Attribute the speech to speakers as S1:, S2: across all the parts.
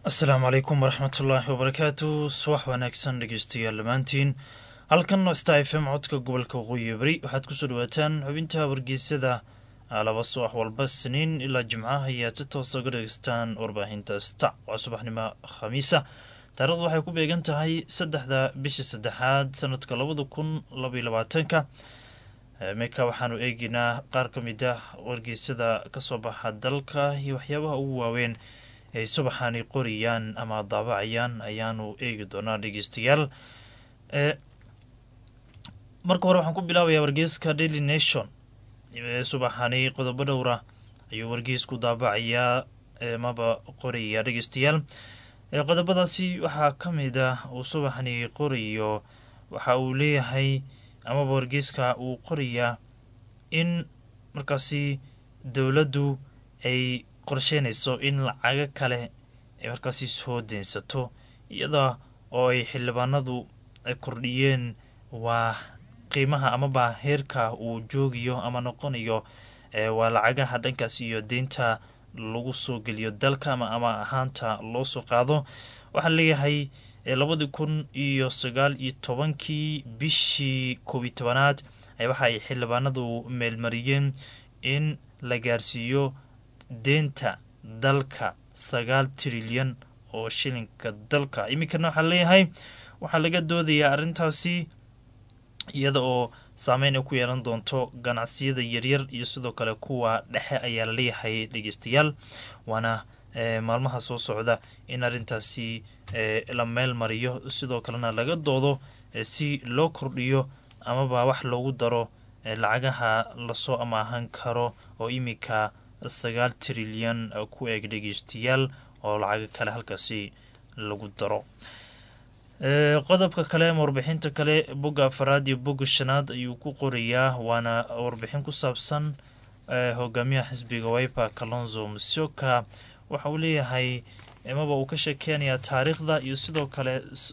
S1: asalaamu calaykum waraxmatullaahi wabarakaatu subax wanaagsan dhegeystayaal dhammaantiin halkan sta f m codka gobolka waqooyi bari waxaad kusoo dhawaataan xubinta wargeysada laba subax walba siniin ilaa jimcaha ayaad si toosa uga dhegeystaan warbaahinta sta waa subaxnimo khamiisa taarikhdu waxay ku beegan tahay saddexda bisha saddexaad sanadka labada kun labaiyo labaatanka meka waxaanu eegeynaa qaar ka mid ah wargeysada kasoo baxa dalka iyo waxyaabaha ugu waaweyn ay subaxani qoriyaan ama daabacayaan ayaanu eegi doonaa dhegeystayaal marka hore waxaan ku bilaabayaa wargeyska daily nation subaxani qodobo dhowra ayuu wargeysku daabacayaa maba qoraya dhegeystayaal qodobadaasi waxaa ka mid ah uu subaxani qorayo waxa uu leeyahay amaba wargeyska uu qorayaa in markaasi dowladdu ay qorsheynayso in lacago kale ay markaasi soo deensato iyada oo ay xildhibaanadu kordhiyeen waa qiimaha amaba heerka uu joogayo ama noqonayo waa lacagaha dhankaas iyo deynta lagu soo geliyo dalka ama ama ahaanta loo soo qaado waxaa leeyahay labadii kun iyo sagaal iyo tobankii bishii koobiyi tobanaad waxa ay xildhibaanadu meelmariyeen in la gaarsiiyo deenta dalka sagaal trilyan oo shilinka dalka iminkana waxaa leeyahay waxaa laga doodayaa arrintaasi iyada oo saameyn ay ku yeelan doonto ganacsiyada yaryar iyo sidoo kale kuwa dhexe ayaa la leeyahay dhegeystayaal waana maalmaha soo socda in arrintaasi la meel mariyo sidoo kalena laga doodo si loo kordhiyo amaba wax loogu daro lacagaha lasoo amaahan karo oo iminka sagaal trilyan ku eeg dhegeystayaal oo lacago kale halkaasi lagu daro qodobka kale ama warbixinta kale bogga afaraad iyo bogga shanaad ayuu ku qorayaa waana warbixin ku saabsan hogaamiyaha xisbiga wiper kalonzo musyoka waxa uu leeyahay maba uu ka sheekeynayaa taariikhda iyo sidoo kale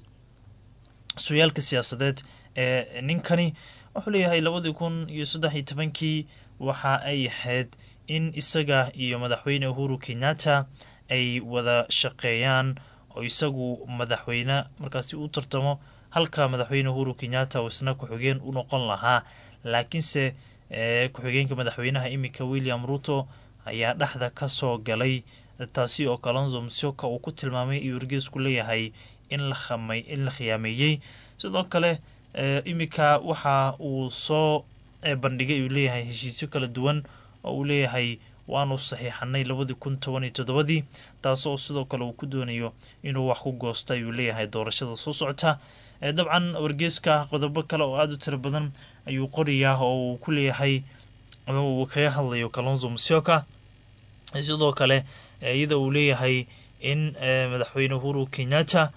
S1: suyaalka siyaasadeed ee ninkani wuxuu leeyahay labadii kun iyo saddex iyo tobankii waxa ay ahayd in isaga iyo madaxweyne uhuru kenyatta ay wada shaqeeyaan oo isagu madaxweyne markaasi u tartamo halka madaxweyne uhuru kenyatta uu isna ku-xigeen u noqon lahaa laakiinse ku-xigeenka madaxweynaha iminka william ruto ayaa dhexda kasoo galay taasi oo kalonzo musyoka uu ku tilmaamay iyo wargeesku leeyahay in la khiyaameeyey sidoo kale iminka waxa uu soo bandhigay uu leeyahay heshiisyo kala duwan oo uu leeyahay waanu saxiixanay labadii kun toban iyo toddobadii taasoo sidoo kale uu ku doonayo inuu wax ku goosto ayuu leeyahay doorashada soo socota dabcan wargeeska qodobo kale oo aada u tiro badan ayuu qorayaa oo uu ku leeyahay ama uu kaga hadlayo kalonzo musyoka sidoo kale iyada uu leeyahay in madaxweyne uhuru kenyatta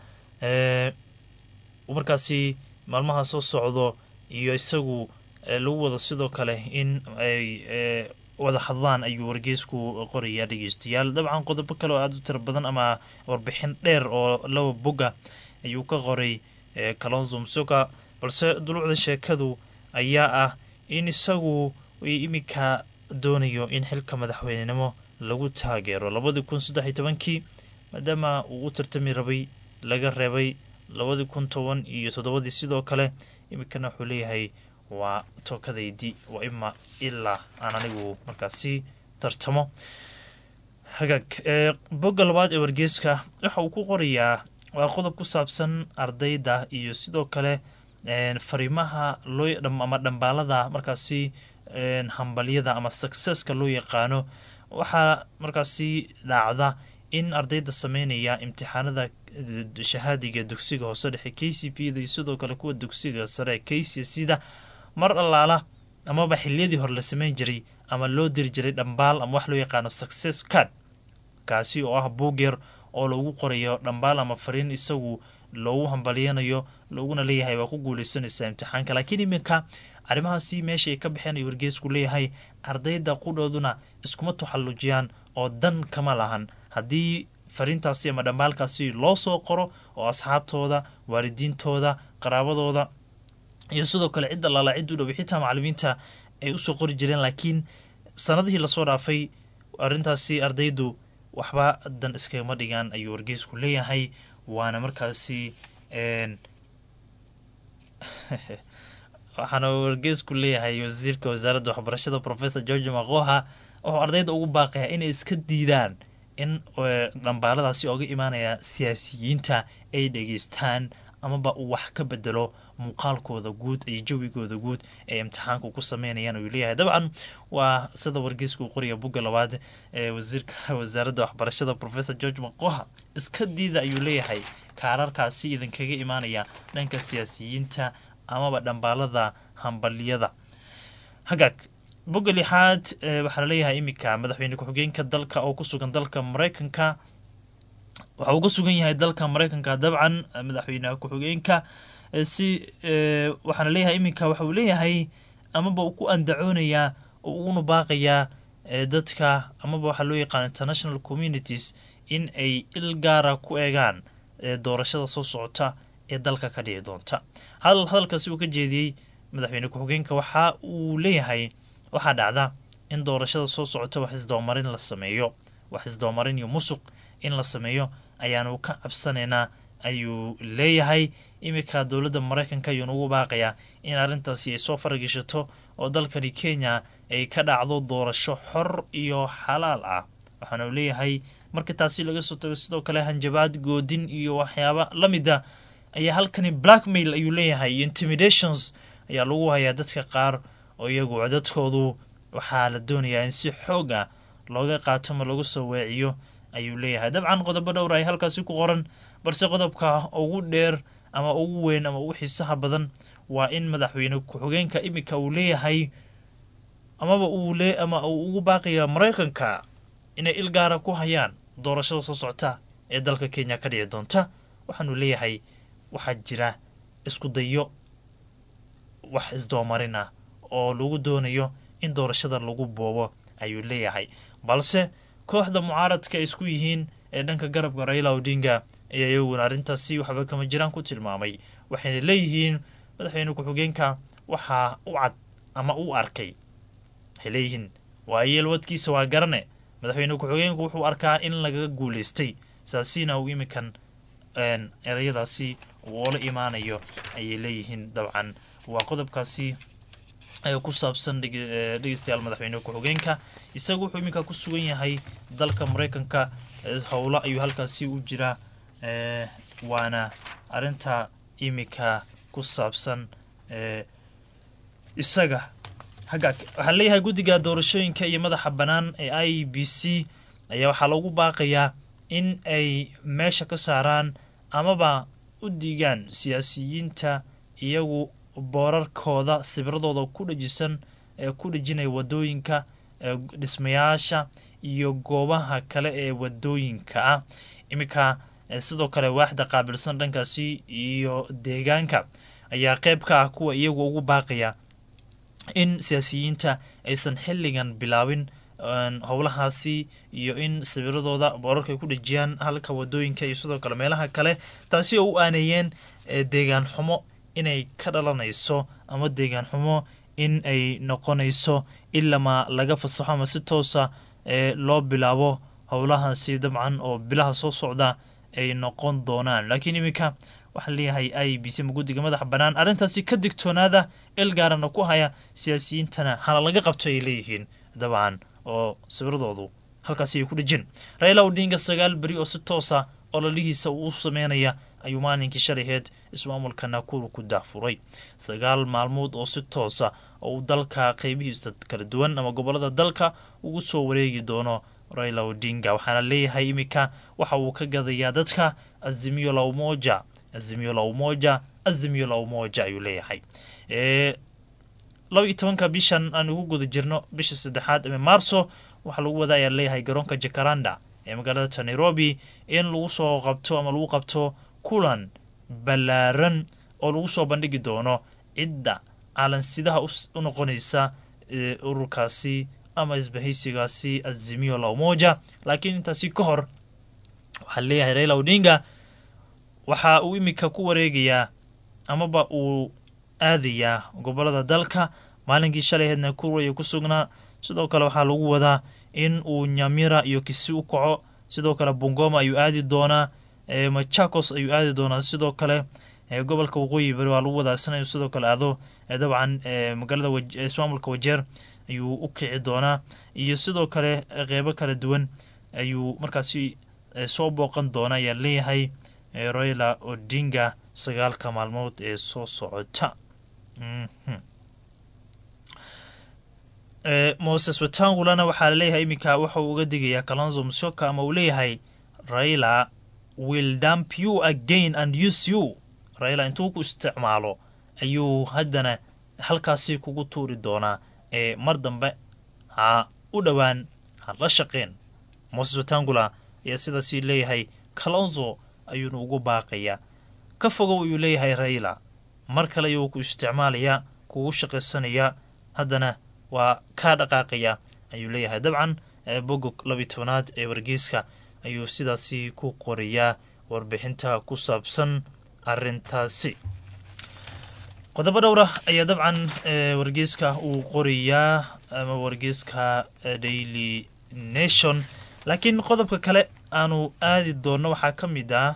S1: markaasi maalmaha soo socdo iyo isagu lagu wado sidoo kale in ay wada hadlaan ayuu wargeysku qorayaa dhegeystayaal dabcan qodobo kale oo aada u tiro badan ama warbixin dheer oo laba boga ayuu ka qoray kalonzo musyoka balse dulucda sheekadu ayaa ah in isagu iminka doonayo in xilka madaxweynenimo lagu taageero labadii kun saddex iyo tobankii maadaama uu u tartami rabay laga reebay labadii kun toban iyo toddobadii sidoo kale iminkana wuxuu leeyahay waa tookadaydi waa ima ilaa aan anigu markaasi tartamo hagaag bogga labaad ee wargeeska waxa uu ku qorayaa waa qodob ku saabsan ardayda iyo sidoo kale fariimaha loo ama dhambaalada markaasi hambalyada ama successka loo yaqaano waxaa markaasi dhacda in ardayda sameynaya imtixaanada shahaadiga dugsiga hoose dhexe k c p da iyo sidoo kale kuwa dugsiga sare k c sida mar allaala amaba xiliyadii hore la sameyn jiray ama loo diri jiray dhambaal ama wax loo yaqaano success card kaasi oo ah buugyer oo lagu qorayo dhambaal ama fariin isagu loogu hambalyanayo looguna leeyahay waa ku guuleysanaysaa imtixaanka laakiin iminka arrimahaasi meesha ay ka baxeen ay wargeesku leeyahay ardayda qudhooduna iskuma taxallujiyaan oo dan kama lahan haddii fariintaasi ama dhambaalkaasi loo soo qoro oo asxaabtooda waalidiintooda qaraabadooda iyo sidoo kale cid allaala cid u dhow xitaa macalimiinta ay usoo qori jireen laakiin sanadihii lasoo dhaafay arrintaasi ardaydu waxba dan iskagama dhigaan ayuu wargeysku leeyahay waana markaasi waxaana wargeysku leeyahay wasiirka wasaaradda waxbarashada professor george makoha wuxuu ardayda ugu baaqayaa inay iska diidaan in dhambaaladaasi ooga imaanaya siyaasiyiinta ay dhegeystaan amaba uu wax ka bedelo muuqaalkooda guud iyo jawigooda guud ee imtixaanku ku sameynayaan uu leeyahay dabcan waa sida wargeysku uu qoriya bugga labaad ee wasiirka wasaaradda waxbarashada professor george makoha iska diida ayuu leeyahay kaararkaasi idinkaga imaanaya dhanka siyaasiyiinta amaba dhambaalada hambaliyada hagaag bogga lixaad waxaa laleeyahay iminka madaxweyne ku-xigeenka dalka oo kusugan dalka mareykanka waxa uu ku sugan yahay dalka mareykanka dabcan madaxweyne ku-xigeenka si waxaana leeyahay iminka waxa uu leeyahay amaba uu ku andacoonayaa oo uguna baaqayaa dadka amaba waxaa loo yaqaana international communities in ay il gaara ku eegaan doorashada soo socota ee dalka ka dhici doonta hadalkaasi uu ka jeediyey madaxweyne ku-xigeenka waxa uu leeyahay waxaa dhacda in doorashada soo socota wax isdabamarin la sameeyo wax isdabamarin iyo musuq in la sameeyo ayaanu ka cabsanaynaa ayuu leeyahay iminka dowladda mareykanka ayuuna ugu baaqayaa in arrintaasi ay soo farageshato oo dalkani kenya ay ka dhacdo doorasho xor iyo xalaal ah waxaana uu leeyahay marka taasi laga soo tago sidoo kale hanjabaad goodin iyo waxyaaba la mida ayaa halkani blackmail ayuu leeyahay iyo intimidations ayaa lagu hayaa dadka qaar oo iyagu codadkoodu waxaa la doonayaa in si xoog ah looga qaato ma lagu soo weeciyo ayuu leeyahay dabcan qodobo dhowr ay halkaasi ku qoran balse qodobka ugu dheer ama ugu weyn ama ugu xiisaha badan waa in madaxweyne ku-xigeenka iminka uu leeyahay amaba uu le ama uu ugu baaqaya mareykanka inay il gaara ku hayaan doorashada soo socota ee dalka kenya ka dhici doonta waxaanu leeyahay waxaa jira isku dayo wax isdoomarin ah oo lagu doonayo in doorashada lagu boobo ayuu leeyahay balse kooxda mucaaradka ay isku yihiin ee dhanka garabka raila odinga ayaa iyaguna arrintaasi waxba kama jiraan ku tilmaamay waxayna leeyihiin madaxweyne ku-xigeenka waxaa u cad ama u arkay waxay leeyihiin waa yeelwadkiisa waa garane madaxweyne ku-xigeenku wuxuu arkaa in lagaga guuleystay saasiina uu iminkan ereyadaasi uu oola imaanayo ayay leeyihiin dabcan waa qodobkaasi ku saabsan dhegeystayaal madaxweyne ku-xigeenka isagu wuxuu iminka ku sugan yahay dalka mareykanka howlo ayuu halkaasi u jiraa waana arinta iminka ku saabsan isaga hagaag waxaa leeyahay guddiga doorashooyinka iyo madaxa bannaan ee i b c ayaa waxaa lagu baaqayaa in ay meesha ka saaraan amaba u diigaan siyaasiyiinta iyagu boorarkooda sibradooda ku dhajisan ee ku dhajinaya wadooyinka dhismayaasha iyo goobaha kale ee wadooyinka ah iminka sidoo kale waaxda qaabilsan dhankaasi iyo deegaanka ayaa qeyb ka ah kuwa iyagu ugu baaqaya in siyaasiyiinta aysan xilligan bilaabin howlahaasi iyo in sawiradooda boorarka ay ku dhejiyaan halka wadooyinka iyo sidoo kale meelaha kale taasi oo u aaneeyeen deegaan xumo inay ka dhalanayso ama deegaan xumo in ay noqonayso ilamaa laga fasaxo ama si toosa loo bilaabo howlahaasi dabcan oo bilaha soo socda ay noqon doonaan laakiin iminka waxaa leeyahay i b c ma guddiga madaxa bannaan arrintaasi ka digtoonaada il gaarana ku haya siyaasiyiintana hana laga qabto ay leeyihiin dabcan oo sawiradoodu halkaasi ay ku dhejin raila odinga sagaal beri oo si toosa ololihiisa uu sameynaya ayuu maalinkii shalayheed ismaamulka nakuru ku dahfuray sagaal maalmood oo si toosa oo uu dalka qeybihiisa kala duwan ama gobolada dalka ugu soo wareegi doono raila odinga waxaana leeyahay iminka waxa uu ka gadayaa dadka azimiyo la umoja azimiyo la umoja azimiyo la umoja ayuu leeyahay laba iyo tobanka bishan aan ugu guda jirno bisha saddexaad ee maarso waxaa lagu wada ayaa leeyahay garoonka jakaranda ee magaalada nairobi in lagu soo qabto ama lagu qabto kulan ballaaran oo lagu soo bandhigi doono cidda calansidaha u noqonaysa ururkaasi ama isbahaysigaasi azimiyo la umoja laakiin intaasi ka hor waxaa leeyahay raila odinga waxa uu iminka ku wareegayaa amaba uu aadayaa gobolada dalka maalinkii shalayheed nakuru ayuu ku sugnaa sidoo kale waxaa lagu wadaa in uu nyamira iyo kisi u kaco sidoo kale bungoma ayuu aadi doonaa machakos ayuu aadi doonaa sidoo kale gobolka waqooyi bari waa lagu wadaasana inuu sidoo kale aado dabcan magaalada ismaamulka wajeer ayuu u kici doonaa iyo sidoo kale qeybo kala duwan ayuu markaasi soo booqan doona ayaa leeyahay royla odinga sagaalka maalmood ee soo socota moses watangulana waxaa laleeyahay iminka waxauu uga digayaa kalonzo musyoka ama uu leeyahay raila will dump you again and use you raila intuu ku isticmaalo ayuu haddana halkaasi kugu tuuri doonaa ee mar dambe ha u dhowaan ha la shaqeen moses watangula ayaa sidaasi leeyahay kalonzo ayuuna ugu baaqayaa ka fogow ayuu leeyahay raila mar kale ayuu ku isticmaalayaa kugu shaqaysanayaa haddana waa kaa dhaqaaqaya ayuu leeyahay dabcan bogog labiy tobanaad ee wargeyska ayuu sidaasi ku qorayaa warbixinta ku saabsan arintaasi qodobo dhowra ayaa dabcan wargeyska uu qorayaa ama wargeyska daily nation laakiin qodobka kale aanu aadi doonno waxaa ka mid ah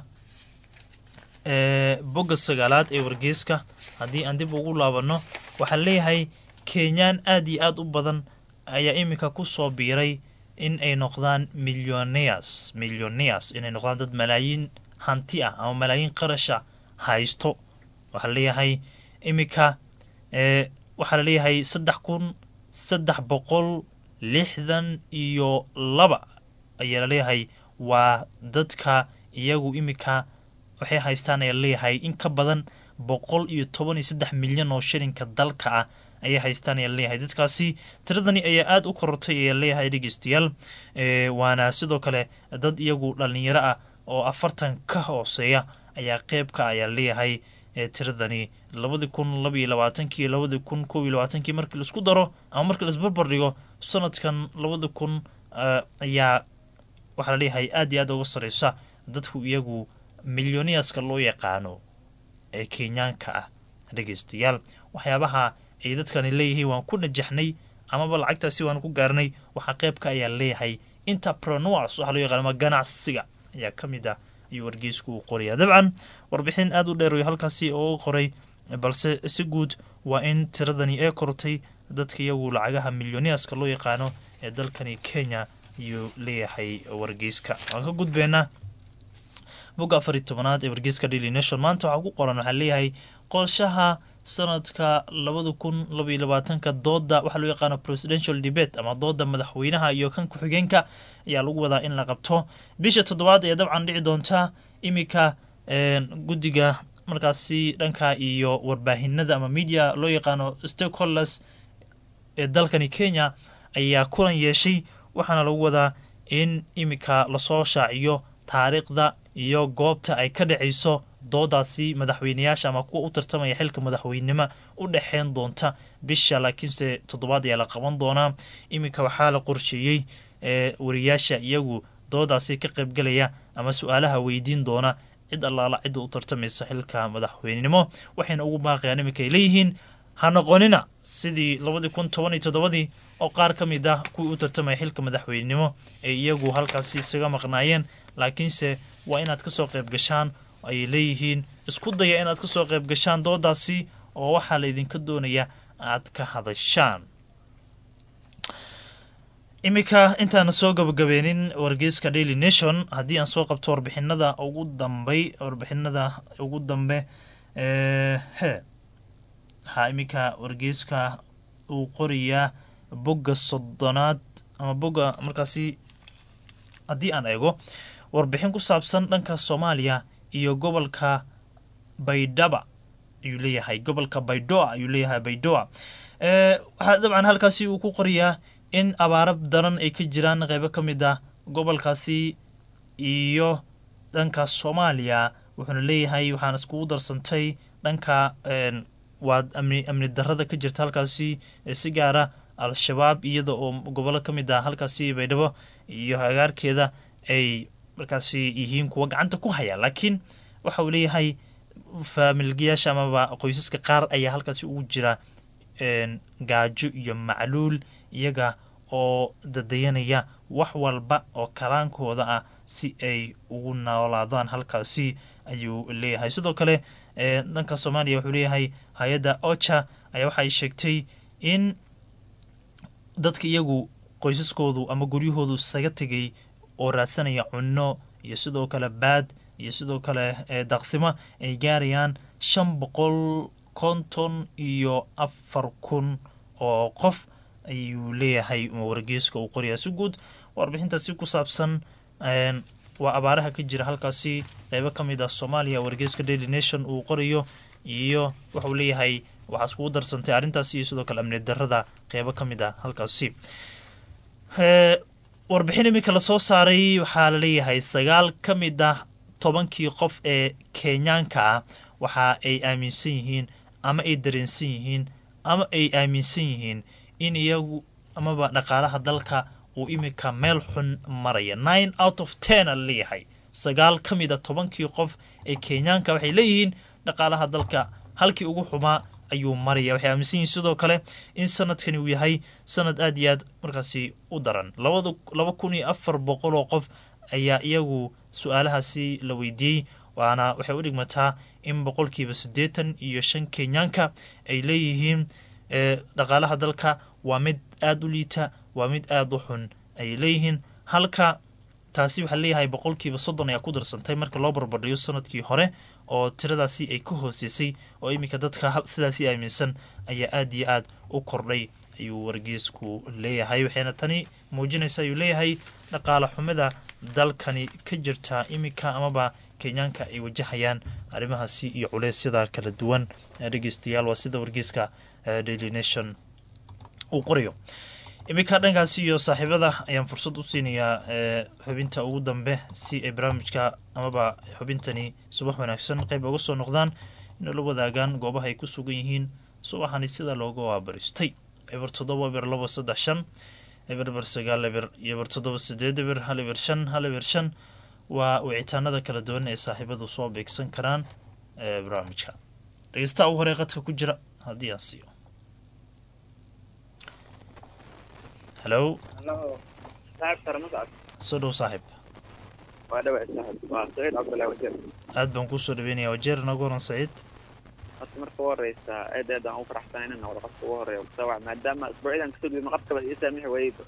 S1: bogga sagaalaad ee wargeyska haddii aan dib ugu laabanno waxaa leeyahay kenyaan aad iyo aad u badan ayaa iminka ku soo biiray in ay noqdaan millioneers millioneers inay noqdaan dad malaayiin hanti ah ama malaayiin qarasha haysto waxaa laleeyahay iminka waxaa laleeyahay saddex kun saddex boqol lixdan iyo laba ayaa laleeyahay waa dadka iyagu iminka waxay haystaan ayaa laleeyahay in ka badan boqol iyo toban iyo saddex milyan oo shilinka dalka ah ayay haystaan ayaa laleeyahay dadkaasi tiradani ayaa aada u korortay ayaa laleeyahay dhegeystayaal waana sidoo kale dad iyagu dhalinyaro ah oo afartan ka hooseeya ayaa qeybka ayaa laleeyahay tiradani labadii kun labaiyo labaatankii labadii kun kob iyo labaatankii markii laisku daro ama markii laisbarbar dhigo sanadkan labadi kun ayaa waxaa laleeyahay aad iyo aad uga sareysa dadku iyagu milyoniyaska loo yaqaano ee kenyaanka ah dhegeystayaal waxyaabaha ay dadkani leeyihiin waan ku najaxnay amaba lacagtaasi waan ku gaarnay waxaa qeybka ayaa leeyahay interpreneurs waxaa loo yaqaan ama ganacsiga ayaa ka mid ah ayuu wargeysku uu qoraya dabcan warbixin aada u dheer halkaasi oo qoray balse si guud waa in tiradani ee kortay dadka iyagu lacagaha milyoniyaska loo yaqaano ee dalkani kenya ayuu leeyahay wargeyska waan ka gudbeynaa bogga afar iyo tobanaad ee wargeyska daily nation maanta waxaa ku qoran waxaa leeyahay qorshaha sanadka labada kun labaiyo labaatanka dooda waxaa loo yaqaano presidential debate ama dooda madaxweynaha iyo kan ku-xigeenka ayaa lagu wadaa in la qabto bisha toddobaad ayaa dabcan dhici doonta iminka guddiga markaasi dhanka iyo warbaahinada ama media loo yaqaano stakeholders ee dalkani kenya ayaa kulan yeeshay waxaana lagu wadaa in iminka lasoo shaaciyo taariikhda iyo goobta ay ka dhacayso doodaasi madaxweyneyaasha ama kuwa u tartamaya xilka madaxweynenimo u dhexeyn doonta bisha laakiinse toddobaad ayaa la qaban doonaa iminka waxaa la qorsheeyey wariyaasha iyagu doodaasi ka qaybgalaya ama su-aalaha weydiin doona cid allaala cidda u tartamaysa xilka madaxweynenimo waxayna ugu baaqayaan iminka ay leeyihiin ha noqonina sidii labadii kun toban iyo toddobadii oo qaar ka mid ah kuwii u tartamaya xilka madaxweynenimo ay iyagu halkaasi isaga maqnaayeen laakiinse waa inaad kasoo qayb gashaan ayay leeyihiin isku daya inaad kasoo qayb gashaan doodaasi oo waxaa laydinka doonaya aad ka hadashaan iminka intaana soo gabagabeenin wargeyska daily nation haddii aan soo qabto warbixinada ugu dambay warbixinada ugu dambe he waxaa iminka wargeyska uu qorayaa bogga soddonaad ama bogga markaasi haddii aan eego warbixin ku saabsan dhanka soomaaliya iyo gobolka baydhaba ayuu leeyahay gobolka baydoa ayuu leeyahay baydoa waxaa dabcan halkaasi uu ku qorayaa in abaaro daran ay ka jiraan qeybo ka mid ah gobolkaasi iyo dhanka soomaaliya wuxuuna leeyahay waxaan iskugu darsantay dhanka waa amni amni darada ka jirta halkaasi si gaara al-shabaab iyada oo gobollo ka mid ah halkaasi baydhabo iyo hagaarkeeda ay markaasi yihiin kuwa gacanta ku haya laakiin waxa uu leeyahay faamilgayaasha amaba qoysaska qaar ayaa halkaasi ugu jira gaajo iyo macluul iyaga oo dadayanaya wax walba oo kalaankooda ah si ay ugu noolaadaan halkaasi ayuu leeyahay sidoo kale dhanka soomaaliya wuxuu leeyahay hay-adda ocha ayaa waxaay sheegtay in dadka iyagu qoysaskoodu ama guryahoodu isaga tegay oo raadsanaya cunno iyo sidoo kale baad iyo sidoo kale daaqsimo ay gaarayaan shan boqol konton iyo afar kun oo qof ayuu leeyahay wargeeska uu qorayaa si guud warbixintaasi ku saabsan waa abaaraha ka jira halkaasi qeybo ka mid ah soomaaliya wargeeska daily nation uu qorayo iyo waxauu leeyahay waxaa iskugu darsantay arrintaasi iyo sidoo kale amni darada qeybo ka mid ah halkaasi warbixin iminka lasoo saaray waxaa laleeyahay sagaal ka mid ah tobankii qof ee kenyaanka ah waxa ay aaminsan yihiin ama ay dareensan yihiin ama ay aaminsan yihiin in iyagu amaba dhaqaalaha dalka uu iminka meel xun maraya nine out of ten a laleeyahay sagaal ka mid a tobankii qof ee kenyaanka waxay leeyihiin dhaqaalaha dalka halkii ugu xumaa ayuu maraya waxay aaminsan yihiin sidoo kale in sanadkani uu yahay sanad aada iyo aad markaasi u daran labada laba kun iyo afar boqol oo qof ayaa iyagu su-aalahaasi la weydiiyey waana waxay u dhigmataa in boqolkiiba siddeetan iyo shan kenyaanka ay leeyihiin dhaqaalaha dalka waa mid aada u liita waa mid aada u xun ayay leeyihiin halka taasi waxaa leeyahay boqolkiiba soddon ayaa ku darsantay marka loo barbardhiyo sanadkii hore oo tiradaasi ay ka hooseysay oo iminka dadka sidaasi aaminsan ayaa aada iyo aad u kordhay ayuu wargeesku leeyahay waxayna tani muujinaysa ayuu leeyahay dhaqaale xumida dalkani ka jirta iminka amaba kenyaanka ay wajahayaan arrimahaasi iyo culeysyada kala duwan dhegeystayaal waa sida wargeeska daily nation uu qorayo iminka dhankaasi iyo saaxiibada ayaan fursad u siinayaa xubinta ugu dambe si ay barnaamijka amaba xubintani subax wanaagsan qayb uga soo noqdaan inay la wadaagaan goobaha ay ku sugan yihiin subaxani sida looga waabaristay eber toddoba eber labo saddex shan eber eber sagaal eber iyo eber toddoba sideed eber hal eber shan hal eber shan waa wicitaanada kala duwan ee saaxiibadu soo beegsan karaan barnaamijka dhegeystaha ugu horey qadka ku jira haddii aan siiyo halo soo dhow saaxiib aad baan kuusoo dhaweynaya wajeer noogu horan saciid
S2: horta marka ugu horeysa aad aad aan u faraxsanay inaan wada qofka ugu horeeya kusaawac maadaama isbuucyadan kasoo gudbin qofkaba ii saamixi waayeyba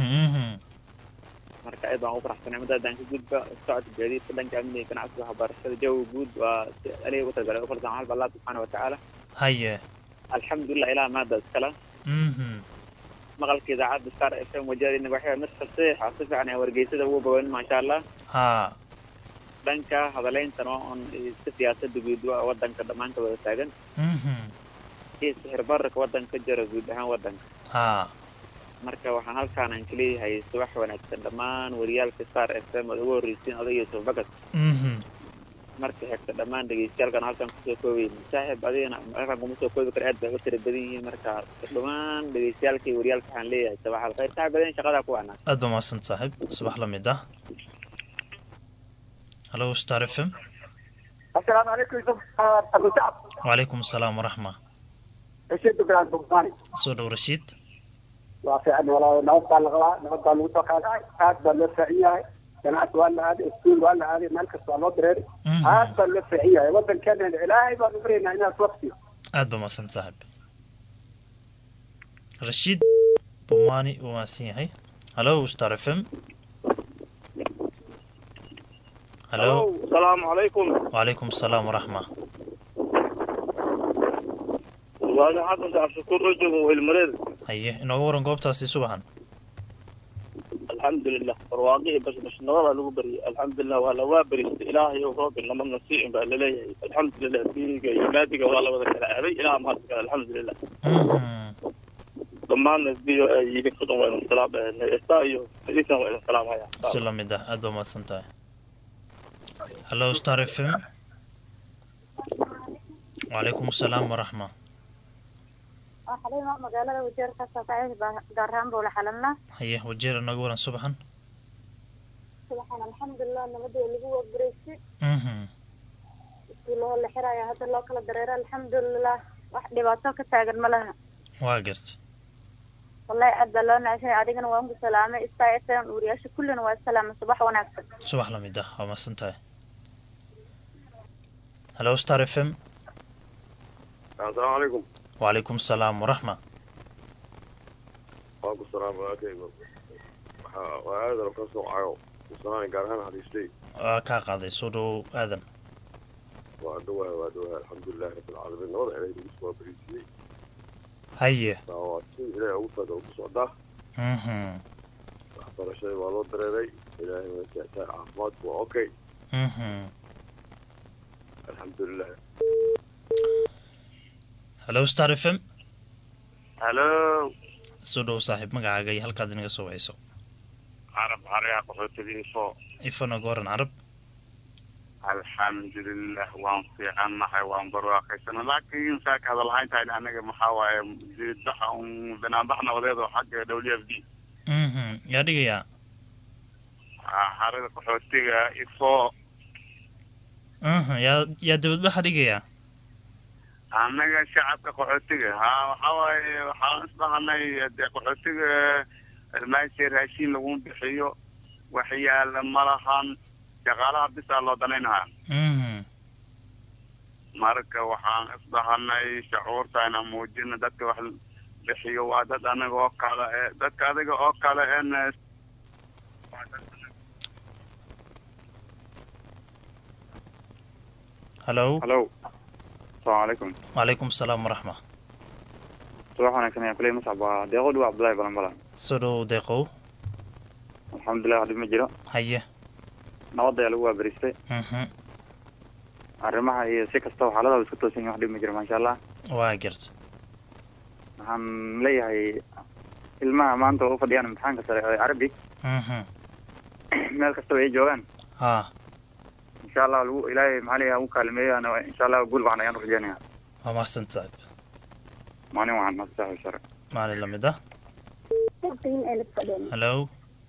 S2: marka aad baan ugu faraxsanay mudda haddaan ka gudba socodka gaadiidka dhanka amniga ganacsiga waxbarashada jawiga guud waa si aliga ugu talagalay u farsan halba allah subxaana watacaala
S1: haye
S2: alxamdulilah ilaah maada iskala maqalka idaacadda star f m wajahadina waxay mid fasiix ah si fiican ee wargeysada ugu boganin maasha allah
S1: ha
S2: dhanka hadaleyntana waa un si siyaasada guud wadanka dhammaanka wada taagan iyo sixir bararka wadanka ka jira guud ahaan wadanka
S1: ha
S2: marka waxaan halkaanan kaleeyahay subax wanaagsan dhammaan wariyaalka star f m ood ugu horreysiin oday yusuf bakad marka xigta dhammaan dhegeystayaalkan halkan kusoo koobayn saaxiib adigana halkan kuma soo koobi kara aad bay u tira badan yihiin marka dhammaan dhegeystayaalka iyo wariyaalka waxaan leeyahay sabax alkhayr saaxiib badan shaqadaa ku wacnaa
S1: aad ba mahadsan saaxiib subax la mid ah halo star f m
S3: asalaamu calaykum yusuf abu sacab
S1: wacalaykum asalaam waraxma
S3: rashiid ibrahim bugmaani
S1: soo dhow rashiid
S3: waa fiican walaa nabad baa la qabaa nabad baa lagu soo qaadacay aad baa loo fiican yahay ganacsi waa la aaday iskuul waa la aaday meel kasta waa loo direeray aad baa loo fiican yahay wadankeena ilaahay baan u baryaynaa inaad waqtiyo
S1: aad ba mahadsan saaxiib rashiid bumani uu mahadsan yahay halo star f m halo
S4: asalaamu calaykum
S1: wacalaykum asalaam waraxma
S4: waaga xasan cabshakuur oo jooga weylmareed
S1: haye inooga waran goobtaasi subaxan
S4: alxamdulilah barwaaqihii bashbashnimada lagu baryay alxamdulilah waa lawaa beristay ilaahay ow roobin lama nasiicin baa laleeyahay alxamdulilah diiniga iyo maadiga waa la wada kala aaday ilaah mahadka alxamdulilah dhammaanna diyo ay idin ku dhan waa idin salaam neesta iyo idinkan waa idin salaamaya
S1: si la mid ah aad ba mahadsan tahay halo star f m wacalaykum asalaam waraxma
S5: xalima magaalada wajeer ka saasaacay gaar ahaan bowla xalalna
S1: haye wajeer inooga waran subaxan
S5: subaxan alxamdulilah nabadii lagu waabaraysay iskuullahoo la xiraya hadda loo kala dareero alxamdulilah wax dhibaato ka taagan ma laha
S1: waa garta
S5: wallahi aad baa loo naashay adigana waan ku salaamay star f m wariyaasha kullina waa salaama subax wanaagsan
S1: subax lamid ah waa mahadsan tahay hallo star f m
S6: asalaamu calaykum
S1: wacalaykum asalaam waraxma
S6: waa ku salaama walaalkayga waxaa waa aadan ka soo cayo kusanaan gaar ahaan hadiistay
S1: waa kaa qaaday soo dhow aadan
S6: waa dhawaha waa dhawaha alxamdulilahi rabbilcaalamiin nabada ilaahay nagu soo bariisiyey
S1: haye
S6: waa si ilaahay ugu taga ku socdaa
S1: mhm
S6: waxbarashada waa loo dareeray ilaahay waa jectaa caafimaadku waa okay
S1: mhm
S6: alxamdulilah
S1: hallo star f m
S4: halo
S1: soo dhow saaxiib magacaaga iyo halkaad inaga soo wacayso
S4: carab xaryaa qaxootidiiso
S1: ifana gooran carab
S4: alxamdulilah waan fiicannahay waan barwaaqaysana laakiin saaka hadalhayntahay anaga maxaa waaye diidbaxa un banaanbax nabadeed oo xagga w f d
S1: mhm yaa dhigayaa
S4: xarada qaxootiga ifo
S1: mhm yaa yaa dabadbaxa dhigayaa
S4: annaga shacabka qaxootiga ha waxaa waaye waxaan isdhahanay dee qaxootiga meesha raashiin lagu bixiyo waxyaala ma lahan shaqaalaha bisaa loo danaynahaa
S1: mhm
S4: marka waxaan isdhahanay shucuurta inaan muujino dadka wax bixiyo waa dad anaga oo kale e dadka adiga oo kale en
S1: hallo
S7: halo asalaamu calaykum
S1: wacalaykum asalaam waraxma
S7: subax wanaagsan ayaan kuley mascab waa deeqo dhiwa cabdullahi balanbalan
S1: soo dhow deeqow
S7: alxamdulilah wax dhib ma jiro
S1: haye
S7: nabad ayaa lagu waabaristay
S1: mhm
S7: arrimaha iyo si kastaba xaaladaha isku toosan yihin wax dhib ma jiro maasha allah
S1: waa garta
S7: waxaan leeyahay ilmaha maanta oo u fadhiyaan imtixaanka sare ee carabi
S1: mhm
S7: meel kastaba ay joogaan
S1: ha
S7: insha allah lagu ilaahay maxaa leeyahay ugu kaalimeeyaan insha allah guul waxan ayaan rajeynaya
S1: waa mahadsan tahay
S7: maalin waxaan nasaxo sare
S1: maalin lamid ah
S5: asalaamu
S1: hallo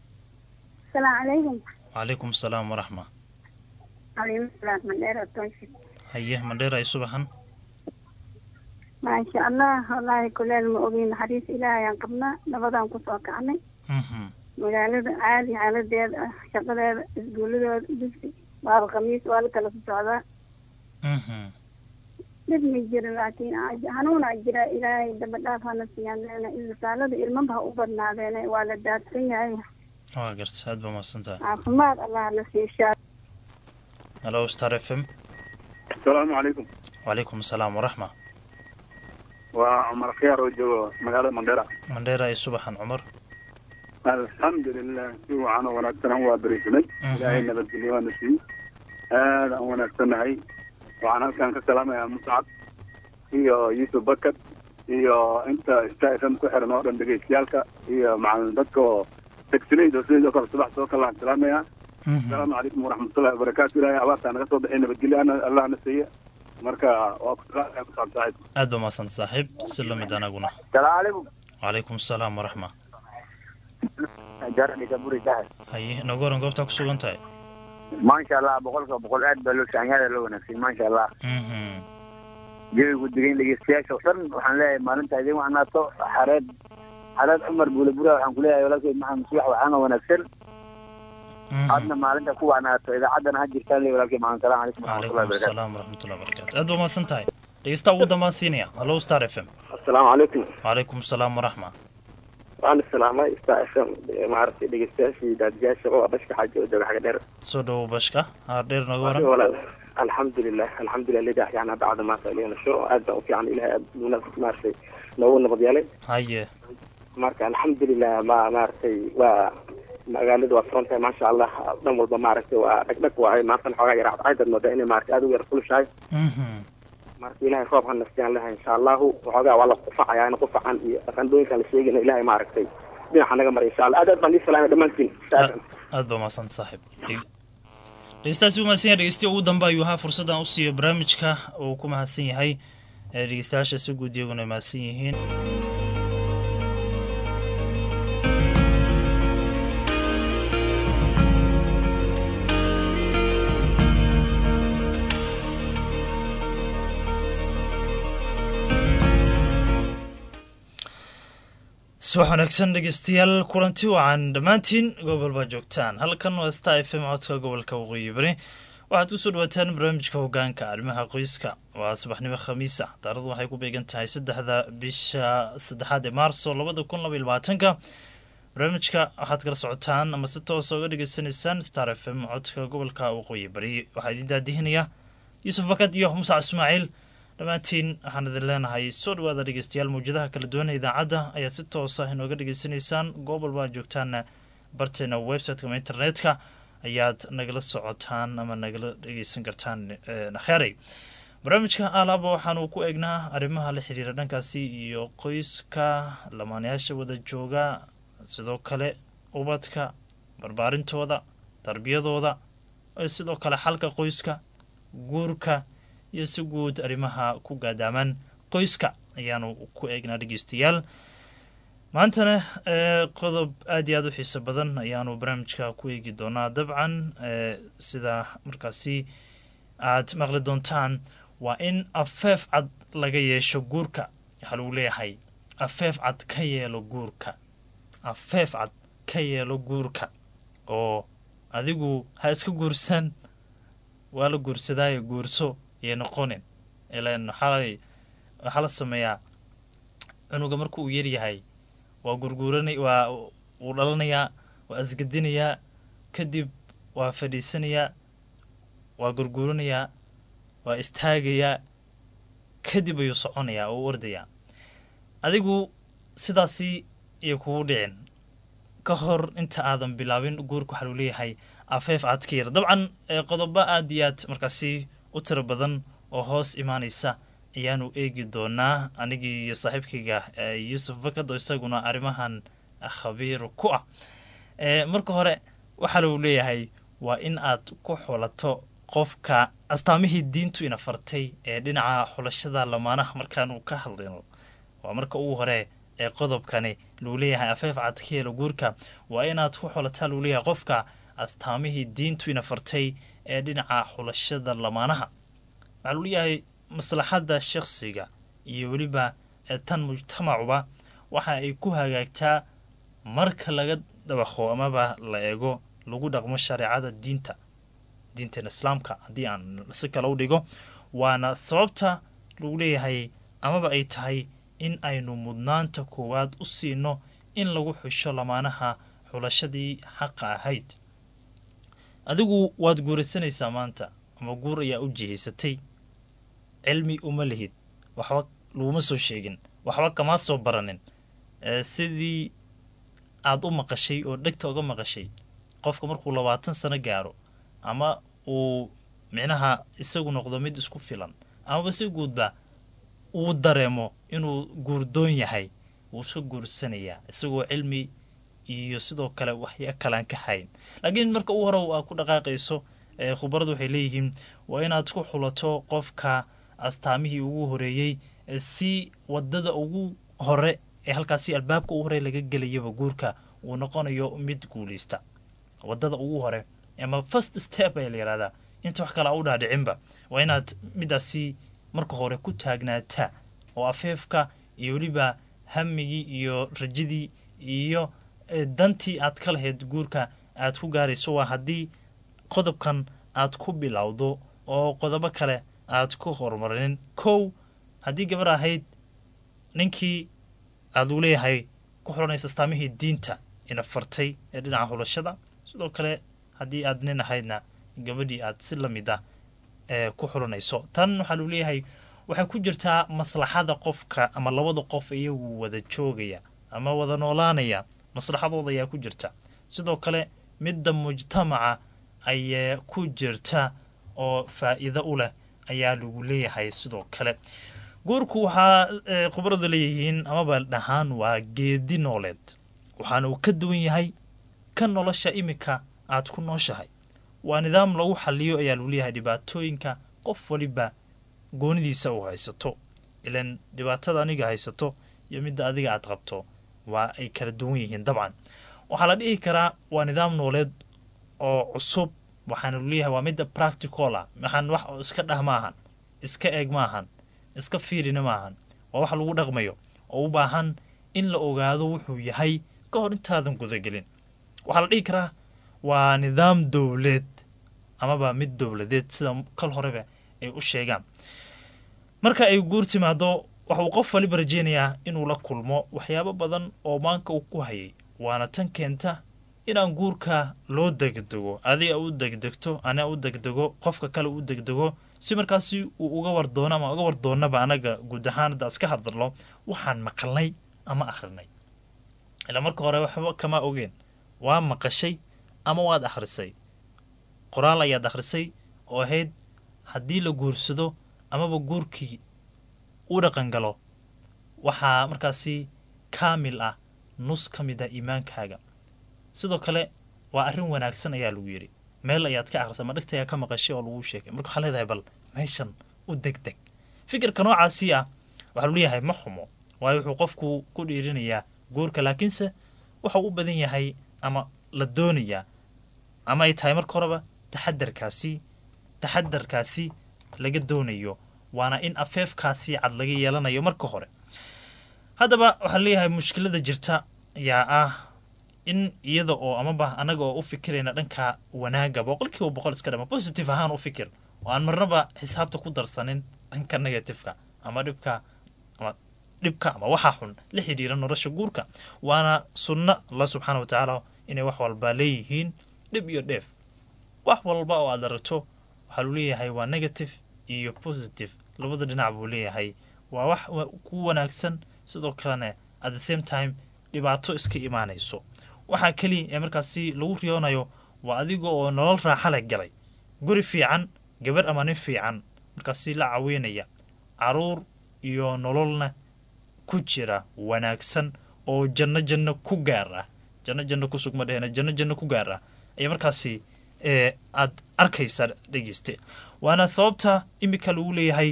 S5: calaykum
S1: wacalaykum asalaam waraxma
S5: calaykum mandheer
S1: haye mandheer ay subaxan
S5: maasha allah wallaahi kuleel ma ogin naxariis ilaahay aan qabnaa nabadaan kusoo kacnay
S1: mhm
S5: magaalada caadi xaaladeeda ah shaqadeeda isguuladooda dugsi baaba khamiis waa la kala socdaa
S1: mhm
S5: dhib ma jiro laakiin hanuunaa jira ilaahay daba dhaaf hana siiyaan leena isbitaalada ilmaba ha u badnaadeene waa la daadsan yahay
S1: waa garta aad baa mahadsan tahay
S5: caafimaad allah na siishaa
S1: hallo star f m
S7: asalaamu calaykum
S1: wacalaykum asalaam waraxma
S7: waa cumar khiyaar oo joogo magaalada mandheera
S1: mandheer ay subaxan cumar
S7: alxamdulilah si wacan oo wanaagsan aan waa berisanay ilaahay nabadgelyo waana siiyey aad aan wanaagsannahay waxaan halkan ka salaamayaa muscab iyo yuusuf bakar iyo inta star f m ku xiran oo dhan dhegeystayaalka iyo macalin dadka oo tagsilayda sidoo kale subax soo kale aan salaamayaa asalaamu calaykum waraxmatullahi wabarakaatu ilaahay abaartaa naga soo baxay nabadgelyo ana allah na siiya marka waa ku salaamaya ku saab saaxiib
S1: aad baa mahadsan saaxiib si lamid anaguna
S3: salaamu calaykum
S1: wacalaykum asalaam waraxma
S3: jarani kaburi tahay
S1: haye nooga waran goobtaa ku sugan tahay
S3: maasha allah boqolka boqol aad baa loo saanyaada loo wanaagsan maasha allah
S1: mhm
S3: jawigu degan dhegeystayaasha oo dhan waxaan leeyahay maalinta idin wanaato xareed xareed cumar buulabura waxaan kuleeyahay walaalkeed maxamed subax waxaana wanaagsan aadna maalinta ku wanaato idaacaddana ha jirtaan le walaalkeed maxamed salaam calaykum
S1: wacalaykum
S3: waraxmatullahi wabarakatu
S1: asalaam waraxmatullahi wabarakaatu aad baa mahadsan tahay dhegeystaha ugu dambaan siinaya hallo star f m
S4: asalaamu calaykum
S1: wacalaykum asalaam waraxma
S4: waan islaamay star f m maaragtay dhegeystayaashii daadiyaasha oo bashka xaaji oo jooga xaga dheer
S1: soo dhowo bashka haar dheer nooga waran
S4: walaal alxamdulilah alxamdulilah lidah yani bacda maanta ilaa nasho aad baan u fiican ilahay aad nuna maaragtay noogu nabad yeelay
S1: haye
S4: marka alxamdulilah ma maaragtay waa magaalada waa furan tahay maasha allah dhan walba maaragtay waa dhagdhag waay maantana xoogaa yar cadcaydad moodaa inay maaragtay aad u yar kulushahay
S1: mhm
S4: marka ilahay roob ha nastiyaan lehay insha allahu waxoogaa waa la qufacayaa in qufacan iyo dhaqandooyinkan la sheegayna ilahay maaragtay dhinaca naga maray insha allah aad aad baan ii salaamay dhammaantiin
S1: aad baa mahadsan saaxiib dhegeystahaasi u mahadsan yahay dhegeystiya ugu dambe ayuu ahaa fursaddan u siiyo barnaamijka uu ku mahadsan yahay ee dhegeystayaasha si guud iyaguna ay mahadsan yihiin subax wanaagsan dhegeystayaal kulanti wacan dhammaantiin gobol baa joogtaan halkan waa sta f m codka gobolka waqooyi bari waxaad kusoo dhawaataan barnaamijka hogaanka arrimaha qoyska waa subaxnimo khamiis ah taaradu waxay ku beegan tahay saddexda bisha saddexaad ee maarso labada kun laba iyo labaatanka barnaamijka waxaad kala socotaan ama si toosa uga dhagaysanaysaan star f m codka gobolka waqooyi bari waxaa idin daadihinaya yuusuf bakad iyo musac ismaaciil dhammaantiin waxaan idin leenahay soo dhawaada dhegeystayaal mawjadaha kala duwan idaacadda ayaa si toosa inooga dhegeysanaysaan goobal baa joogtaana barteena websiteka ama internetka ayaad nagala socotaan ama nagala dhegeysan kartaan nakheerey barnaamijka alaaba waxaanu ku eegnaa arrimaha la xiriira dhankaasi iyo qoyska lamaanayaasha wada jooga sidoo kale ubadka barbaarintooda tarbiyadooda sidoo kale xalka qoyska guurka iyo si guud arrimaha ku gaadaamaan qoyska ayaanu ku eegnaa dhegeystayaal maantana qodob aada iyo aada u xiiso badan ayaanu barnaamijka ku eegi doonaa dabcan sida markaasi aad maqli doontaan waa in afeef cad laga yeesho guurka waxaa lagu leeyahay afeef cad ka yeelo guurka afeef cad ka yeelo guurka oo adigu ha iska guursan waa la guursadaayo guurso iyo noqonin ilan waxaa waxaa la sameeyaa cunuga marka uu yaryahay waa gurguuranay waa wuu dhalanayaa waa asgadinayaa kadib waa fadhiisanayaa waa gurguuranayaa waa istaagayaa kadib ayuu soconayaa oo u ordayaa adigu sidaasi iyo kugu dhicin ka hor inta aadan bilaabin guurka waxaa luu leeyahay afeef aad ka yar dabcan qodobo aada iyo aad markaasi u tiro badan oo hoos imaanaysa ayaanu eegi doonaa anigii iyo saaxiibkayga yuusuf bakad oo isaguna arrimahan khabiir ku ah marka hore waxaa lagu leeyahay waa in aad ku xulato qofka astaamihii diintu ina fartay ee dhinaca xulashada lamaanaha markaanu ka hadlayno waa marka ugu hore ee qodobkani lagu leeyahay afeef cad ka yeelo guurka waa inaad ku xulataa lagu leeyahay qofka astaamihii diintu ina fartay ee dhinaca xulashada lamaanaha waxaa lagu leeyahay maslaxadda shakhsiga iyo weliba tan mujtamacuba waxa ay ku hagaagtaa marka laga dabaqo amaba la eego lagu dhaqmo shareecada diinta diintan islaamka haddii aan si kale u dhigo waana sababta lagu leeyahay amaba ay tahay in aynu mudnaanta koowaad u siino in lagu xusho lamaanaha xulashadii xaqa ahayd adigu waad guuraysanaysaa maanta ama guur ayaa u jihaysatay cilmi uma lihid waxba laguma soo sheegin waxba kamaa soo baranin sidii aada u maqashay oo dhegta uga maqashay qofka markuu labaatan sano gaaro ama uu micnaha isagu noqdo mid isku filan amaba si guudba uu dareemo inuu guurdoon yahay wuu iska guursanayaa isagoo cilmi iyo sidoo kale waxya kalaan ka hayn laakiin marka u hore aa ku dhaqaaqayso khubaradu waxay leeyihiin waa inaad ku xulato qofka astaamihii ugu horeeyey si wadada ugu hore ee halkaasi albaabka ugu hore laga gelayaba guurka uu noqonayo mid guuleysta wadada ugu hore ama first step ayaa la yihahdaa inta wax kale a u dhaadhicinba waa inaad midaasi marka hore ku taagnaataa oo afeefka iyo weliba hamigii iyo rajadii iyo dantii aad ka lahayd guurka aad ku gaarayso waa haddii qodobkan aad ku bilowdo oo qodobo kale aad ku horumarinin kow haddii gabar ahayd ninkii aad lagu leeyahay ku xulanaysa astaamihii diinta ina fartay ee dhinaca xulashada sidoo kale haddii aad nin ahaydna gabadhii aad si lamid ah ee ku xulanayso tan waxaa lagu leeyahay waxay ku jirtaa maslaxada qofka ama labada qof iyagu wada joogaya ama wada noolaanaya maslaxadooda ayaa ku jirta sidoo kale midda mujtamaca ayaa ku jirta oo faa-iido u leh ayaa lagu leeyahay sidoo kale guurku waxaa khubaradu leeyihiin amaba dhahaan waa geedi nooleed waxaana uu ka duwan yahay ka nolosha iminka aad ku nooshahay waa nidaam lagu xaliyo ayaa lagu leeyahay dhibaatooyinka qof waliba goonidiisa uu haysato ilan dhibaatada aniga haysato iyo midda adiga aad qabto waa ay kala duwan yihiin dabcan waxaa la dhihi karaa waa nidaam nooleed oo cusub waxaana lagu leeyahay waa midda practical ah maxaan wax iska dhah maahan iska eeg maahan iska fiirina maahan waa wax lagu dhaqmayo oo u baahan in la ogaado wuxuu yahay ka hor intaadan gudagelin waxaa la dhihi karaa waa nidaam dowleed amaba mid dowladeed sida kal horeba ay u sheegaan marka ay guur timaado waxa uu qof waliba rajeynayaa inuu la kulmo waxyaabo badan oo maanka uu ku hayay waana tan keenta inaan guurka loo degdego adiga u degdegto ana u degdego qofka kale u degdego si markaasi uu uga wardoono ama uga wardoonaba anaga guud ahaan hadda iska hadalno waxaan maqalnay ama akhrinay ilaa marka hore waxba kama ogeen waa maqashay ama waad akhrisay qoraal ayaad akhrisay oo ahayd haddii la guursado amaba guurkii u dhaqangalo waxaa markaasi kaamil ah nus ka mid ah iimaankaaga sidoo kale waa arrin wanaagsan ayaa lagu yidhi meel ayaad ka akhrisay ama dhegta ayaa ka maqashay oo lagu sheegay marka waxaa leedahay bal meeshan u deg deg fikirka noocaasi ah waxaa lu leeyahay ma xumo waayo wuxuu qofku ku dhiirinayaa guurka laakiinse waxau u badan yahay ama la doonayaa ama ay tahay marka horeba taxadarkaasi taxadarkaasi laga doonayo waana in afeefkaasi cad laga yeelanayo marka hore haddaba waxaa leeyahay mushkilada jirta ayaa ah in iyada oo amaba anaga oo u fikirayna dhanka wanaaga boqol kiiba boqol iska dhama positive ahaan u fikir oo aan marnaba xisaabta ku darsanin dhanka negativeka ama dhibka ama dhibka ama waxaa xun la xidhiira nolosha guurka waana sunno allah subxaana wa tacaala inay wax walba leeyihiin dhib iyo dheef wax walba oo aad aragto waxaa lu leeyahay waa negative iyo positive labada dhinac buu leeyahay waa wax ku wanaagsan sidoo kalena at the same time dhibaato iska imaanayso waxaa keliya ee markaasi lagu riyoonayo waa adiga oo nolol raaxa leh galay guri fiican gabar ama nin fiican markaasi la caweynaya caruur iyo nololna ku jira wanaagsan oo janno janno ku gaar ah janno janno kusug ma dhehena janno janno ku gaar ah ayaa markaasi ee aad arkaysaa dhegeyste waana sababta imika lagu leeyahay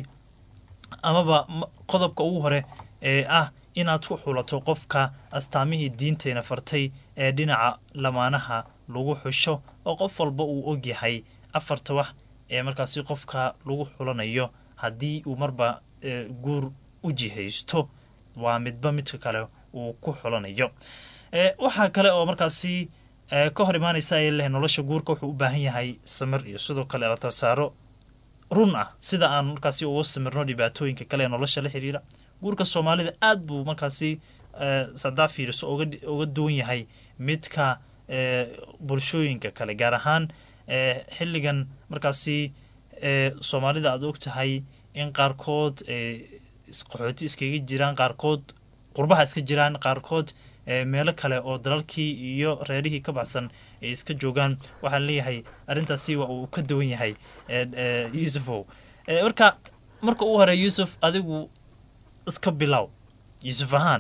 S1: amaba qodobka ugu hore ee ah inaad ku xulato qofka astaamihii diinteena fartay ee dhinaca lamaanaha lagu xusho oo qof walba uu ogyahay afarta wax ee markaasi qofka lagu xulanayo haddii uu marba guur u jihaysto waa midba midka kale uu ku xulanayo waxaa kale oo markaasi ka hor imaanaysa ay leh nolosha guurka wuxuu u baahan yahay samir iyo sidoo kale la tasaaro run ah sida aan markaasi uga samirno dhibaatooyinka kale ee nolosha la xiriira guurka soomaalida aad buu markaasi sadaa fiiriso uga duwan yahay midka bulshooyinka kale gaar ahaan xilligan markaasi soomaalida aad og tahay in qaarkood qaxooti iskaga jiraan qaarkood qurbaha iska jiraan qaarkood meelo kale oo dalalkii iyo reerihii ka baxsan ay iska joogaan waxaan leeyahay arrintaasi waa uu ka duwan yahay yuusufow marka marka uu hore yuusuf adigu iska bilow yuusuf ahaan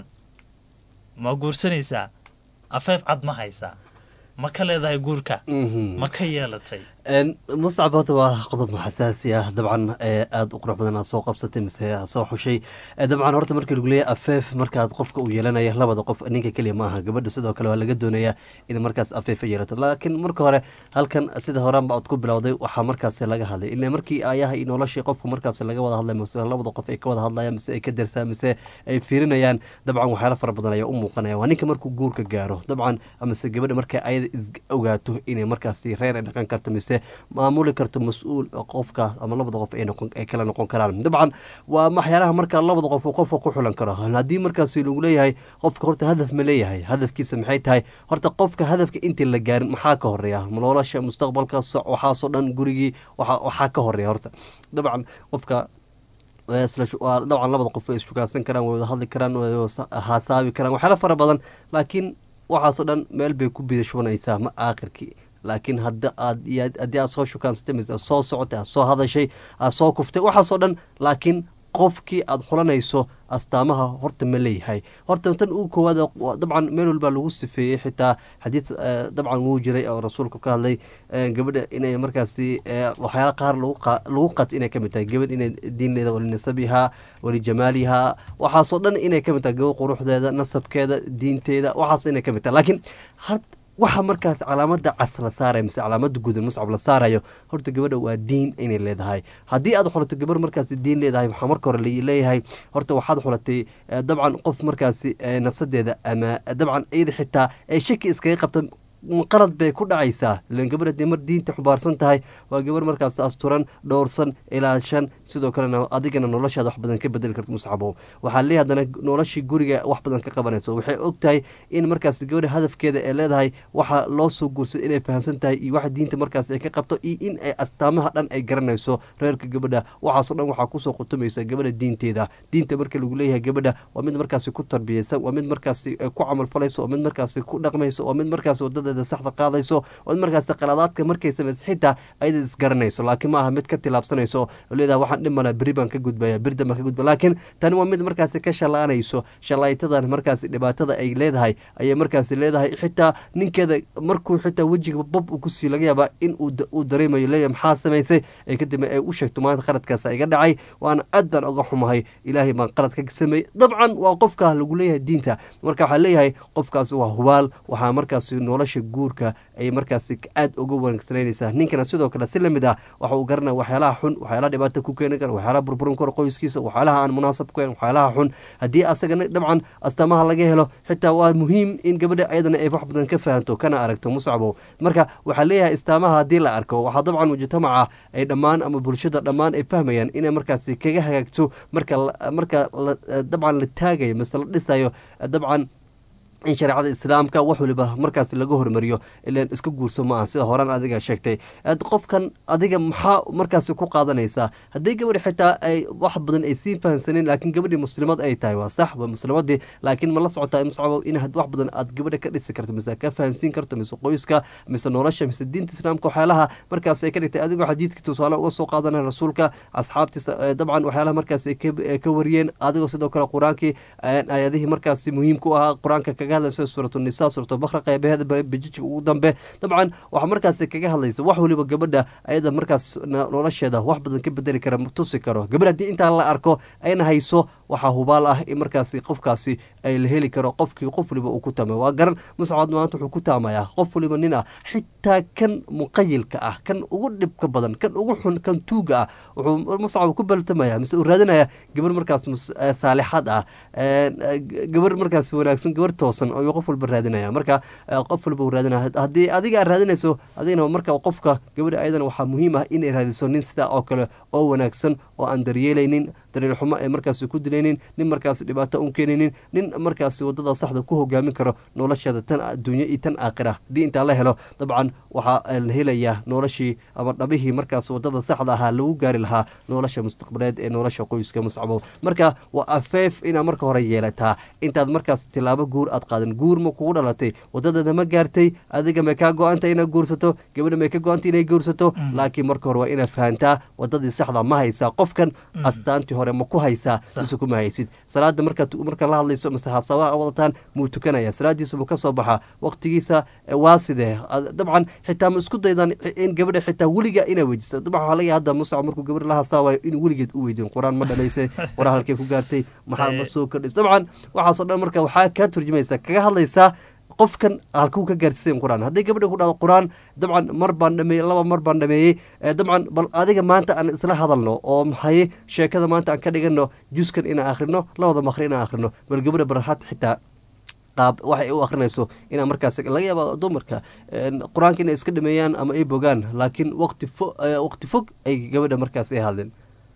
S1: ma guursanaysaa afeef cad ma haysaa ma ka leedahay guurka ma ka yeelatay
S8: muscab horta waa qodob xasaasi ah dabcan aada u qurux badan aad soo qabsatay mise aad soo xushay dabcan horta markii lagu leeyahay afeef markaad qofka uu yeelanaya labada qof ninka keliya ma aha gabadha sidoo kale waa laga doonayaa in markaas afeefa yeelato laakiin marka hore halkan sida horaanba aad ku bilowday waxaa markaas laga hadlay ila markii ayaha iyo noloshii qofka markaas laga wada hadlay mise labada qof ay ka wada hadlayaan mise ay ka darsaan mise ay fiirinayaan dabcan waxyaala fara badan ayaa u muuqanaya waa ninka markuu guurka gaaro dabcan mise gabadha marka ayada is ogaato inay markaasi reer ay dhaqan karto mise maamuli karto mas-uul qofka ama labada qof ay kala noqon karaan dabcan waa waxyaalaha marka labada qof uu qofka ku xulan karo haddii markaasi lagu leeyahay qofka horta hadaf ma leeyahay hadafkiisa maxay tahay horta qofka hadafka intii la gaarin maxaa ka horeeya nolosha mustaqbalka waxaasoo dhan gurigii waxaa ka horeeya horta dabcan qofka dabcan labada qof way isfukaansan karaan way wada hadli karaan way haasaabi karaan waxyaala fara badan laakiin waxaasoo dhan meel bay ku bida shubanaysaa ma aakhirkii laakiin hadda aad haddii aad soo shukaansatay mise aad soo socotay aad soo hadashay aad soo kuftay waxaasoo dhan laakiin qofkii aad xulanayso astaamaha horta ma leeyahay horta tan ugu koowaad dabcan meel walbaa lagu sifeeyey xitaa xadiid dabcan wuu jiray oo rasuulku ka hadlay gabadha inay markaasi waxyaala qaar lagu qat inay kamid tahay gabadh inay diinleeda walinasabihaa walijamaalihaa waxaasoo dhan inay kamid tahay gabadh quruxdeeda nasabkeeda diinteeda waxaas inay kamid tahay laakiin waxa markaas calaamada cas la saaraya mise calaamada gudan muscab la saarayo horta gabadha waa diin inay leedahay haddii aad xulato gabar markaas diin leedahay waxaa marka hore leeyahay horta waxaad xulatay dabcan qof markaasi nafsadeeda ama dabcan iyada xitaa ay shaki iskaga qabta qalad bay ku dhacaysaa ilan gabar haddii mar diinta xubaarsan tahay waa gabar markaas asturan dhowrsan ilaashan sidoo kalena adigana noloshaada wax badan ka bedeli karto muscabow waxaa leeyahay haddana noloshii guriga wax badan ka qabanayso waxay og tahay in markaas gabadha hadafkeeda ee leedahay waxa loo soo guursada inay fahamsan tahay iyo waxa diinta markaas ay ka qabto iyo in ay astaamaha dhan ay garanayso reerka gabadha waxaasoo dhan waxaa kusoo qutumaysa gabadha diinteeda diinta marka lagu leeyahay gabadha waa mid markaasi ku tarbiyaysan waa mid markaasi ku camalfalayso waa mid markaasi ku dhaqmayso waa mid markaasi wadada saxda qaadayso oo markaas qaladaadka markay samaysa xitaa ayada isgaranayso laakiin ma aha mid ka tilaabsanayso oo leedaha waxaan dhimana beri baan ka gudbaya beri dambaan ka gudba laakiin tani waa mid markaasi ka shalaanayso shalaytadan markaasi dhibaatada ay leedahay ayay markaasi leedahay xitaa ninkeeda markuu xitaa wejiga bob uu kusii laga yaabaa in uu dareemayo leeyahay maxaa samaysay ee kadib ay u sheegto maanta qaladkaasa iga dhacay waana aad baan uga xumahay ilaahay baan qalad ka sameeyey dabcan waa qofka lagu leeyahay diinta marka waxaa leeyahay qofkaasi waa hubaal waxaa markaasi nolosha guurka ay markaasi aad uga wanaagsananaysaa ninkana sidoo kale si lamid ah waxa uu garanaya waxyaalaha xun waxyaalaha dhibaata ku keeni kara waxyaalaha burburin kara qoyskiisa waxyaalaha aan munaasab ku waxyaalaha xun haddii asagana dabcan astaamaha laga helo xitaa waa muhiim in gabadha ayadana ay wax badan ka fahanto kana aragto muscabo marka waxaa leeyahay astaamaha haddii la arko waxaa dabcan mujtamaca ay dhammaan ama bulshada dhammaan ay fahmayaan inay markaasi kaga hagaagto marka marka dabcan la taagayo mise la dhisayo dabcan in shareecada islaamka wax waliba markaas laga hormariyo ilan iska guurso ma aha sida horaan adiga sheegtay qofkan adiga maxaa markaas ku qaadanaysaa haddii gabadhi xitaa ay wax badan ay sii fahamsaneen laakiin gabadhii muslimad ay tahay waa sax waa muslimadii laakiin ma la socotaa muscabo in wax badan aad gabadha ka dhisi karto mise ka fahansiin karto mise qoyska mise nolosha mise diinta islaamka waxyaalaha markaas ay ka dhigtay adigoo xadiidka tusaale uga soo qaadanaya rasuulka asxaabtiisa dabcan waxyaalaha markaas ay ka wariyeen adigoo sidoo kale qur-aankii ayadihii markaas muhiim ku ahaa qur-aanka kaga hadlayso suuratu nisa suuratu bakra qeybaheeda bejijka ugu dambe dabcan waxaa markaas kaga hadlaysa wax waliba gabadha ayada markaas nolosheeda wax badan ka bedeli kara tusi karo gabadh haddii intaa la arko ayna hayso waxaa hubaal ah in markaasi qofkaasi ay la heli karo qofkii qof waliba uu ku taamay waa garan muscad maanta wuxuu ku taamayaa qof waliba nin ah xitaa kan muqayilka ah kan ugu dhibka badan kan ugu xun kan tuuga ah wuxuu muscab ku baltamaya mise uu raadinaya gabar markaas saalixad ah gabar markaas wanaagsan gabar toosan ayuu qof walba raadinaya marka qof walba uu raadinaya haddii adiga aad raadinayso adigana marka qofka gabadha ayadana waxaa muhiim ah inay raadiso nin sidaa oo kale oo wanaagsan oo aan daryeelaynin dariilxumo ay markaasi ku dilaynin nin markaasi dhibaato un keenaynin nin markaasi wadada saxda ku hogaamin karo nolosheeda tan adduunye iyo tan aakhira haddii intaa la helo dabcan waxaa la helayaa noloshii ama dhabihii markaas wadada saxda ahaa lagu gaari lahaa nolosha mustaqbaleed ee nolosha qoyska muscabo marka waa afeef inaad marka hore yeelataa intaad markaas tilaabo guur aad qaadan guur ma kugu dhalatay wadadeeda ma gaartay adiga may kaa go-anta inaad guursato gabadha may ka go-anta inay guursato laakiin marka hore waa inaad fahantaa wadadii saxda ma haysaa qofkan astaantii hore ma ku haysaa mise kuma haysid salaada markaad marka la hadlayso mise hasabaha wadataan muu tukanaya salaadiisa muu ka soo baxaa waqtigiisa waa sidee dabcan xitaa ma isku daydan in gabadha xitaa weliga inaa weydiisa dabcan waxaa laga hadda muscab markuu gabadha la hasaawayo in weligeed u weydiin qur-aan ma dhamaysay qora halkay ku gaartay maxaa ma soo kordhis dabcan waxaasoo dhan marka waxaa kaa turjumaysa kaga hadlaysaa qofkan halkuu ka gaarsiisayn qur-aan hadday gabadha ku dhahdo qur-aan dabcan mar baan dhameeyey laba mar baan dhameeyey dabcan bal adiga maanta aan isla hadalno oo maxaye sheekada maanta aan ka dhigano juskan inaan akhrino labada makri inaan akhrino bal gabadha barhaad xitaa qaab waxay u akrinayso inaa markaas laga yaaba dumarka qur-aanka inay iska dhameeyaan ama ay bogaan laakiin waqti fo waqti fog ay gabadha markaas ay hadleen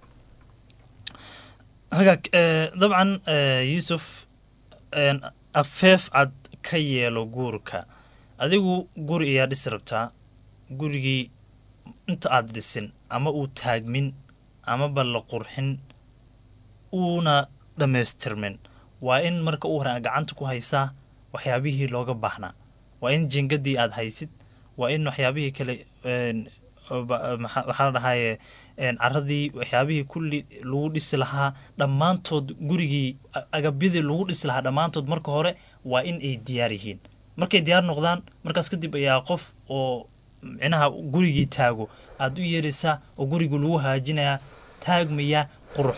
S1: hagaag dabcan yuusuf afeef cad ka yeelo guurka adigu guri ayaa dhisi rabtaa gurigii inta aada dhisin ama uu taagmin amaba la qurxin uuna dhammaystirmin waa in marka u hore gacanta ku haysaa waxyaabihii looga baahnaa waa in jingadii aada haysid waa in waxyaabihii kale waxaa la dhahaye caradii waxyaabihii kulli lagu dhisi lahaa dhammaantood gurigii agabyadii lagu dhisi lahaa dhammaantood marka hore waa in ay diyaar yihiin markay diyaar noqdaan markaas kadib ayaa qof oo micnaha gurigii taago aada u yeeraysaa oo gurigii lagu haajinayaa taagmaya qurux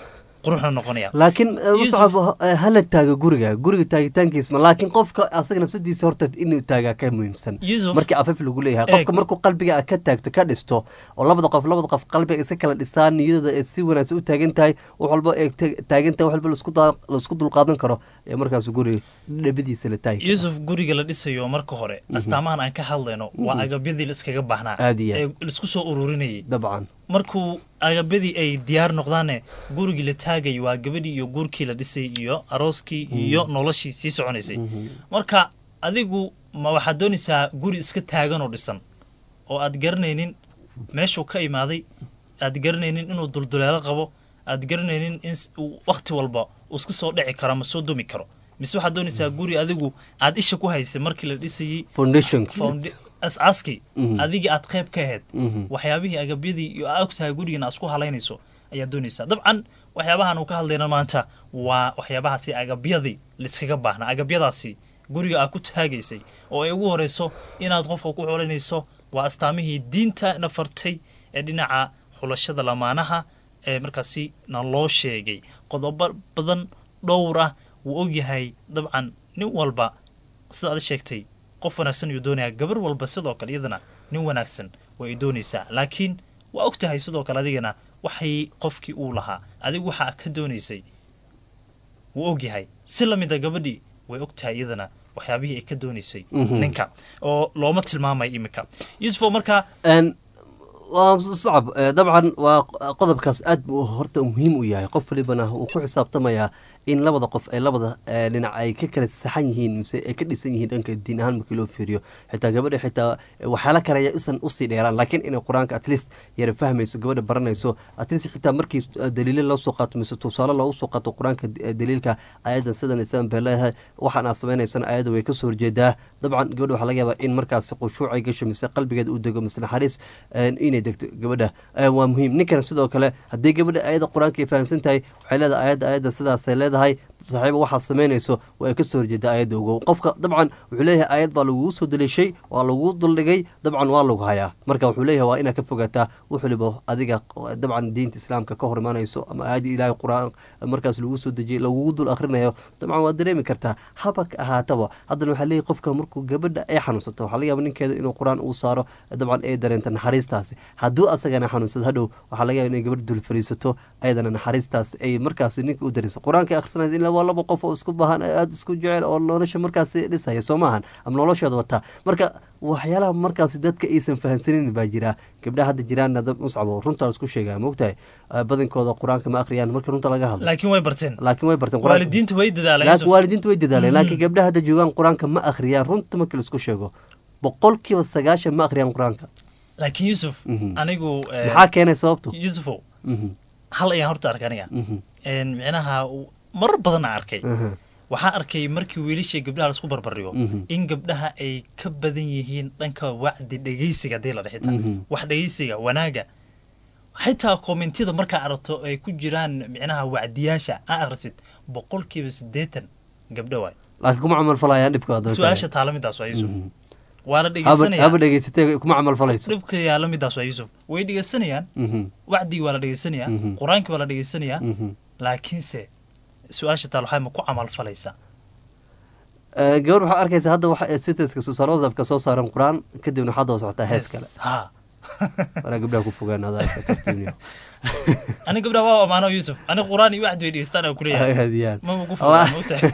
S1: quruxna noqonaya
S8: laakiin
S1: Yusuf-
S8: muscab eh, hala taago guriga guriga taagitaankiisma laakiin qofka asaga nafsadiisa horta inuu taagaa ka muhiimsan
S1: Yusuf-
S8: markii afaf lagu leeyahay
S1: Eeg.
S8: qofka markuu qalbiga ka taagto ka dhisto oo labada qof labada qof qalbiga iska kala dhistaan niyadooda ay si wanaagsan u taagan tahay wax walba ay ta- taagan tahay wax walba laisku daa- laisku dulqaadan karo ee markaas guriga dhabadiisa la taagi karo.
S1: yuusuf guriga la dhisayo marka hore astaamahan aan ka hadlayno waa agabyadii la iskaga baahnaa
S8: Aad iyo aad.
S1: ee laisku soo ururinayay
S8: dabcan
S1: markuu agabyadii ay diyaar noqdaane gurigii la taagay waa gabadhii iyo guurkii la dhisay iyo arooskii iyo noloshii sii soconaysay marka adigu ma waxaad doonaysaa guri iska taagan oo dhisan oo aad garanaynin meeshuu ka imaaday aad garanaynin inuu dulduleelo qabo aad garanaynin in s- uu wakhti walba uu iska soo dhici karo ama soo dumi karo mise waxaad doonaysaa guri adigu aad isha ku haysay markii la dhisayey
S8: foundation
S1: founda- as-aaskii
S8: Mhm.
S1: adigii aad qayb ka ahayd
S8: Mhm.
S1: waxyaabihii agabyadii iyo aa ogtahay gurigan aad isku halaynayso ayaad doonaysaa dabcan waxyaabahan uu ka hadlayna maanta waa waxyaabahaasi agabyadii laiskaga baahnaa agabyadaasi guriga aad ku taagaysay oo ay ugu horeyso inaad qofka ku xulinayso waa astaamihii diinta na fartay ee dhinaca xulashada lamaanaha ee markaasi na loo sheegay qodobo badan dhowr ah wuu ogyahay dabcan nin walba sida aad sheegtay qof wanaagsan ayuu doonayaa gabar walba sidoo kale iyadana nin wanaagsan way doonaysaa laakiin waa og tahay sidoo kale adigana waxay qofkii uu lahaa adigu waxaa ka doonaysay wuu og yahay si lamida gabadhii way og tahay iyadana waxyaabihii ay ka doonaysay
S8: Mhm.
S1: ninka oo looma tilmaamay iminka yuusufo markaa
S8: Een, waa sacab eh, dabcan waa qodobkaas aad buu horta muhiim u yahay qof walibana uu ku xisaabtamayaa in labada qof ay labada eh, dhinac ay ka kala saxan yihiin mise ay ka dhisan yihiin dhanka diin ahaan markii loo fiiriyo xitaa gabadha xitaa eh, waxyaala karaya isan usii dheeraan laakiin inay qur-aanka at least yara fahmayso gabadha baranayso at least xitaa markii eh, daliilo loo soo qaato mise tusaale loogu soo qaato qur-aanka eh, daliilka ayadan sidan isan bay leedahay waxaan aad samaynaysana ayada way kasoo horjeedaa dabcan gabadha waxaa laga yaabaa in markaas khushuucay gasho mise qalbigeeda uu dego mise naxariis een, inay degto gabadha Eh, waa muhiim ninkan sidoo kale haddii gabadha ayada qur-aanka ay fahamsan tahay waxay leedahay ayadda ayadda sidaasay leedahay saaxiiba waxaad samaynayso waa ay kasoo horjeedaa ayadda ogow qofka dabcan wuxuu leeyahay ayad baa lagugu soo daliishay waa lagugu duldhigay dabcan waa lagu hayaa marka wuxuu leeyahay waa inaad ka fogaataa wax waliba adiga dabcan diinta islaamka ka hor imaanayso ama aayadda ilaahay qur-aan markaas lagu soo dejiyay lagugu dul akhrinayo dabcan waad dareemi kartaa haba ka ahaataba haddana waxaa leeyahay qofka markuu gabadha ay xanuunsato waxaa laga yaaba ninkeeda inuu qur-aan uu saaro dabcan ay dareenta naxariistaasi hadduu asagana xanuunsado hadhow waxaa laga yaaba inay gabadha dul fariisato ayadana naxariistaas ay markaas ninka u dariso qur-aanka akhrisanaysa ilaa waa laba qof oo isku bahan aada isku jecel oo nolosha markaas dhisaya soo maahan ama noloshooda wataa marka waxyaalaha markaas dadka aysan fahansanin baa jira gabdhaha hadda jiraanna dad muscabo runtaa isku sheegaa maogtahay badankooda qur-aanka ma akhriyaan marka runta laga hadlo
S1: laakiin way barteen
S8: laakiin way barteen
S1: waalidiinta way dadaaleen
S8: laakiin waalidiinta way dadaaleen laakiin gabdhaha hadda joogaan qur-aanka ma akhriyaan runta marka laisku sheego boqolkiiba sagaashan ma akhriyaan qur-aanka
S1: laakiin yuusuf anigu
S8: maxaa keenay sababtu
S1: yuusufow hal ayaan horta arkay aniga micnaha marar badanna arkay waxaan arkay markii wiilashii gabdhaha laisku barbardhigo in gabdhaha ay ka badan yihiin dhanka wacdi dhegeysiga hadii la dhexita wax dhegeysiga wanaaga xitaa kommentiyada markaa aragto ay ku jiraan micnaha wacdiyaasha aa akhrisid boqolkiiba siddeetan gabdho waay
S8: laakiin kuma camal falayaan dhibka
S1: su-aasha taala midaas waa yuusuf waa la dhegeysanaya
S8: haba dhegeysatee kuma camal falayso
S1: dhibka yaala midaas waa yuusuf way dhegeysanayaan wacdigii waa la dhegeysanayaa qur-aankii waa la dhegeysanayaa laakiinse su-aasha taal waxay ma ku camal falaysaa
S8: gabar waxaa arkaysa hadda waxa sitaska susaar whatsappka soo saaran qur-aan kadibna waxaa daba socotaa hees kale
S1: ha
S8: waraa gabdhaha ku fogaan adaa tartiibniyo
S1: ani gabdhaha waa amaano yuusuf ani qur-aan iyo wacdi way dhegeystaan aan kuleeyahay
S8: aad iyo aad
S1: maba ku fogaan maogtahay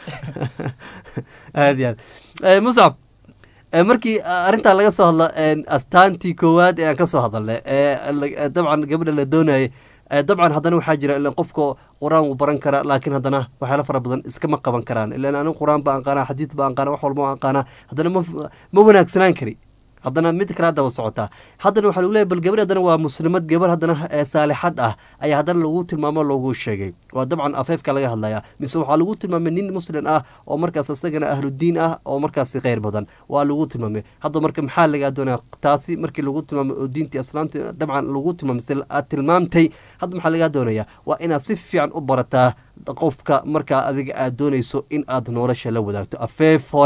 S8: aad iyo aad muscab markii arrintaa laga soo hadlo astaantii koowaad ee aan ka soo hadalnay ee dabcan gabadha la doonayay dabcan haddana waxaa jira ilan qofka qur-aan wuu baran karaa laakiin haddana waxyaala fara badan iskama qaban karaan ilan anig qur-aan baan qaanaa xadiid baan qaanaa wax walba aan qaanaa haddana ma ma wanaagsanaan kari haddana mid kale haddaba socotaa haddana waxaa lagu leeyahy bal gabar haddana waa muslimad gabar haddana saalixad ah ayaa haddana lagu tilmaamo loogu sheegay waa dabcan afeefka laga hadlaya mise waxaa lagu tilmaamay nin muslim ah oo markaas isagana ahludiin ah oo markaasi kheyr badan waa lagu tilmaamay hadda marka maxaa lagaa doonaya taasi markii lagu tilmaamay oo diintii islaamta dabcan lagu tilmaamay si aad tilmaamtay hadda maxaa lagaa doonaya waa inaad si fiican u barataa qofka markaa adiga aad doonayso in aad nolosha la wadaagto afeef hore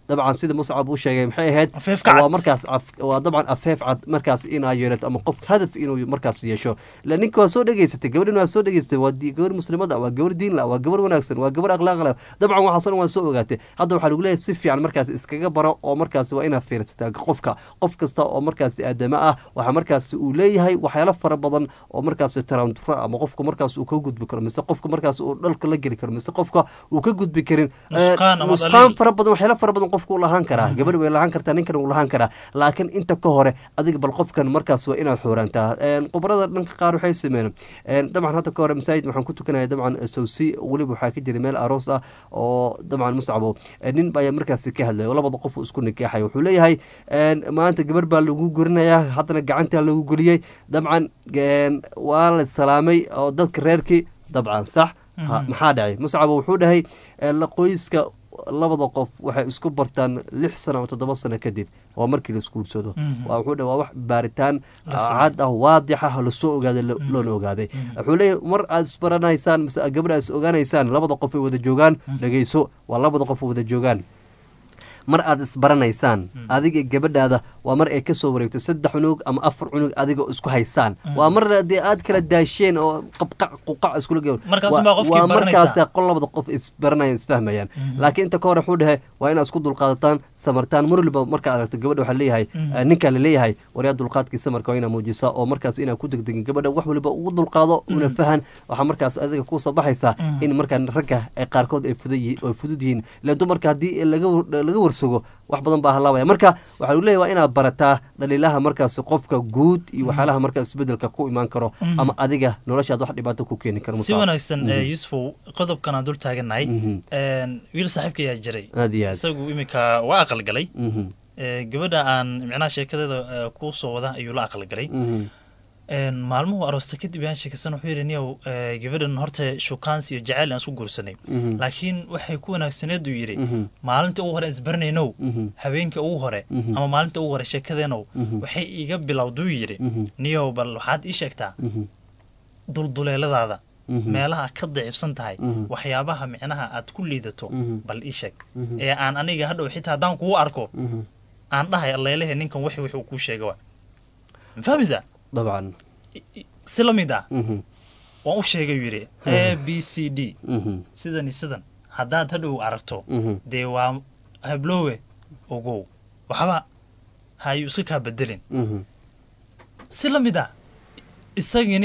S8: dabcan sida muscab uu sheegay maxay ahayd
S1: Afeef ka cad.
S8: waa markaas af- waa dabcan afeef cad markaas inaa yeelato ama qof hadaf inuu markaas yeesho la ninka waa soo dhegeysatay gabadhin waa soo dhegeysatay waa di- gabar muslimada waa gabar diin la waa gabar wanaagsan waa gabar akhlaaq leh dabcan waxaasoo dhan waa soo ogaatay hadda waxaa lagu leeyahay si fiican markaas iskaga baro oo markaas waa inaad fiirsataa qofka qof kasta oo markaas aadama ah waxaa markaas uu leeyahay waxyaalo fara badan oo markaas tarantura ama qofka markaas uu ka gudbi karo mise qofka markaas uu dhalka la geli karo mise qofka uu ka gudbi karin Eh,
S1: Nusqaan ama
S8: nusqaan
S1: dhaliil.
S8: fara badan waxyaalo fara badan qofka uu lahaan karaa gabadh way lahaan kartaa ninkan uu lahaan karaa laakiin inta ka hore adiga bal qofkan markaas waa inaad xooraantaa Een, khubarada dhanka qaar waxay sameeyeen een, dabcan hadda ka hore masaajid waxaan ku tukanaya dabcan sawsi weliba waxaa ka jira meel aroos ah oo dabcan muscabo eh, nin baa markaasi ka hadlay oo labada qof uu isku nikaaxay wuxuu leeyahay een, maanta gabar baa lagu gorinayaa haddana gacantaa lagu geliyey dabcan een, waa la salaamay oo dadka reerkii dabcan sax Ha, maxaa dhacay muscabo wuxuu dhahay eh, la qoyska labada qof waxay isku bartaan lix sano ama toddoba sano kadib waa markii la isguursado
S1: Mhm.
S8: waa wuxuu dhahay waa wax baaritaan
S1: La sameeyo.
S8: cad ah waadix ah lasoo ogaaday lo- loona ogaaday wuxuu leeyahay mar aad isbaranaysaan mise gabadh aad is ogaanaysaan labada qof ay wada joogaan dhegeyso waa labada qof ay wada joogaan mar aad isbaranaysaan adiga gabadhaada waa mar ay kasoo wareegto saddex cunug ama afar cunug adigoo isku haysaan waa mar dee aad kala daasheen oo qabqac quqac iskula ge
S1: Markaas
S8: Waa-
S1: baa qofkii
S8: waa markaas
S1: baranaysaa.
S8: qol labada qof isbaranayaan isfahmayaan laakiin inta ka hore wuxuu dhahay waa inaad isku dulqaadataan samartaan mar waliba markaad aragto gabadha waxaa leeyahay eh, ninkaa laleeyahay waryaa dulqaadkii samarka waa inaad muujisaa oo markaas inaad ku degdegin gabadha wax waliba ugu dulqaado una fahan waxaa markaas adiga kusoo baxaysaa in markaa ragga ay qaarkood ay fudud yihiin ay fudud yihiin ilaan dumarka haddii laga war- laga warsago wax badan baa halaabaya marka waxaa lagu leeyahay waa inaad barataa dhaliilaha markaas qofka guud iyo waxyaalaha markaas isbedelka ku imaan karo ama adiga noloshaad wax dhibaato ku keeni karo
S1: si
S8: Musa.
S1: wanaagsan eh, yusufow qodobkan aan dul taagannahay
S8: Mhm.
S1: Een, wiil saaxiibka ayaa jiray
S8: aad iyo aad
S1: isagu iminka waa aqal galay
S8: Mhm,
S1: Eh, gabadha aan micnaha sheekadeeda eh, kuu soo wada ayuu la aqal galay
S8: mhm,
S1: Een, maalmuhu aroosta kadib ayaan sheekaysan wuxuu yidhi niyow eh, gabadhan horta shukaansi iyo jacayl aan isku guursanay
S8: mhm,
S1: laakiin waxay ku wanaagsaneed uu yidhi
S8: mhm,
S1: maalinta ugu hore isbaranaynow
S8: mhm,
S1: habeenka ugu hore
S8: Mhm.
S1: ama maalinta ugu hore sheekadeenow
S8: Mhm.
S1: waxay iiga bilowduu yidhi
S8: mhm,
S1: niyow bal waxaad ii sheegtaa
S8: mhm,
S1: dulduleeladaada
S8: mhm,
S1: meelaha ka daciifsan tahay
S8: Mhm.
S1: waxyaabaha micnaha aad ku liidato
S8: Mhm.
S1: bal ii sheeg
S8: Mhm.
S1: ee aan aniga hadhow xitaa haddaan kugu arko
S8: mhm.
S1: aan dhahay alleelehe ninkan wix wixuu kuu sheega wa ma fahmaysaa
S8: dabcan
S1: I- i- si la mid ah
S8: Mhm,
S1: waan u sheegay uu yidhi a b c d
S8: mhm,
S1: sidan iyo sidan haddaad hadhow aragto
S8: mhm,
S1: dee waa habloowe ogow waxba hayuu iska kaa bedelin
S8: mhm,
S1: si la mid ah isagini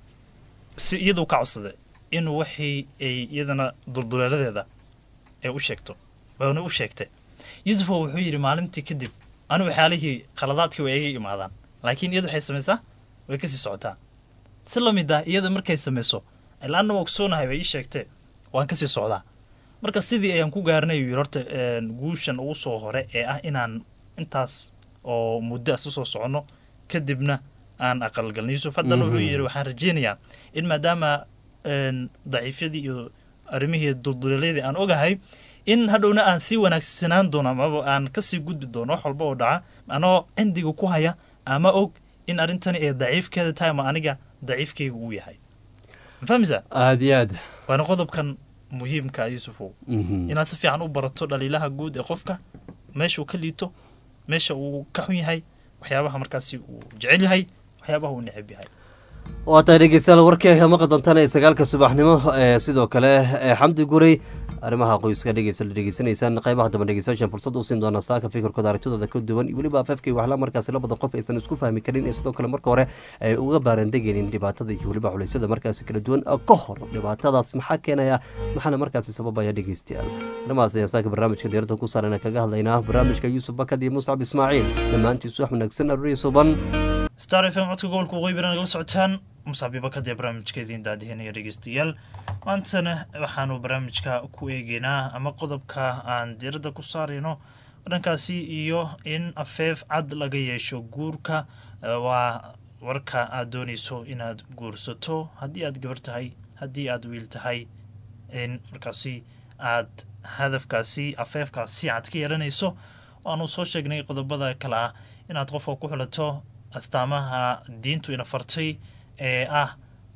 S1: si iyaduu ka codsaday inuu waxii ay iyadana dulduleeladeeda ay u sheegto waana u sheegtay yusufa wuxuu yidhi maalintii kadib anigu waxyaalihii khaladaadkii way iga imaadaan laakiin iyadu waxay samaysaa way kasii socotaa si la mid ah iyada markay samayso ilaana waa kusoonahay way ii sheegtee waan kasii socdaa marka sidii ayaan ku gaarnay uu yidhi horta een, guushan ugu soo hore ee ah inaan intaas oo muddo isu soo soconno kadibna aan aqalgalno yuusuf haddana wuxuu yidhi waxaan rajeynayaa in maadaama een, daciifyadii iyo arrimihii dulduleeladii aan ogahay in hadhowna aan sii wanaagsanaan doono amaba aan kasii gudbi doono wax walba oo dhaca anoo cindiga ku haya ama og in arrintani ay daciifkeeda tahay ama aniga daciifkeyga uu yahay ma fahmaysaa
S8: aad iyo aad
S1: waana qodobkan muhiimka ah, yuusufow
S8: Mhm,
S1: inaad si fiican u barato dhaliilaha guud ee qofka meesha uu ka liito meesha uu ka xun yahay waxyaabaha markaasi uu jecel yahay waxyaabaha uu neceb yahay
S8: waa tahay dhegeystayaal warkeega maqli doontaan ee sagaalka subaxnimo ee sidoo kale ee xamdi guray arrimaha qoyska dhegeysa la dhegeysanaysaan qeybaha dambe dhegeystayaashan fursad u siin doonaa saaka fikirkooda aragtidooda ka duwan iyo weliba afafkii waxla markaasi labada qof aysan isku fahmi karin ee sidoo kale marka hore ay uga baarandegaynin dhibaatada iyo weliba culeysyada markaasi kala duwan oo ka hor dhibaatadaas maxaa keenaya maxaana markaasi sababaya dhegeystayaal arrimahaas ayaan saaka barnaamijka diirada ku saaran kaga hadlaynaa barnaamijka yuusuf bakad iyo muscab ismaaciil dhammaantiisu wax wanaagsan aruriya suban
S1: star f m codka gobolka waqooyi bari nagala socotaan musaabiba kadee barnaamijkeediin daadihinaya dhegeystayaal maantana waxaanu barnaamijka ku eegeynaa ama qodobka aan diiradda ku saarayno dhankaasi iyo in afeef cad laga yeesho guurka eh, waa warka aad doonayso inaad guursato haddii aad gabar tahay haddii aad wiil tahay in markaasi aad hadafkaasi afeefkaasi cad ka yeelanayso waanu soo sheegnay qodobada kale ah inaad qofka ku xulato astaamaha diintu ina fartay ee ah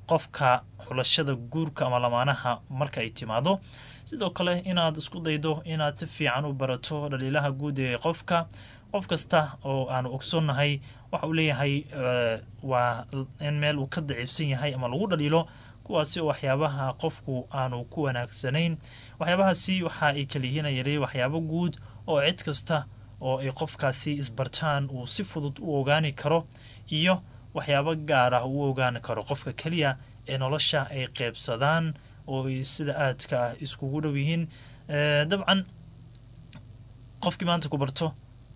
S1: qofka xulashada guurka ama lamaanaha marka ay timaado sidoo kale inaad isku daydo inaad si fiican u barato dhaliilaha guud ee qofka qof kasta oo aanu ogsoonnahay waxa uu leeyahay waa in meel uu ka daciifsan yahay ama lagu dhaliilo kuwaasi oo waxyaabaha qofku aanu ku wanaagsanayn waxyaabahaasi waxa ay kaliyihiin ayale waxyaabo guud oo cid kasta oo ay qofkaasi isbartaan uu si fudud u ogaani karo iyo waxyaabo gaar ah uu ogaani karo qofka keliya ee nolosha ay qeybsadaan oo ay sida aadka ah iskugu dhow yihiin dabcan qofkii maanta ku barto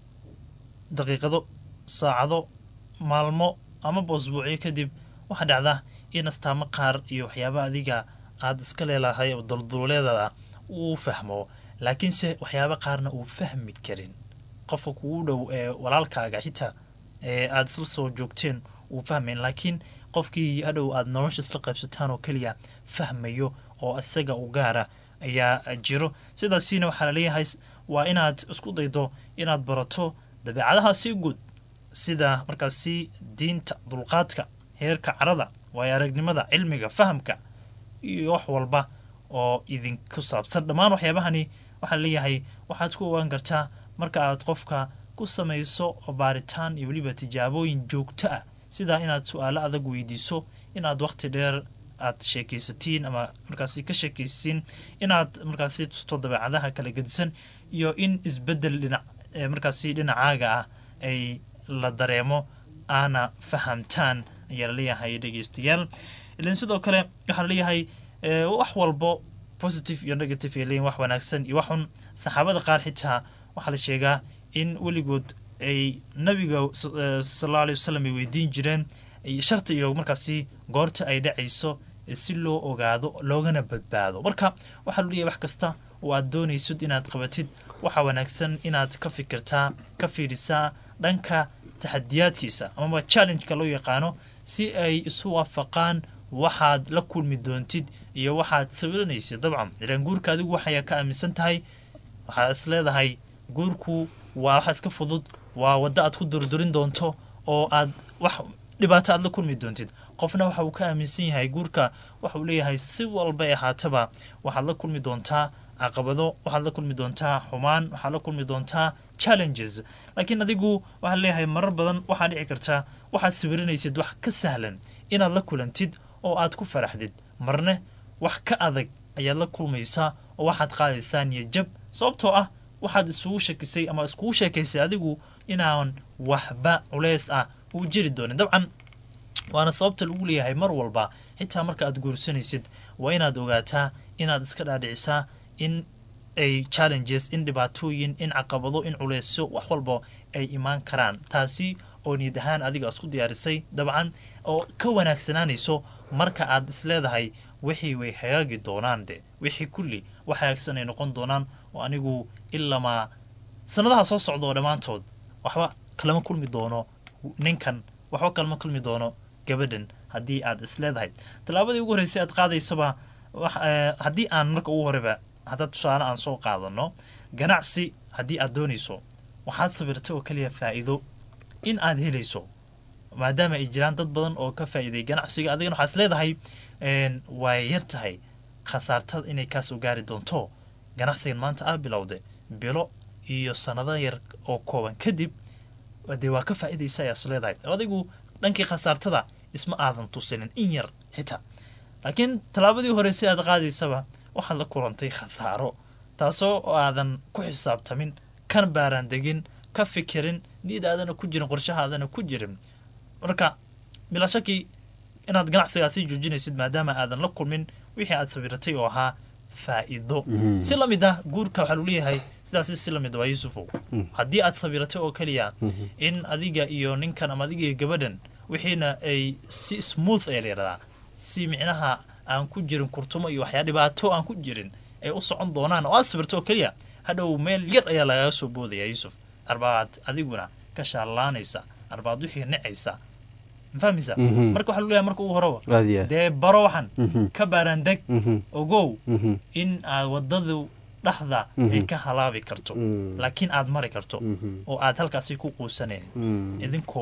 S1: daqiiqado saacado maalmo amaba usbuucyo kadib waxaa dhacda in astaamo qaar iyo waxyaaba adiga aada iska leelahay oo dulduleedada uu fahmo laakiinse waxyaaba qaarna uu fahmi karin qofka kugu dhow ee walaalkaaga xitaa ee aada isla soo joogteen uu fahmayn laakiin qofkii hadhow aada nolosha isla qaybsataan oo keliya fahmayo oo isaga u gaara ayaa jiro sidaasina waxaa laleeyahay waa inaad isku daydo inaad barato dabeecadaha si guud sida markaasi diinta dulqaadka heerka carada waayo aragnimada cilmiga fahamka iyo wax walba oo idinku saabsan dhammaan waxyaabahani waxaa leeyahay waxaad ku ogaan kartaa marka aad qofka ku samayso baaritaan iyo weliba tijaabooyin joogto ah sidaa inaad su-aalo adag weydiiso inaad waqti dheer aad sheekaysatiin ama markaasi ka sheekaysiin inaad markaasi tusto dabeecadaha kala gedisan iyo in isbedel dhinac markaasi dhinacaaga ah ay la dareemo aana fahamtaan ayaa laleeyahay dhegeystayaal ilan sidoo kale waxaa laleeyahay wax walbo positive iyo negative ay leeyihin wax wanaagsan iyo waxun saxaabada qaar xitaa waxaa la sheegaa in weligood ay nabiga sala alay wasalam ay weydiin jireen sharta iyo markaasi goorta ay dhacayso si loo ogaado loogana badbaado marka waxaa lu leeyahay wax kasta oo aad doonaysid inaad qabatid waxaa wanaagsan inaad ka fikirtaa ka fiirisaa dhanka taxadiyaadkiisa amaba challengeka loo yaqaano si ay isu waafaqaan waxaad la kulmi doontid iyo waxaad sawiranaysid dabcan ilaan guurka adigu waxay ka aaminsan tahay waxaad is leedahay guurku waa waxa iska fudud waa waddo aad ku durdurin doonto oo aad wax dhibaato aad la kulmi doontid qofna waxa uu ka aaminsan yahay guurka waxa uu leeyahay si walba ee haataba waxaad la kulmi doontaa caqabado waxaad la kulmi doontaa xumaan waxaad la kulmi doontaa challenges laakiin adigu waxaad leeyahay marar badan waxaa dhici karta waxaad sawiranaysid wax ka sahlan inaad la kulantid oo aad ku faraxdid marne wax ka adag ayaad la kulmaysaa oo waxaad qaadaysaa niyajab sababtoo ah waxaad isugu shakisay ama iskugu sheekaysay adigu inaan waxba culeys ah uu jiri doonin dabcan waana sababta lagu leeyahay mar walba xitaa marka aad guursanaysid waa inaad ogaataa inaad iska dhaadhicisaa in ay challenges in dhibaatooyin in caqabado in culeysyo wax walba ay imaan karaan taasi oo niyad ahaan adiga isku diyaarisay dabcan oo ka wanaagsanaanayso marka aad isleedahay wixii way hagaagi doonaan de wixii kulli wax hagaagsan ay noqon doonaan oo anigu ilamaa sanadaha soo socda oo dhammaantood waxba kalama kulmi doono ninkan waxba kalama kulmi doono gabadhan haddii aad isleedahay tallaabadii ugu horreysay aad qaadaysaba haddii aan marka ugu horeba haddaa tusaale aan soo qaadano ganacsi haddii aad doonayso waxaad sabirtay oo kaliya faa'iido in aad helayso maadaama ay jiraan dad badan oo ka faa'iiday ganacsiga adigana waxaad isleedahay way yar tahay khasaartada inay kaasoo gaari doonto ganacsigan maanta aa bilowday bilo iyo sanado yar oo kooban kadib dee waa ka faa'iidaysa ayaa isleedahay adigu dhankii khasaartada isma aadan tusinin in yar xitaa laakiin tallaabadii hore si aad qaadaysaba waxaad la kulantay khasaaro taasoo aadan ku xisaabtamin kana baaraan degin ka fikirin niyadaadana ku jirin qorshahaadana ku jirin marka bilaa shaki inaad ganacsigaasi joojinaysid maadaama aadan la kulmin wixii aad sawiratay oo ahaa faa'iido si la mid ah guurka waxaa lu leeyahay sidaasi si la mid waa yuusufow haddii aad sawiratay oo keliya in adiga iyo ninkan ama adiga iyo gabadhan wixiina ay si smooth ayaa la yidhahdaa si micnaha aan ku jirin kurtumo iyo waxyaa dhibaato aan ku jirin ay u socon doonaan oo aad sabirto oo keliya hadhow meel yar ayaa lagaga soo boodaya yuusuf arbaad adiguna ka shaallaanaysa arbaad wixii necaysa mafahmaysa marka waxaa luleeyahay marka ugu horeba dee baro waxan ka baaraandeg ogow in aad wadadu dhexda ay ka halaabi karto laakiin aad mari karto oo aad halkaasi ku quusanayn idinkoo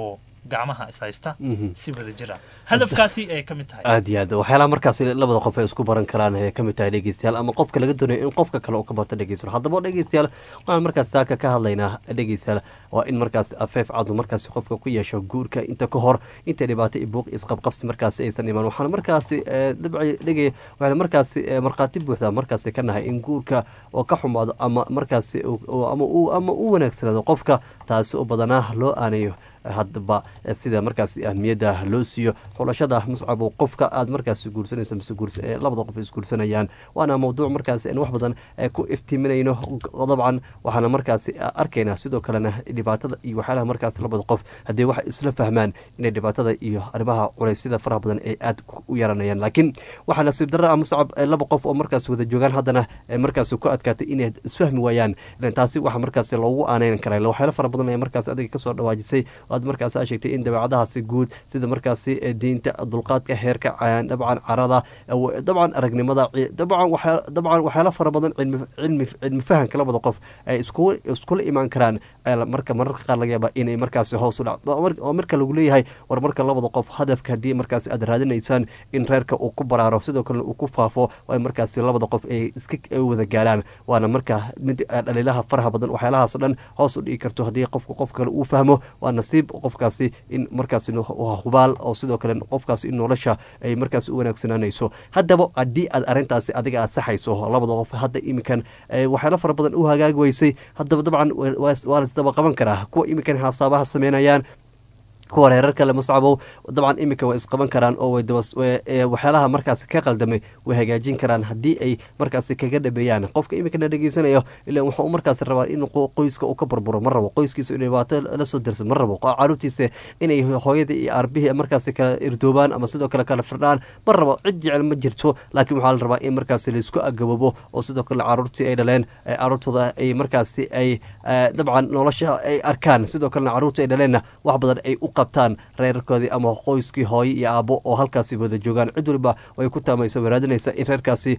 S1: gacmaha is haysta si wada jira hadafkaasi ay ka mid tahay
S8: aad iyo aad waxyaalaha markaas labada qof ay isku baran karaan ayay ka mid tahay dhegeystayaal ama qofka laga doonayo in qofka kale uu ka barto dhegeystayaal haddaba dhegeystayaal waxaan markaas saaka ka hadlaynaa dhegeystayaal waa in markaas afeef cadu markaas qofka ku yeesho guurka inta ka hor inta dhibaato iyo buuq isqabqabsi markaasi aysan imaan waxaana markaasi dabci dhege waxaana markaasi markhaati buuxda markaasi ka nahay in guurka oo ka xumaado ama markaasi ama uu ama u wanaagsanaado qofka taasi oo badanaa loo aanayo haddaba sida markaas ahmiyadda loo siiyo xulashada muscab oo qofka aad markaas guursanaysa mise labada qof isguursanayaan waana mawduuc markaas aan wax badan ku iftiiminayno dabcan waxaana markaas arkaynaa sidoo kalena dhibaatada iyo waxyaalaha markaas labada qof haddii wax isla fahmaan inay dhibaatada iyo arrimaha culeysyada faraha badan ay aad u yaranayaan laakiin waxaa nasiib darra ah muscab laba qof oo markaas wada joogaan haddana markaas ku adkaatay inay isfahmi waayaan taasi waxa markaas loogu aaneyn karaa waxyaala fara badan ee markaas adiga kasoo dhawaajisay aad markaas aa sheegtay in dabeecadahaasi guud sida markaasi diinta dulqaadka heerka dabcan carada dabcan aragnimada dabcan dabcan waxyaala fara badan cilmi cilmi fahanka labada qof ay iskula imaan karaan marka mararka qaar laga yaaba inay markaasi hoos u dhac oo marka lagu leeyahay war marka labada qof hadafka haddii markaasi aad raadinaysaan in reerka uu ku baraaro sidoo kalena uu ku faafo waa markaasi labada qof ay iska wada gaaraan waana marka mid dhaliilaha faraha badan waxyaalahaas dhan hoos u dhigi karto haddii qofka qof kale uu fahmo waa nasiib qofkaasi in markaas hubaal oo sidoo kale qofkaas in nolosha ay markaas u wanaagsanaanayso haddaba haddii aad arrintaasi adiga aad saxayso labada qof hadda iminkan waxyaalo fara badan u hagaagi weysay haddaba dabcan waa lasdaba qaban karaa kuwa iminkan hasaabaha sameynayaan kuwa reerar kale muscabow dabcan iminka way isqaban karaan oo waxyaalaha markaas ka qaldamay way hagaajin karaan haddii ay markaas kaga dhabeeyaan qofka iminkana dhegeysanayo ila wuxuu markaas rabaa in qoyska uu ka burburo ma rabo qoyskiisa in dhibaato lasoo darsa ma rabo caruurtiisa inay hooyada iyo aarbihii markaas kala irdoobaan ama sidoo kale kala firdhaan ma rabo cid jecel ma jirto laakiin waxaa la rabaa in markaas laisku agababo oo sidoo kale caruurtii ay dhaleen caruurtooda ay markaasi ay dabcan nolosha ay arkaan sidoo kalena caruurtii ay dhaleenna wax badan ay u qabtaan reerkoodii ama qoyskii hooye iyo aabbo oo halkaasi wada joogaan cid waliba way ku taamaysa waraadinaysa in reerkaasi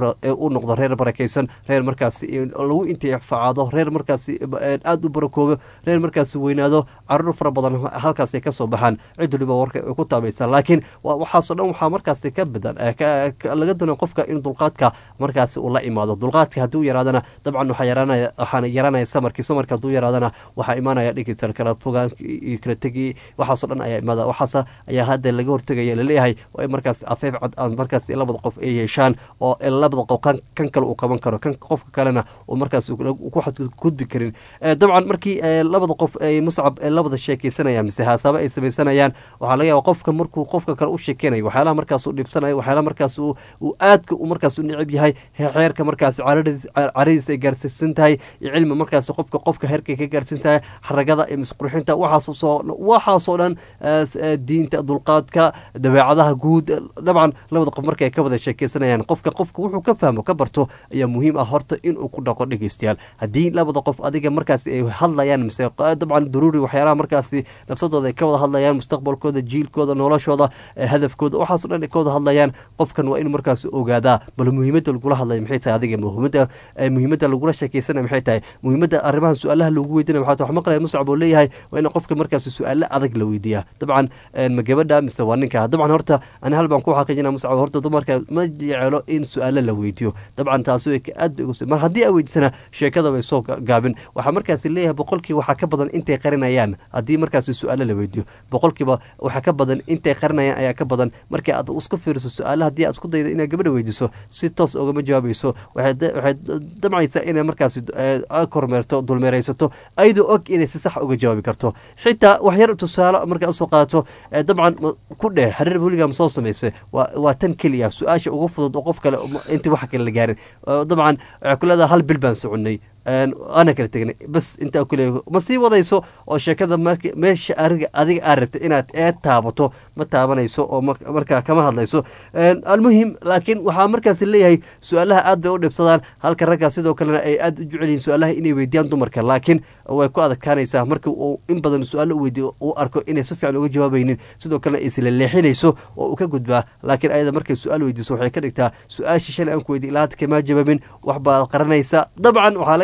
S8: u noqdo reer barakaysan reer markaasi lagu intifacaado reer markaasi aada u barakoobo reer markaasi weynaado caruur fara badan halkaasi kasoo baxaan cid waliba warka ay ku taamaysa laakiin waxaasoo dhan waxaa markaasi ka badan laga doono qofka in dulqaadka markaasi uu la imaado dulqaadka haddii u yaraadana dabcan waxaana yaraanaya samarkii samarka hadduu yaraadana waxaa imaanaya dhegeysta kala fogaan iyo kala tegi waxaasoo dhan ayaa imaada waxaas ayaa hadda laga hortegaya laleeyahay waa in markaas afeef cad aan markaas labada qof ay yeeshaan oo labada qof kan kale uu qaban karo kan qofka kalena uu markaas ku xadgudbi karin dabcan markii labada qof ay muscab labada sheekeysanayaan mise haasaabo ay samaysanayaan waxaa laga yaaba qofka markuu qofka kale u sheekeynayo waxyaalaha markaas uu dhibsanayo waxyaalaha markaas uu aadka uu markaas u necab yahay xeerka markaas caradiis ay gaarsiisan tahay iyo cilmi markaas qofka qofka heerka ka gaarsiin tahay xaragada iyo misqurxinta waxaas soo waxaasoo dhan diinta dulqaadka dabeecadaha guud dabcan labada qof markay ka wada sheekeysanayaan qofka qofka wuxuu ka fahmo ka barto ayaa muhiim ah horta inuu ku dhaqo dhegeystayaal haddii labada qof adiga markaas ay hadlayaan mise dabcan daruuri waxyaalaha markaasi nafsadooda ay ka wada hadlayaan mustaqbalkooda jiilkooda noloshooda hadafkooda waxaaso dhan ay ka wada hadlayaan qofkan waa in markaas ogaadaa bal muhiimadda lagula hadlaya maxay tahay adiga muhiimadda muhiimadda lagula sheekeysanaya maxay tahay muhiimadda arrimahan su-aalaha loogu weydiinaya maxaa wax maqlaya muscab oo leeyahay waa in qofka markaas su-aalo adag la weydiiyaa dabcan ma gabadha mise waa ninka dabcan horta ani hal baan ku xaqiijina muscab horta dumarka ma jecelo in su-aalo la weydiiyo dabcan taasi way aad bay ugu mar haddii aa weydiisana sheekada way soo gaabin waxaa markaasi leeyahay boqolkiiba waxaa ka badan intay qarinayaan haddii markaasi su-aalo la weydiiyo boqolkiiba waxaa ka badan intay qarinayaan ayaa ka badan markii aad isku fiiriso su-aalo haddii aad isku daydo inaad gabadha weydiiso si toos ogama jawaabayso waxay damcaysaa inay markaasi kormeerto dulmeeraysato ayadoo og inay si sax uga jawaabi karto xitaa waxyar tusaale markaa usoo qaato dabcan ku dheh xiriir weligaa ma soo samaysay waa tan keliya su-aasha ugu fudud oo qof kale intii wax kale la gaarin dabcan waxay ku leedahay hal bil baan soconnay ana kala tegnay bas intaa kuleey ma sii wadayso oo sheekada meesha ariga adiga aad rabta inaad ee taabato ma taabanayso oo markaa kama hadlayso almuhim laakiin waxaa markaas leeyahay su-aalaha aad bay u dhibsadaan halka raggaa sidoo kalena ay aad u jecel yihiin su-aalaha inay weydiyaan dumarka laakiin way ku adkaanaysaa marka uu in badan su-aalo u weydiyo uu arko inay si fiican uga jawaabaynin sidoo kalena ay isla leexinayso oo uu ka gudbaa laakiin ayada markay su-aal weydiiso waxay ka dhigtaa su-aashii shalay aan ku weydiy ilaa hadda kamaa jawaabin wax baad qaranaysa dabcan waxaa laga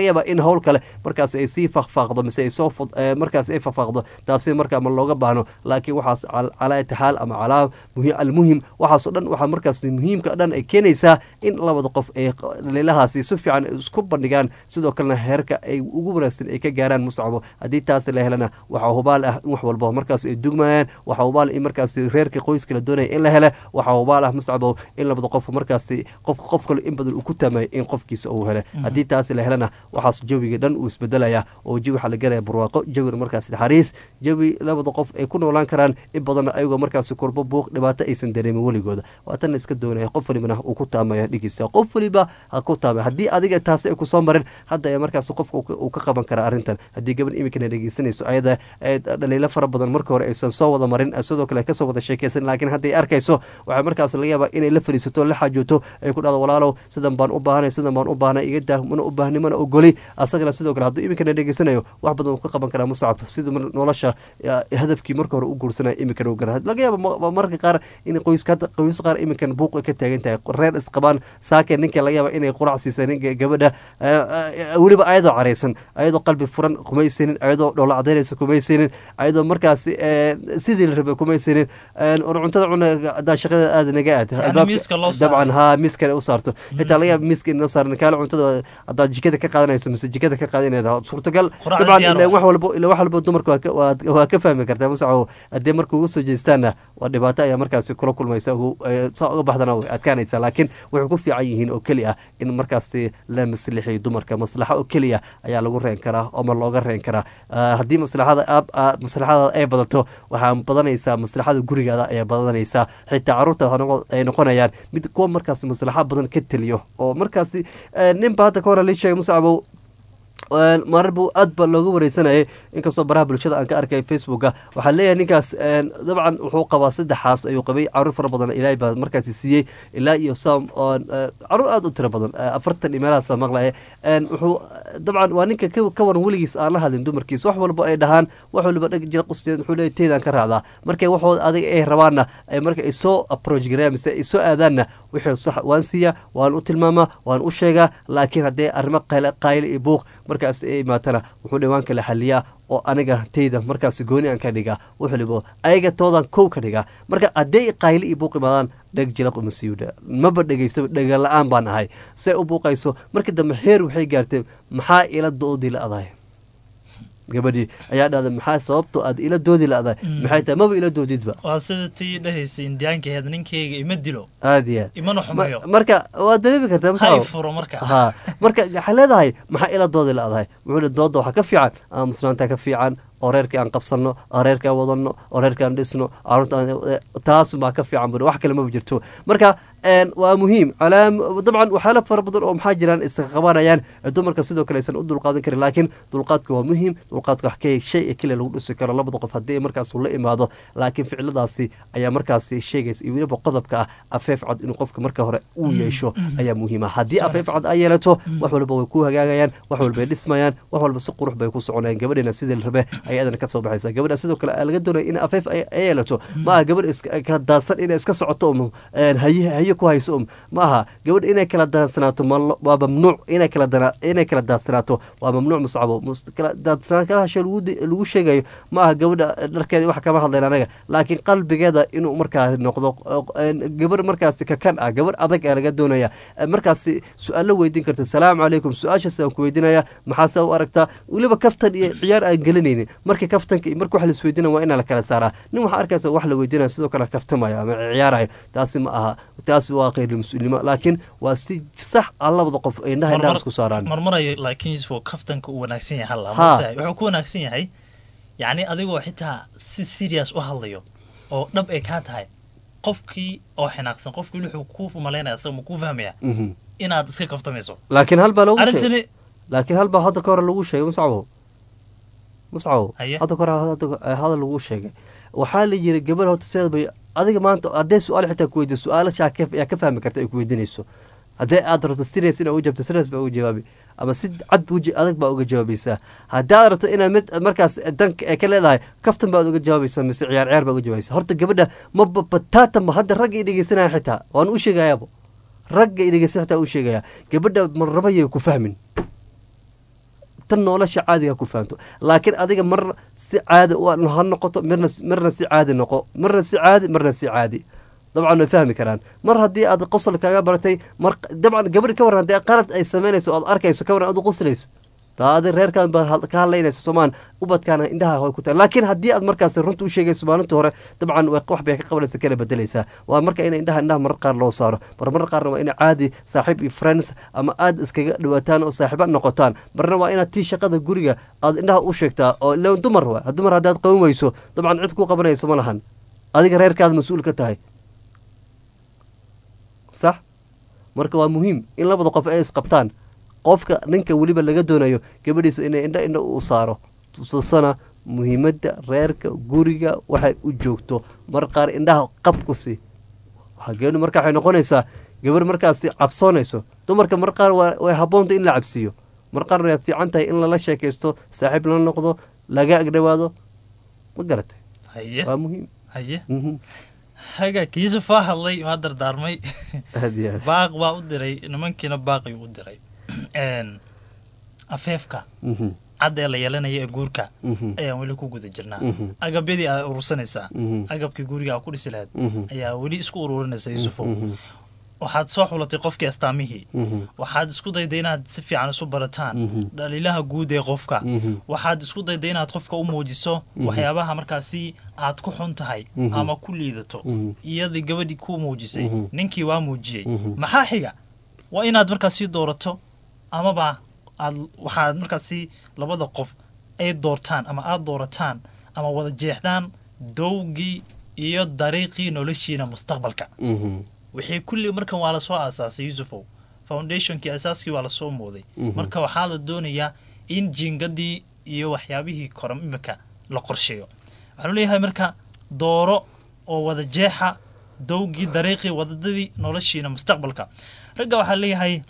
S8: yaabaa in howl kale markaas ay sii fakfaaqdo mise ay soo markaas ay fakfaaqdo taasi markaa ma looga baahno laakiin waxaas calaa itixaal ama calaa almuhim waxaasoo dhan waxaa markaas muhiimka dhan ay keenaysaa in labada qof ay dhaliilahaasi si fiican isku bandhigaan sidoo kalena heerka ay ugu wanaagsan ay ka gaaraan mustacabo haddii taasi la helana waxaa hubaal ah in wax walba markaas ay dugmayaan waxaa hubaal in markaas reerka qoyska la doonaya in la hele waxaa hubaal ah mustacabo in labada qof markaasi qof qof kale in badan uu ku taamaya in qofkiisa uu hele haddii taasi la helana waxaas jawiga dhan uu isbedelaya oo jawi waxaa la garaya barwaaqo jawi markaas naxariis jawi labada qof ay ku noolaan karaan in badanna ayagoo markaasi kurbo buuq dhibaato aysan dareemin weligooda waatan iska doonaya qof walibana uu ku taamaya dhigiisa qof waliba ha ku taamaya haddii adiga taasi ay kusoo marin hadda ayaa markaas qofka uu ka qaban karaa arrintan haddii gabadh iminkana dhegeysanayso ayada dhaliilo fara badan marka hore aysan soo wada marin sidoo kale kasoo wada sheekeysan laakiin hadday arkayso waxaa markaas laga yaabaa inay la fariisato la xaajooto ay ku dhahdo walaalow sidan baan u baahanay sidan baan u baahnay iga daa mana u baahni mana ogoli asagana sidoo kale hadduu iminkana dhegeysanayo wax badan uu ka qaban karaa muscab sida nolosha hadafkii marka hore u guursanaya iminkana u gara laga yaaba mararka qaar in qoyska hadda qoys qaar iminkan buuq ay ka taagan tahay reer isqabaan saakeen ninka laga yaaba inay qurac siisa ninka gabadha weliba ayadoo caraysan ayadoo qalbi furan kumaysanin ayadoo dhoola cadaynaysa kumaysanin ayadoo markaas sidii la rabay kumaysanin or cuntada cuna hadaa shaqada aada naga aad dabcan haa miiskana u saarto xitaa laga yaaba miiska inoo saaran kaale cuntada haddaad jikada ka qaadanayso mise jikada ka qaadanayda suurtagal dabcan wax walbo ila wax walbo dumarka waa ka fahmi kartaa masaco haddee marka uga soo jeestaanna waa dhibaato ayaa markaasi kula kulmaysa saa uga baxdana way adkaanaysa laakiin waxay ku fiican yihiin oo keli ah in markaasi la maslixiyo dumarka maslaxa oo keliya ayaa lagu reen karaa ama looga reen karaa haddii maslaxada maslaxadaada ay badato waxaa badanaysaa maslaxada gurigaada ayaa badanaysaa xitaa caruurtaada ay noqonayaan mid kuwa markaasi maslaxa badan ka teliyo oo markaasi ninba hadda ka hore lii sheegay muscabow marar buu aad ba looga wareysanayay inkastoo baraha bulshada aan ka arkay facebooka waxaa leeyahay ninkaas dabcan wuxuu qabaa saddexaas ayuu qabay caruur fara badan ilaahay baa markaasi siiyey ilaa iyo sam caruur aada u tiro badan afartan iyo meelahaasa maqlaya wuxuu dabcan waa ninka ka waran weligiis aan la hadlin dumarkiisa wax walba ay dhahaan wax waliba dheg jira qusteed wuxuu leeyahy teedaan ka raacdaa markay waxooda adiga ay rabaanna marka ay soo approach gareeyaan mise ay soo aadaanna wixii sax waan siiyaa waan u tilmaamaa waan u sheegaa laakiin haddee arrimo qayle iyo buuq markaas ay imaatana wuxuu dhawaan kala xaliyaa oo aniga tayda markaas gooni aan ka dhigaa wuxulibo ayaga toodan kow ka dhigaa marka hadday qayli iyo buuq imaadaan dheg jilaq uma siiyudha maba dhegaysaba dhega la-aan baan ahay say u buuqayso markii dambe heer waxay gaartay maxaa ila doodii la adahay gabadhii ayaa dhahda maxaa sababto aad ila doodi la-dahay maxay tahay maba ila doodidba
S1: waa sida tii dhehaysa indiyaankaheed ninkeyga ima dilo
S8: aad iyo aad
S1: imana xumayo
S8: marka waad dareemi kartaa
S1: hay furo marka
S8: ha marka waxaa leedahay maxaa ila doodi la-dahay wuxuu le dooda waxaa ka fiican aamusnaanta ka fiican oo reerkii aan qabsanno oo reerkii aan wadanno oo reerkii aan dhisno caruurta taas baa ka fiican buri wax kale maba jirto marka waa muhiim dabcan waxyaala fara badan oo maxaa jiraan iska qabanayaan dumarka sidoo kale aysan u dulqaadan karin laakiin dulqaadka waa muhiim dulqaadka wax ka shay keliya lagu dhisi karo labada qof haddii markaas uu la imaado laakiin ficiladaasi ayaa markaasi sheegaysa iyo weliba qodobka ah afeef cad inuu qofka marka hore uu yeesho ayaa muhiima haddii afeef cad ay yeelato wax walba way ku hagaagayaan wax walbay dhismayaan wax walba si qurux bay ku soconayaan gabadheena sidii la rabe ay adana ka soo baxaysa gabadha sidoo kale laga doonaya in afeef ay yeelato ma aha gabadh kala daadsan inay iska socoto um haye haye ku hayso um ma aha gabadh inay kala daadsanaato waa mamnuuc inay kala inay kala daadsanaato waa mamnuuc muscabo kala daadsanaansho lagu sheegayo ma aha gabadha dharkeeda wax kama hadlayn anaga laakiin qalbigeeda inuu markaa noqdo gabarh markaasi kakan ah gabarh adag aa laga doonaya markaasi su-aalo weydiin karta salaamu calaykum su-aashaas aan ku weydiinaya maxaase u aragtaa weliba kaftan iyo ciyaar aan gelinaynin markii kaftanka marka wax laisweydiina waa inaa la kala saaraa nin waxaa arkaysa wax la weydiinaya sidoo kale kaftamaya ama ciyaarayo taasi ma aha taasi waa khayr mas-uulnimo laakiin waa si sax ah labada qof ay indhaha indhaha isku saaraan
S1: marmarayo laakiin yusuf kaftanka uu wanaagsan yahay halla matahay wuxuu ku wanaagsan yahay yacni adigoo xitaa si serious u hadlayo oo dhab ay kaa tahay qofkii oo xinaaqsan qofkii wuxuu ku malaynaya asaga ma kuu fahmaya inaad iska kaftamayso
S8: laakiin hal baa lagu
S1: arrintani
S8: laakiin hal baa hadda ka hore lagu sheegay muscabow muscabow hadda ka hore hadal lagu sheegay waxaa la yiri gabadh horta sideed bay adiga maanta haddee su-aal xitaa ku weydiyo su-aalashaa ayaa ka fahmi karta ay ku weydiinayso haddii aad rabto serious inaa u jawaabto serious baa uga jawaabi ama si cad adag baa uga jawaabaysaa haddii aad rabto inaad mid markaas danka ee ka leedahay kaftan baad uga jawaabaysaa mise ciyaar ciyaar baa uga jawaabaysaa horta gabadha maba bataatanba hadda ragga i dhegeysanaya xitaa waan u sheegayaaba ragga i dhegeysan xitaa u sheegaya gabadha marrabayay ku fahmin tan nolosha caadiga ku fahanto laakiin adiga mar si caadi u ha noqoto mirna marna si caadi noqo marna si caadi marna si caadi dabcan way fahmi karaan mar haddii aad qosol kaga baratay mar dabcan gabadhi ka waran haddii qalad ay samaynayso oad arkayso ka waran aad u qoslayso taa adi reerkaan baa ka hadlaynaysa soomaan ubadkaana indhaha way ku tahay laakiin haddii aad markaas runta u sheegayso maalinta hore dabcan wax bay ka qabanaysa kala bedelaysaa waa marka in indhaha indhaha marar qaar loo saaro mar marar qaarna waa ina caadi saaxiib iyo friends ama aad iskaga dhawaataan oo saaxiiba noqotaan marna waa inaad tii shaqada guriga aad indhaha u sheegtaa oo ila dumar waa dumar haddaad qaban weyso dabcan cid ku qabanayso ma lahan adiga reerkaada mas-uul ka tahay sax marka waa muhiim in labada qof ay isqabtaan qofka ninka weliba laga doonayo gabadhiisa inay indha indha u saaro tususana muhiimadda reerka guriga waxay u joogto mar qaar indhaha qabkusi hageenu marka waxay noqonaysaa gabar markaasi cabsoonayso dumarka mar qaar way habboonta in la cabsiiyo mar qaarna way fiican tahay in lala sheekaysto saaxiib la noqdo laga agdhawaado ma garatay waa muhiim
S1: haye hagaag yuusuf waa hadlay waa dardaarmay baaq baa u diray nimankiina baaqiyuu u diray afeefka cad ee la yeelanaya ee guurka ayaan weli ku guda jirnaa agabyadii aa urursanaysaa agabkii guriga aa ku dhisi lahayd ayaa weli isku ururinaysa yuusufow waxaad soo xulatay qofkii astaamihii waxaad isku dayday inaad si fiican isu barataan dhaliilaha guud ee qofka waxaad isku dayday inaad qofka u muujiso waxyaabaha markaasi aad ku xun tahay ama ku liidato iyadii gabadhii ku muujisay ninkii waa muujiyey maxaa xiga waa inaad markaasi doorato amaba aad waxaad markaasi labada qof ay doortaan ama aad doorataan ama wada jeexdaan dowgii iyo dariiqii noloshiina mustaqbalka wixii kulli markan waa lasoo aasaasay yuusufow foundationkii asaaskii waa lasoo mooday marka waxaa la doonayaa in jiingadii iyo waxyaabihii koram imika la qorsheeyo waxaanu leeyahay marka dooro oo wada jeexa dowgii dariiqii wadadadii noloshiina mustaqbalka ragga waxaa leeyahay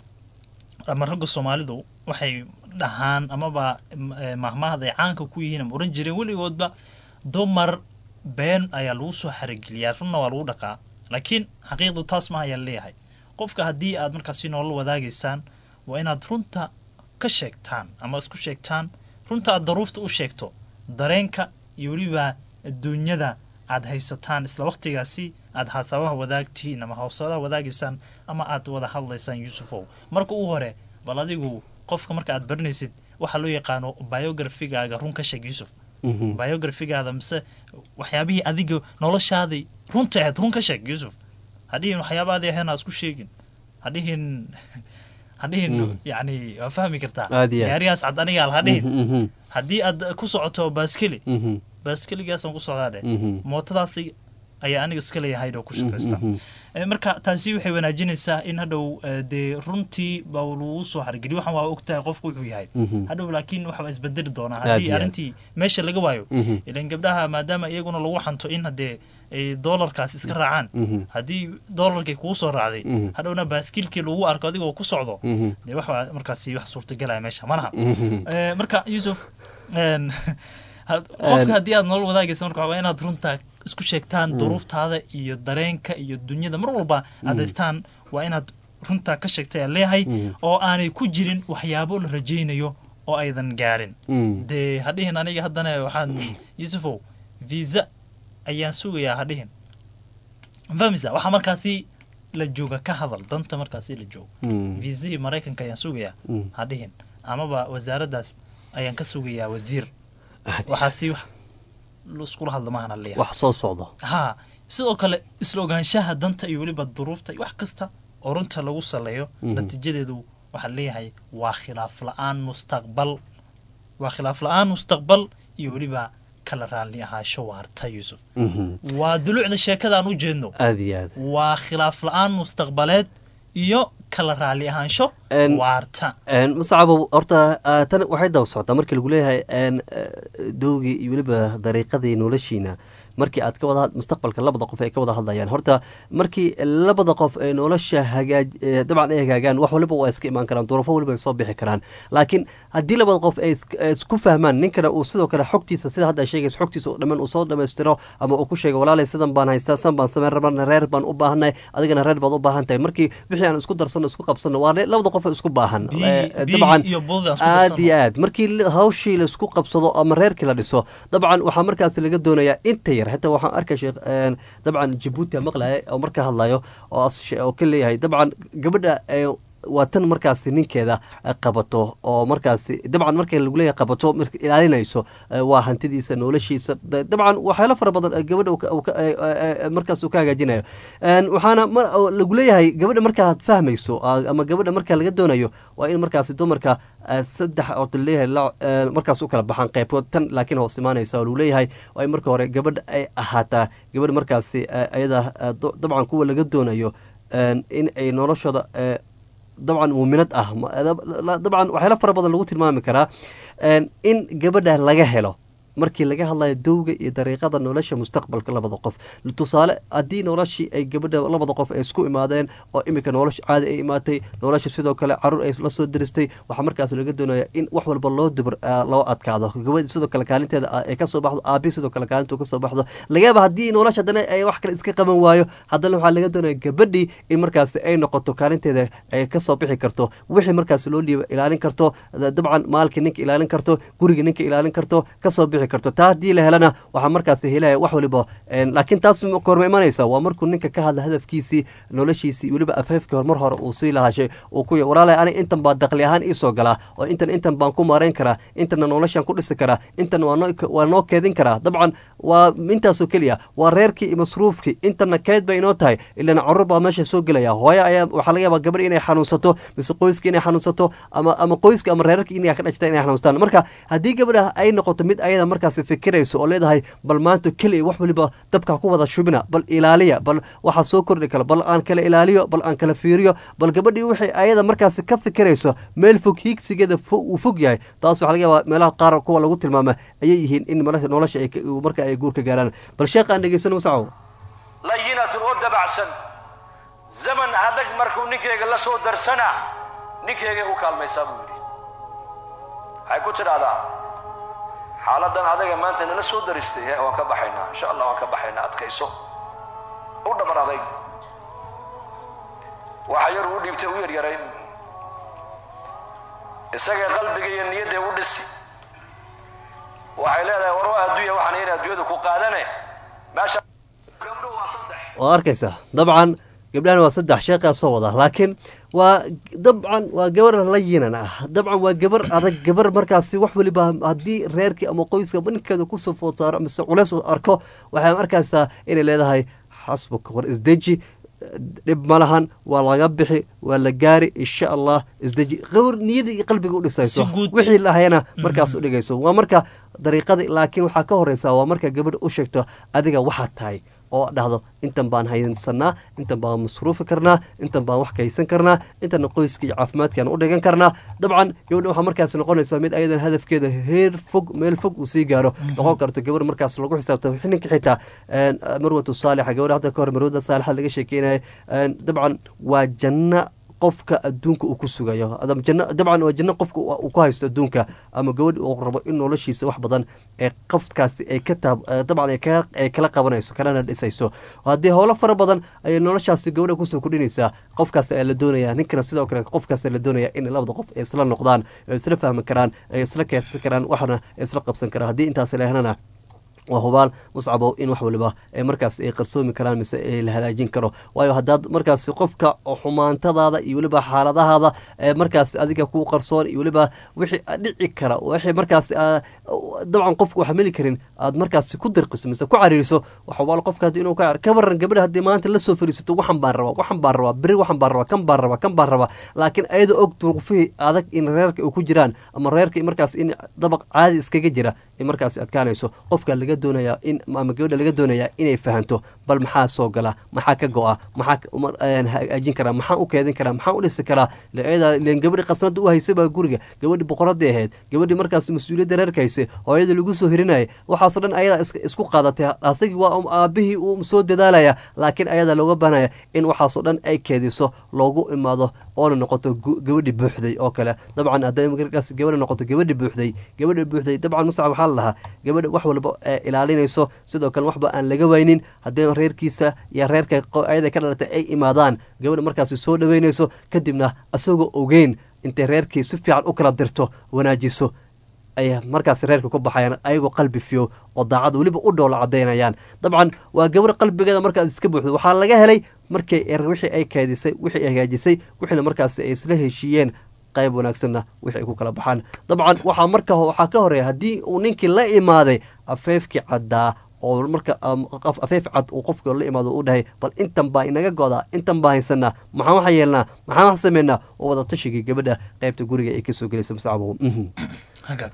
S1: ama ragga soomaalidu waxay dhahaan amaba mahmaahda ay caanka ku yihiin ama oran jireen weligoodba dumar been ayaa lagu soo xarigeliyaa runna waa lagu dhaqaa laakiin xaqiiqdu taas ma ayaa leeyahay qofka haddii aad markaasi nolol wadaagaysaan waa inaad runta ka sheegtaan ama isku sheegtaan runta aad daruufta u sheegto dareenka iyo weliba adduunyada aad haysataan isla waqtigaasi aad haasabaha wadaagtiin ama hawsadaha wadaagaysaan ama aad wada hadlaysaan yuusufow marka u hore bal adigu qofka marka aad baranaysid waxaa loo yaqaano biografigaaga run ka sheeg yuusuf biografigaada mise waxyaabihii adiga noloshaadii runta ahayd run ka sheeg yuusuf hadhihin waxyaabaadii ahayn ha isku sheegin hadhihin hadhihin yani waa fahmi kartaa gaarigaas cad aniga al hadhihin haddii aad ku socoto baaskeli baaskeligaasaan ku socdaa dheh mootadaasi ayaa aniga iska leeyahay oo ku shaqaysta marka taasi waxay wanaajinaysaa in hadhow dee runtii baa lagu soo hargeliyo waxaan waa ogtahay qofku wuxuu yahay hadhow laakiin waxbaa isbedeli doonaa haddii arrintii meesha laga waayo ilan gabdhaha maadaama iyaguna lagu xanto in haddee ay doolarkaas iska raacaan haddii doolarkii kugu soo raacday hadhowna baaskiilkii lagu arko adigoo ku socdo dee waxbaa markaasi wax suurtagelaya meesha malaha marka yuusuf qofka haddii aad nolol wadaagaysa marka waa inaad runta isku sheegtaan duruuftaada iyo dareenka iyo dunyada mar walba adaystaan waa inaad runta ka sheegtay aan leeyahay oo aanay ku jirin waxyaabo la rajaynayo oo aydan gaarin dee hadhihin aniga haddana waxaan yuusufow visa ayaan sugayaa hadhihin fahmisa waxaa markaasi la jooga ka hadal danta markaasi la joogo viisihii maraykanka ayaan sugayaa hadhihin amaba wasaaraddaas ayaan ka sugayaa wasiir waxaasi wax iskula hadla maahan leeyahay
S8: wax soo socda
S1: haa sidoo kale isla ogaanshaha danta iyo weliba duruufta iyo wax kasta oo runta lagu saleeyo natiijadeedu waxaa leeyahay waa khilaaf la-aan mustaqbal waa khilaaf la-aan mustaqbal iyo weliba kala raalli ahaasho waarta yuusuf waa duluucda sheekadaan u jeedno
S8: aad iyo aad
S1: waa khilaaf la-aan mustaqbaleed iyo kala raalli ahaansho waarta
S8: musacabo horta tan waxay daba socotaa markii lagu leeyahay dowgii iyo weliba dariiqadii noloshiina markii aad ka wada mustaqbalka labada qof ay ka wada hadlayaan horta markii labada qof ee nolosha hagaaj dabcan ay hagaagaan wax waliba waa iska imaan karaan duruufo waliba ay soo bixi karaan laakiin haddii labada qof ay isku fahmaan ninkana uu sidoo kale xogtiisa sida hadda sheegaysa xogtiisa oo dhammaan uu soo dhammaystiro ama uu ku sheego walaalay sidan baan haystaa san baan sameyn rabana reer baan u baahanay adigana reer baad u baahan tahay markii wixii aan isku darsano isku qabsano waa labada qof isku baahan dabcan aad iyo aad markii hawshii laisku qabsado ama reerkii la dhiso dabcan waxaa markaas laga doonayaa inta yar xitaa waxaan arkay sheekh dabcan jabuuti maqlaya oo marka hadlayo oo ka leeyahay dabcan gabadha waa tan markaasi ninkeeda qabato oo markaasi dabcan marka lagu leeyahay qabato ilaalinayso waa hantidiisa noloshiisa dabcan waxyaalo fara badan gabadha markaas uu ka hagaajinayo waxaana lagu leeyahay gabadha markaad fahmayso ama gabadha marka laga doonayo waa in markaasi dumarka saddex oo leeyahay markaas u kala baxaan qeybood tan laakiin hoos imaanaysa oo lagu leeyahay waa in marka hore gabadha ay ahaataa gabadha markaasi ayada dabcan kuwa laga doonayo in ay noloshooda dabcan muuminad ah dabcan waxyaalo fara badan lagu tilmaami karaa in gabadha laga helo markii laga hadlayo dowga iyo dariiqada nolosha mustaqbalka labada qof tusaale haddii noloshii ay gabadha labada qof ay isku imaadeen oo iminka nolosha caadi ay imaatay nolosha sidoo kale caruur ay la soo diristay waxaa markaas laga doonaya in wax walba loo dubr loo adkaado gabadhi sidoo kale kaalinteeda ay kasoo baxdo aabi sidoo kale kaalintu kasoo baxdo lagayaaba haddii nolosha haddana ay wax kale iska qaban waayo haddana waxaa laga doonaya gabadhii in markaas ay noqoto kaalinteeda ay kasoo bixi karto wixii markaas loo dhiiba ilaalin karto dabcan maalkii ninka ilaalin karto guriga ninka ilaalin karto kasoo bixi karto taa haddii la helana waxaa markaas helaya wax waliba laakiin taas korma imanaysa waa markuu ninka ka hadla hadafkiisii noloshiisii weliba afeefkii hormar hore uu sii lahashay uu ku walaalay ani intan baa daqli ahaan iisoo galaa oo intan intan baan ku maarayn karaa intanna noloshaan ku dhisi karaa intan waa noo keedin karaa dabcan waa intaasoo keliya waa reerkii iyo masruufkii intanna keed bay inoo tahay ilana carruur baa meesha soo gelaya hooyo ayaa waxaa laga yaabaa gabar inay xanuunsato mise qoyska inay xanuunsato ama ama qoyska ama reerarka inay ka dhashta inay xanuunstaan marka haddii gabadha ay noqoto mid ayada markaas fikirayso oo leedahay bal maanta keliya wax waliba dabka ku wada shubina bal ilaaliya bal waxaa soo kordhi kara bal aan kala ilaaliyo bal aan kala fiiriyo bal gabadhii waxay ayada markaas ka fikirayso meel fog hiigsigeeda uu fog yahay taas waxaa laga yaabaa meelaha qaar kuwa lagu tilmaama ayay yihiin in nolosha marka ay guur ka gaaraan bal sheekh aan dhegeysano masacow
S9: layinatun oo dabacsan zaman adag markuu ninkeyga la soo darsana ninkeygay u kaalmaysaa buu yidhi waxay ku tidhahdaa xaaladan adaga maanta nala soo daristay waan ka baxaynaa insha allah waan ka baxaynaa adkayso u dhabar adayg waxa yar uu dhiibtay u yaryarayn isagay qalbiga iyo niyadday u dhisi waxay leedahay war waa adduunya waxaan in adduunyadu ku qaadane meesha gabdhuhu waa saddex
S8: waa arkaysaa dabcan gabdhahan waa saddex sheekaa soo wada laakiin waa dabcan waa gabar layinan ah dabcan waa gabar adag gabar markaasi wax waliba haddii reerkii ama qoyska ninkeeda kusoo food saaro mise culeys arko waxay arkaysaa inay leedahay xasbuka war isdeji dhib ma lahan waa laga bixi waa la gaari insha allah isdeji gabar niyada iyo qalbiga u dhisayso wixii lahayana markaas u dhigayso waa marka dariiqada laakiin waxaa ka horeysa waa marka gabadha u sheegto adiga waxaad tahay oo dhahdo intan baan haysanaa intan baan masruufi karnaa intan baan wax kaysan karnaa intana qoyska iyo caafimaadkaan u dhigan karnaa dabcan gabadha waxaa markaas noqonaysaa mid ayadan hadafkeeda heer fog meel fog uu sii gaaro noqon karto gabar markaas lagu xisaabtamo ninka xitaa marwatu saalixa gabadha hadda ka hor marwada saalixa laga sheekeynaya dabcan waa janna qofka adduunka uu ku sugayo dabcan waa janno qofka uu ku haysto adduunka ama gabadh uu rabo in noloshiisa wax badan ee qofkaasi ay ka taab dabcan ay kala qabanayso kalana dhisayso haddii howlo fara badan ayay noloshaasi gabadha kusoo kordhinaysaa qofkaas ayaa la doonaya ninkana sidoo kale qofkaas la doonaya in labada qof ay isla noqdaan ay isla fahmi karaan ay isla keedsan karaan waxna ay isla qabsan karaan haddii intaas la helana waa hubaal muscabow in wax waliba ay markaas ay qarsoomi karaan mise la hagaajin karo waayo haddaad markaas qofka xumaantadaada iyo weliba xaaladahaada markaas adiga ku qarsoon iyo weliba wixii dhici kara wixii markaas dabcan qofku xamili karin aad markaas ku dirqiso mise ku cariiriso wax hubaal qofka haddii inuu ka ka waran gabadha haddii maanta la soo fariisato waxan baan rabaa waxan baan rabaa beri waxan baan rabaa kan baan rabaa kan baan rabaa laakiin ayada og duruufihii adag in reerka ay ku jiraan ama reerka markaas in dabaq caadi iskaga jira ay markaas adkaanayso qofka laga doonayaa in ama gabadha laga doonayaa inay fahanto bal maxaa soo gala maxaa ka go-a maxaa hagaajin karaa maxaa u keedin karaa maxaa u dhisi karaa len gabadhi qasnada u haysay baa guriga gabadhi boqoradii ahayd gabadhi markaas mas-uuliyadda reerka haysay hooyada lagu soo hirinayay waxaasoo dhan ayadaa isku qaadatay asagii waa aabihii uu soo dadaalaya laakiin ayadaa looga baanaya in waxaasoo dhan ay keediso loogu imaado oona noqoto gabadhi buuxday oo kale dabcan hadday markaas gabadha noqoto gabadhi buuxday gabadha buuxday dabcan muscab waxaa la lahaa gabadha wax walba ilaalinayso sidoo kale waxba aan laga waynin haddii reerkiisa iyo reerka ayada ka dhalatay ay imaadaan gabadha markaasi soo dhaweynayso kadibna asagoo ogeyn intay reerkii si fiican u kala dirto wanaajiso ay markaas reerka ku baxayaan ayagoo qalbi fiyo oo daacada weliba u dhoola cadaynayaan dabcan waa gabar qalbigeeda markaas iska buuxda waxaa laga helay markii wixii ay keedisay wixii ay hagaajisay wixiina markaas ay isla heshiiyeen qayb wanaagsanna wixii ay ku kala baxaan dabcan waxaa marka waxaa ka horeeya haddii uu ninkii la imaaday afeefkii caddaa oo marka afeef cad uu qofka la imaado u dhahay bal intan baa inaga godaa intan baa haysanaa maxaan waxa yeelnaa maxaan wax sameynaa oo wada tashigii gabadha qaybta guriga ay kasoo gelaysa muscabow
S1: hagaag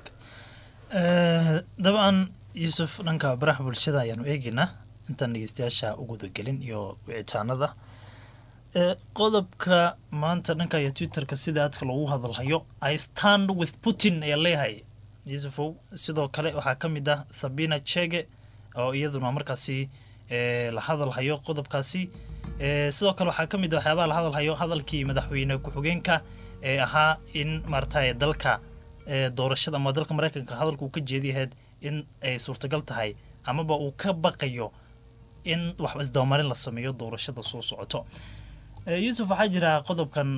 S1: dabcan yuusuf dhanka baraha bulshada ayaanu eegeynaa intaan dhegeystayaasha u gudagelin iyo wicitaanada qodobka maanta dhanka iyo twitterka sida aadka loogu hadalhayo i stand with putin ayaa leeyahay yuusufow sidoo kale waxaa ka mid ah sabina chege oo iyaduna markaasi la hadalhayo qodobkaasi sidoo kale waxaa ka mid ah waxyaabaha la hadalhayo hadalkii madaxweyne ku-xigeenka ee ahaa in maaragtay dalka doorashada ama dalka mareykanka hadalka uu ka jeediyahayd in ay suurtagal tahay amaba uu ka baqayo in wax isdabamarin la sameeyo doorashada soo socoto yuusuf waxaa jira qodobkan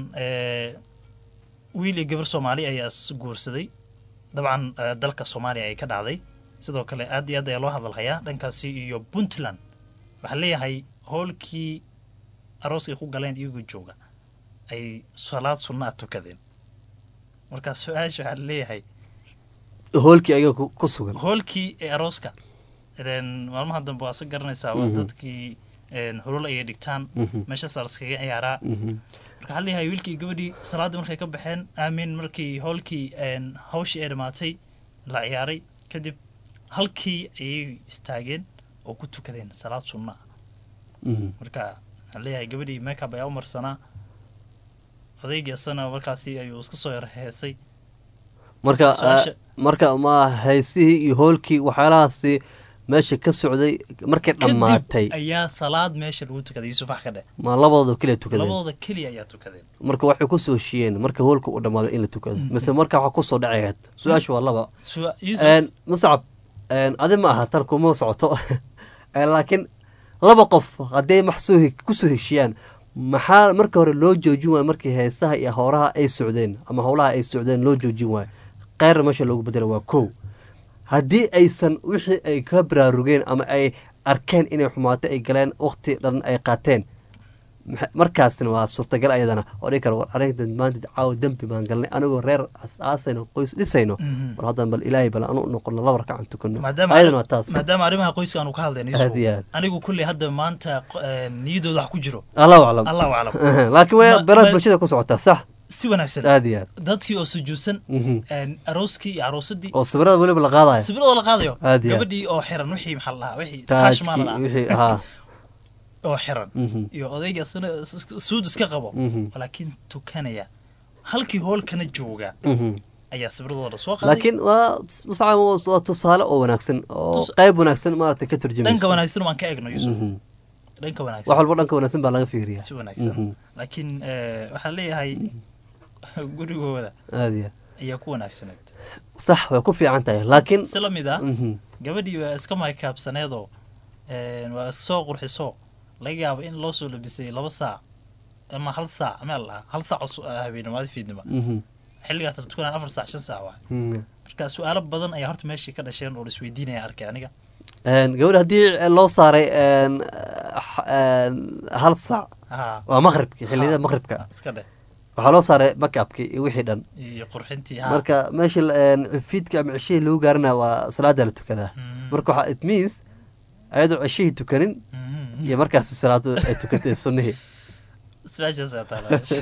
S1: wiil iyo gabar soomaali ayaa is guursaday dabcan dalka soomaaliya ay ka dhacday sidoo kale aad iyo aad ayaa loo hadalhayaa dhankaasi iyo puntland waxaa leeyahay hoolkii arooska ku galeen iyagoo jooga ay salaad sunna a tukadeen markaa su-aasha waxaa leeyahay
S8: hoolkii ayaga ku sugan
S1: hoolkii ee arooska maalmaha dambe waa sa garanaysaa waa dadkii holol ayay dhigtaan meeshaasaa laskaga ciyaaraa marka waxaa leeyahay wiilkii gabadhii salaaddii markay ka baxeen aamin markii hoolkii hawshii ay dhammaatay la ciyaaray kadib halkii ayay istaageen oo ku tukadeen salaad sunna marka waxaa leeyahay gabadhii makeup ayaa u marsanaa odaygii asana markaasi ayuu iska soo yar heesay
S8: marka marka ma haysihii iyo hoolkii waxyaalahaasi meesha ka socday markay dhammaatay
S1: ayaa salaad meesha lagu tukaday yuusuf wax ka dheh
S8: ma labadooda keliya tukadeen
S1: labadooda keliya ayaa tukadeen
S8: marka waxay kusoo heshiyeen marka hoolka uu dhammaaday in la tukado mise marka waxa kusoo dhacayaad su-aasha waa laba muscab adi ma aha tan kuma socoto laakiin laba qof hadday maxsoo kusoo heshiyaan maxaa marka hore loo joojin waayo markii heesaha iyo howraha ay socdeen ama howlaha ay socdeen loo joojin waayo keyra meesha loogu bedela waa kow haddii aysan wixii ay ka baraarugeen ama ay arkeen inay xumaato ay galeen wakti dhan ay qaateen markaasna waa suurtagal ayadana oo dhigi kara war arrinta maanta caawa dembi baan galnay anigoo reer asaasayno qoys dhisayno war haddan bal ilaahay bal anu noqono laba rakacan tukano ayadana waa taas
S1: maadaama arrimaha qoyska aanu ka hadlayno
S8: aad iyo aad
S1: anigu kulley hadda maanta niyadooda wax ku jiro
S8: allahu aclam
S1: allahu aclam
S8: laakiin way baraha bulshada ku socotaa sax
S1: si wanaagsan
S8: aad iyo aad
S1: dadkii oo sujuudsan arooskii iyo aroosadii
S8: oo sawirada weliba la qaadayo
S1: sawirada la qaadayo
S8: aad iyo aad
S1: gabadhii oo xiran wixii maxaa la dhahaa wixii taashmaa la dhahaa
S8: wixii ahaa
S1: oo xiran iyo odayga asna suud iska qabo laakiin tukanaya halkii hoolkana jooga ayaa sawirradooda soo qaaday
S8: laakiin waa muscab waa tusaale oo wanaagsan oo qayb wanaagsan maaragtay ka turjumaysa
S1: dhanka wanaagsan waan ka eegno yusuf dhanka wanaagsan
S8: wax walba dhanka wanaagsan baa laga fiiriyaa
S1: si wanaagsan laakiin waxaa leeyahay gurigooda
S8: aad iyo
S1: ayaa ku wanaagsaneed
S8: sax way ku fiican tahay laakiin
S1: si la mid ah gabadhii waa iska maykaabsaneedoo waa iska soo qurxiso laga yaabo in loo soo labisay laba saac ama hal saac meel lahaa hal saac habeenimada fiidnima xilligaas la tukanaan afar saac shan saac waay marka su-aalo badan ayaa horta meeshii ka dhasheen oo isweydiinaya arkay aniga
S8: gabadha haddii loo saaray hal saac waa maqribki xilliyada maqribka
S1: iska dheh
S8: waxaa loo saaray makabki iyo wixii dhan
S1: iyo qurxintii
S8: marka meesha fiidka ama ceshihii lagu gaarana waa salaada la tukadaa marka waxaa it means ayadoo ceshihii tukanin iyo markaas salaada ay tukatay sunnihii
S1: su-aashaas ayaa taala meesha.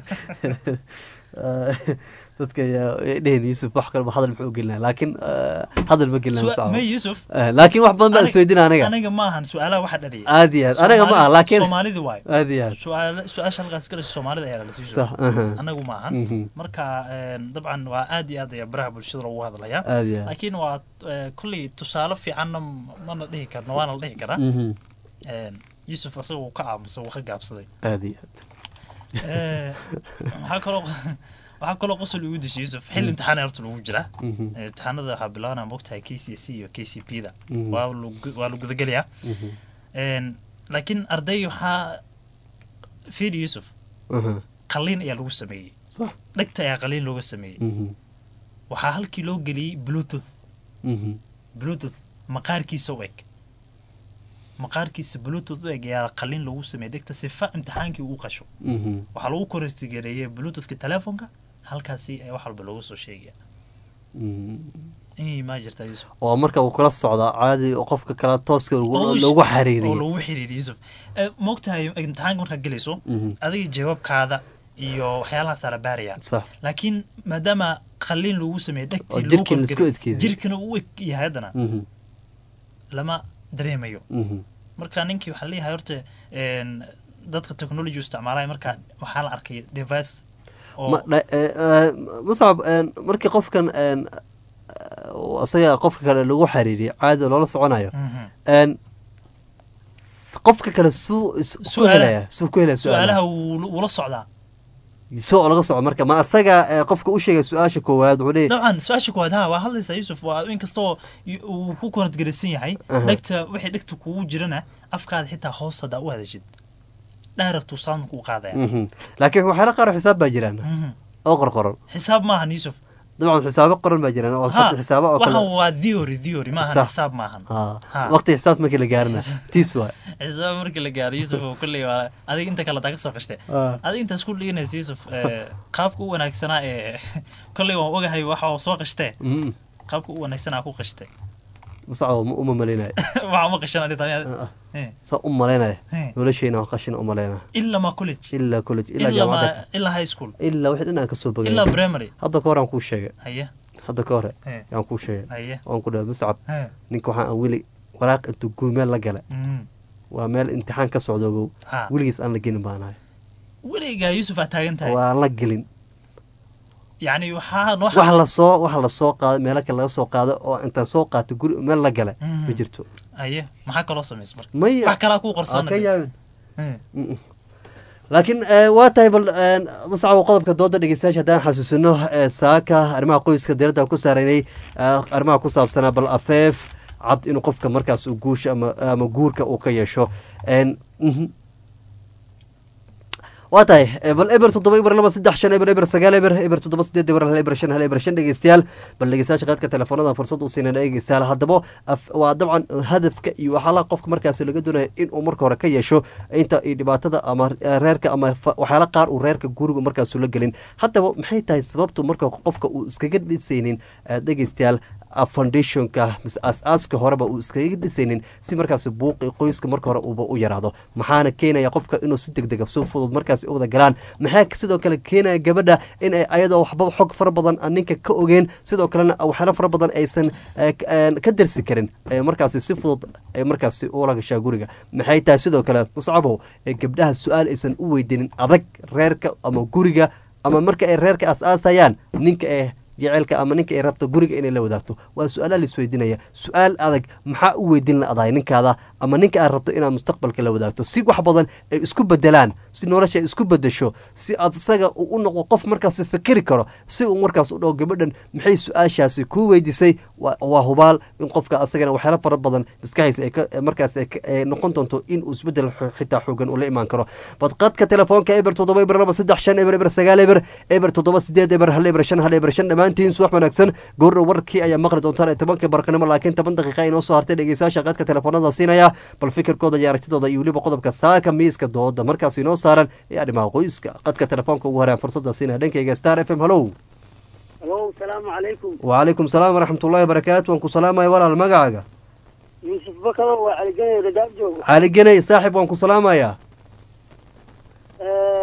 S8: dadka ayaa dhehen yuusuf wax kaleba hadal muxuu u gelinaa laakiin eh, hadal ma gelina
S1: Su- may Yusuf
S8: laakiin wax badan baa
S1: Anig-
S8: isweydina aniga
S1: aniga ma ahan su-aalaha waxa dhaliyay
S8: aad iyo aad aniga ma aha
S1: Soomaali-
S8: laakiin
S1: soomaalida waayo
S8: aad iyo aad
S1: su-aala su-aasha halkaas galaysa soomaalida ayaa lasii
S8: Sax, aha.
S1: anagu ma ahan
S8: Mhm.
S1: marka een, dabcan waa aad iyo aad ayaa baraha bulshada loogu hadlayaa
S8: Aad iyo aad.
S1: laakiin waa eh, kolley tusaale fiicanna mana dhihi karno waana la dhihi karaa
S8: Mhm.
S1: Een, yusuf asaga uu ka aamusay wuu ka gaabsaday
S8: aad iyo aad
S1: Eh, waxaa kaloo waxaa kaloo qosol igu dishay yusuf xilli imtixaan horta lagu jiraa
S8: Mhm.
S1: Eh, imtixaanada waxaa bilaabana mogtahay k c c iyo k c p da
S8: Mhm.
S1: waa lagu- waa la gudagelayaa
S8: Mhm.
S1: Een, laakiin arday waxaa fiidi yusuf
S8: Aha.
S1: qaliin ayaa lagu sameeyey
S8: Sax.
S1: dhegta ayaa qaliin looga sameeyey
S8: Mhm.
S1: waxaa halkii loo geliyey bluetooth
S8: Mhm.
S1: bluetooth maqaarkiisa u eg maqaarkiisa bluetooth u eg ayaa qaliin lagu sameeyey dhegta sifa imtixaankii uu qasho
S8: Mhm.
S1: waxaa lagu korsigareeyey bluetoothka telefoonka halkaasi ayaa wax walba looga soo sheegaya
S8: Mhm.
S1: inay maa jirtaa yusuf
S8: oo marka uu kula socdaa caadi oo qofka kale tooska
S1: Oo
S8: lagu-
S1: sh-
S8: lagu
S1: oo
S8: xariiriyey
S1: lagu xiriiriyey yusuf Eh, moogtahay imtixaanka markaad gelayso
S8: Mhm.
S1: adiga jawaabkaada iyo waxyaalahaasa la baaraya
S8: sax
S1: laakiin maadaama qaliin lagu sameeyey
S8: oo
S1: dhegtii lagu
S8: jirkiin la isku
S1: korgeliyey,
S8: adkeeyey.
S1: jirkina uu eg yahay haddana
S8: Mhm.
S1: lama dareemayo
S8: Mhm.
S1: marka ninkii waxaa leeyahay horta een, dadka technology isticmaalaya marka waxaa la arkay device oo
S8: Ma- dha- eh, eh, muscab een, markii qofkan een, eh, isaga qofka kale lagu xariiriyo caadi loola soconayo
S1: Mhm.
S8: een, s- qofka kale suu is- ku
S1: Su'aalaha-
S8: helaya suu ku helaya
S1: su-aalaha
S8: su-aalaha
S1: wuu wuu la socdaa
S8: soo laga soco marka ma asaga eh, qofka u sheegay su-aasha koowaad wuxuu leeyahay
S1: dabcan su-aasha koowaad ha waa hadlaysaa yusuf waa inkastoo y- uu ku koradgelisan yahay
S8: Aha.
S1: dhegta wixii dhegta kugu jirana afkaada xitaa hoos haddaa u hadashid dhaaraktuu sound kuu qaadaya
S8: Mhm. laakiin waxyaala qaar oo xisaab baa jiraan
S1: Mhm.
S8: oo qorqoran
S1: xisaab maahan yusuf
S8: dabcan xisaabo qoran baa jiraan oo
S1: ha
S8: xisaabo oo
S1: waxan
S8: kale
S1: waa theory theory maahan
S8: Sax.
S1: xisaab maahan
S8: Ha.
S1: Ha.
S8: waqti xisaabta markii la gaarina tiis waay
S1: xisaab markii la gaaro yusuf oo kolley waa adiga inta kale taa ka soo qashte
S8: Ah.
S1: adiga intaas ku dhiganaysa yusuf eh, qaabka u wanaagsanaa ee kolley waan ogahay waxa uu soo qashtee
S8: Mhm.
S1: qaabka u wanaagsanaa ku qashtay
S8: musacabo ma uma malaynaya
S1: waxa uma qashan adhi tamiya Eh.
S8: saa u malaynaya
S1: Eh.
S8: nolosheyna waa qashin u malaynaya
S1: ilaa ma college
S8: ilaa college ilaa
S1: ilaa ma
S8: jaamacadda
S1: ilaa high school
S8: ilaa wixii dhan aan kasoo bogay
S1: ilaa primary
S8: hadda ka hor aan kuu sheegay
S1: haye
S8: hadda ka hore
S1: Eh.
S8: aan kuu sheegay
S1: haye
S8: waan ku dhahay muscab
S1: Eh.
S8: ninka waxaan aan weli waraaq intuu guumeel la galay
S1: Mhm.
S8: waa meel imtixaan ka socda ogow
S1: Ha.
S8: weligiis aan la gelin baanahay
S1: weligaa yusuf aa taagan tahay
S8: waa la gelin
S1: yacni waxaa noo
S8: wax lasoo wax lasoo qaaday meelo kale laga soo qaaday oo intaan soo qaatay guri meel la galay
S1: Mhm.
S8: ma jirto
S1: haye maxaa kaloo samaysa marka
S8: maya
S1: wax kalaa kuu
S8: Aa,
S1: qarsoona
S8: ka yaabin
S1: Eh.
S8: Mm-mm. laakiin eh, waa tahay bal eh, muscabo qodobka dooda dhegeystayaasha haddaan xasuusino eh, saaka arrimaha qoyska diiradda ku saaraynay eh, arrimaha ku saabsanaa bal afeef cad inuu qofka markaas uu guusha ama ama guurka uu ka yeesho En, mhm. waa tahay eh, bal eber toddoba eber laba saddex shan eber eber sagaal eber eber toddoba sideed eber hal eber shan hal eber shan dhegeystayaal bal dhegeystayaasha qaadka telefoonada fursad u siinana dhegeystayaal haddaba af- waa dabcan hadafka iyo waxyaalaha qofka markaasi laga doonaya inuu marka hore ka yeesho inta iyo dhibaatada ama eh, reerka ama fa- waxyaala qaar uu reerka guriga markaasu la gelin haddaba maxay tahay sababtu marka qofka uu iskaga dhisaynin eh, dhegeystayaal ah, foundationka mise aas-aaska horeba uu iskaga dhisaynin si markaasi buuqi qoyska marka hore uuba u yaraado maxaana keenaya qofka inuu si degdega si fudud markaasi u wada galaan maxaa sidoo kale keenaya gabadha in ay ayadoo waxba xog fara badan aan ninka ka ogeen sidoo kalena waxyaalo fara badan aysan eh, k- een, ka darsi karin ee markaasi si fudud ay markaasi ula gashaa guriga maxay tahay sidoo kale muscabow ee gabdhaha su-aal aysan u weydiinin adag reerka ama guriga ama marka ay reerka aas-aasayaan ninka ee jeceelka ama ninka ay rabto guriga inay la wadaagto waa su-aalaha la isweydiinaya su-aal adag maxaa u weydiin la adahay ninkaada ama ninka aad rabto inaad mustaqbalka la wadaagto si wax badan ay isku bedelaan si nolosha ay isku bedesho si aad isaga uu u noqdo qof markaas fikiri karo si uu markaas u dhaho gabadhan maxay su-aashaasi kuu weydiisay waa waa hubaal in qofka asagana waxyaalo fara badan maskaxiisa ay ka- markaas ay ka- ay noqon doonto in uu isbedel xo- xitaa xoogan ula imaan karo badqadka telefoonka eber toddoba eber laba saddex shan eber eber sagaal eber eber toddoba sideed eber hal eber shan hal eber shan dhammaantiin subax wanaagsan goordhow warkii ayaa maqli doontaan ee tobanka barqanimo laakiin toban daqiiqa inoo soo hartay dhegeystayaasha qadka telefoonada siinaya bal fikirkooda iyo aragtidooda iyo weliba qodobka saaka miiska dooda markaas inoo saaran ee arrimaha qoyska qadka telefoonka ugu horeyaan fursada siinaya dhankayga star f m hallow
S3: alo salaamu calaykum
S8: وعليكم السلام ورحمة الله وبركاته وانكو سلامة ولا المقعقة
S3: yuusuf bakado waa caliganay ragaab joogo
S8: علي جني صاحب وانكو سلامة يا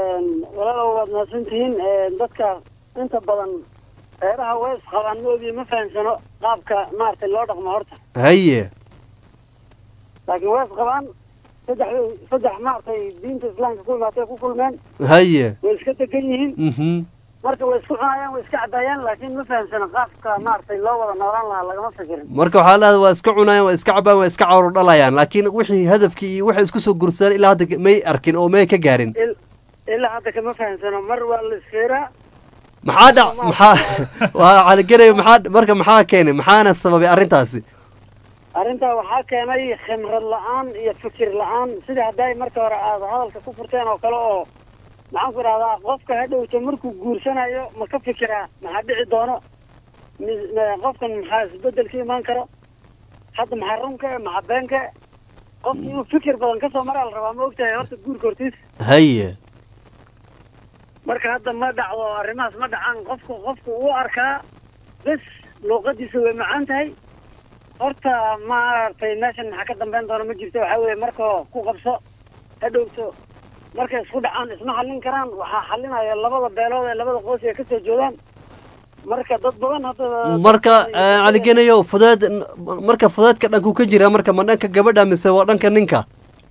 S10: waad mahadsantihiin dadka inta badan reeraha wees qabaan maogiyo ma fahamsano qaabka maaragtay loo dhaqmo horta
S8: haye
S10: laakiin wees qabaan saddex saddex maaragtay diinta islaamka ku imaatay ku kulmeen
S8: haye
S10: way iska degan yihiin
S8: mhm
S10: marka way isku cunayaan way iska caddaayaan laakiin ma fahamsano qaabka maaragtay loo wada noolaan lahaa lagama fikirin
S8: marka waxaa leedahay waa iska cunayaan waa iska cabaan waa iska cawro dhalayaan laakiin wixii hadafkii iyo waxay isku soo gursadaan ilaa hadda may arkin oo may ka gaarin
S10: Il- ilaa hadda kama fahamsano mar waa la isfeeraa
S8: maxaa dhac maxaa waa caligaray maxaa marka maxaa keenay maxaana sababay arrintaasi
S10: arrintaa waxaa keenay khimrad la-aan iyo fikir la-aan sida hadday marka hore aad hadalka ku furteen oo kale oo maxaan ku idhahdaa qofka hadhowta markuu guursanayo ma ka fikiraa maxaa dhici doono mi- ma- qofkan maxaa isbedel ka imaan karo hadda maxaa runka e maxaa beenka e qofki inuu fikir badan kasoo maraa la rabaa ma ogtahay horta guurka hortiis
S8: haye
S10: marka hadda ma dhacdo arrimahaas ma dhacaan qofku qofku uu arkaa bes luuqadiisa way macaan tahay horta maaragtay meeshan maxaa ka dambeyn doona ma jirto waxaa weeye marka ku qabso hadhowto markay isku dhacaan isma xallin karaan waxaa xalinaya labada beelood ee labada qoys ee kasoo jeedaan marka dad badan hadda
S8: marka eh, caliganayo fudeed marka fudeedka dhanku ka jira marka ma dhanka gabadha mise waa dhanka ninka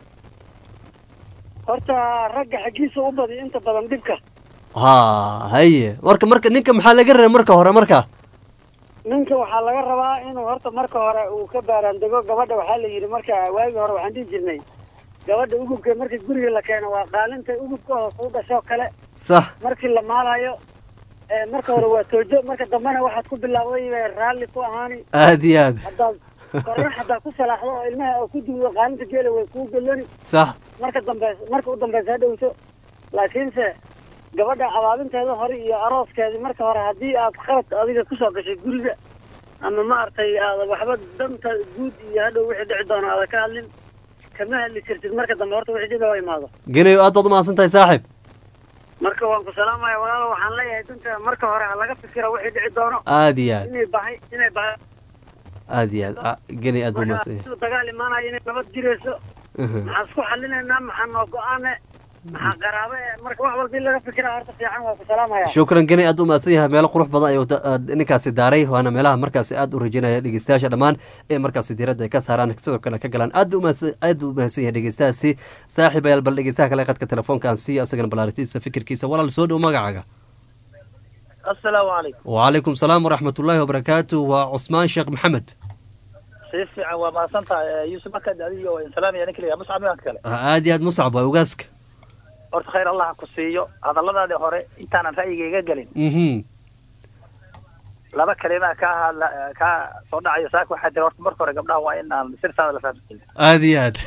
S10: horta ragga xaggiisa u badi inta badan dhibka
S8: ha haye marka marka ninka maxaa laga rabay marka hore marka
S10: ninka waxaa laga rabaa inuu horta marka hore uu ka baaraandego gabadha waxaa la yidhi marka waagii hore waxaan dhihi jirnay gabadha ugubka marka guriga la keeno waa qaalinta ugubka hoos u dhashoo kale
S8: sax
S10: markii la maalayo ee marka hore waa toojo marka dambena waxaad ku bilaawday bay raalli ku ahaani
S8: aad iyo aad
S10: haddaad korna haddaad ku salaaxdo oo ilmaha oo ku duudo qaalinta geela way kuu gelani
S8: sax
S10: marka dambe marka u dambeysa ha dhowto laakiinse gabadha abaabinteeda hore iyo arooskeedii marka hore haddii aad qalad adiga kusoo gashay guriga ama maaragtay aada waxba danta guud iyo hadhow wixii dhici doono aada ka hadlin kama hadli jirtid marka dambe horta wixii dhib oo imaado
S8: ganayo aad baad umahadsan tahay saaxib
S10: marka waan ku salaamaya walaalo waxaan leeyahay danta marka hore ha laga fikiro wixii dhici doono
S8: aad iyo aad
S10: inay bahay inay bahay
S8: aad iyo aad Ah, ganay aad buu umahadsan yahay
S10: marka dagaal imaanayo inay nabad jirayso
S8: Mhm.
S10: maxaan isku xalinaynaa maxaa noo go-aane maxaa qaraabe eh, marka wax walba in laga fikira horta fiican waa ku salaamaya
S8: shukran ganay aad u mahadsan yahay meelo qurux badan ayuu da- aad ninkaasi daaray waana meelaha markaasi aad u rajeynaya dhegeystayaasha dhammaan ee markaasi diiradda ay ka saaraan sidoo kale ka galaan aad buu umahadsan aad buu umahadsan yahay dhegeystahaasi saaxiib ayaal bal dhegeystaha kale qadka telefoonka aan siiyo asagana balaaritiisa fikirkiisa walaal soo dhow magacaaga
S11: asalaamu calaykum
S8: وعليكم السلام ورحمة الله وبركاته وعثمان شيخ محمد
S11: si fiican waa mahadsan tahay yuusuf markaad adiga waa insalaamaya ninka la muscab nimanka kale
S8: aad iyo aad muscab waa ogaaska
S11: horta khayr allah ha ku siiyo hadalladaadii hore intaanan ra'yigayga gelin
S8: mhm
S11: laba kalimaa kaa hadla kaa soo dhacayo saaka waxaa jira horta marka hore gabdhaha waa in aan sirtaada la fahamsin
S8: aad iyo aad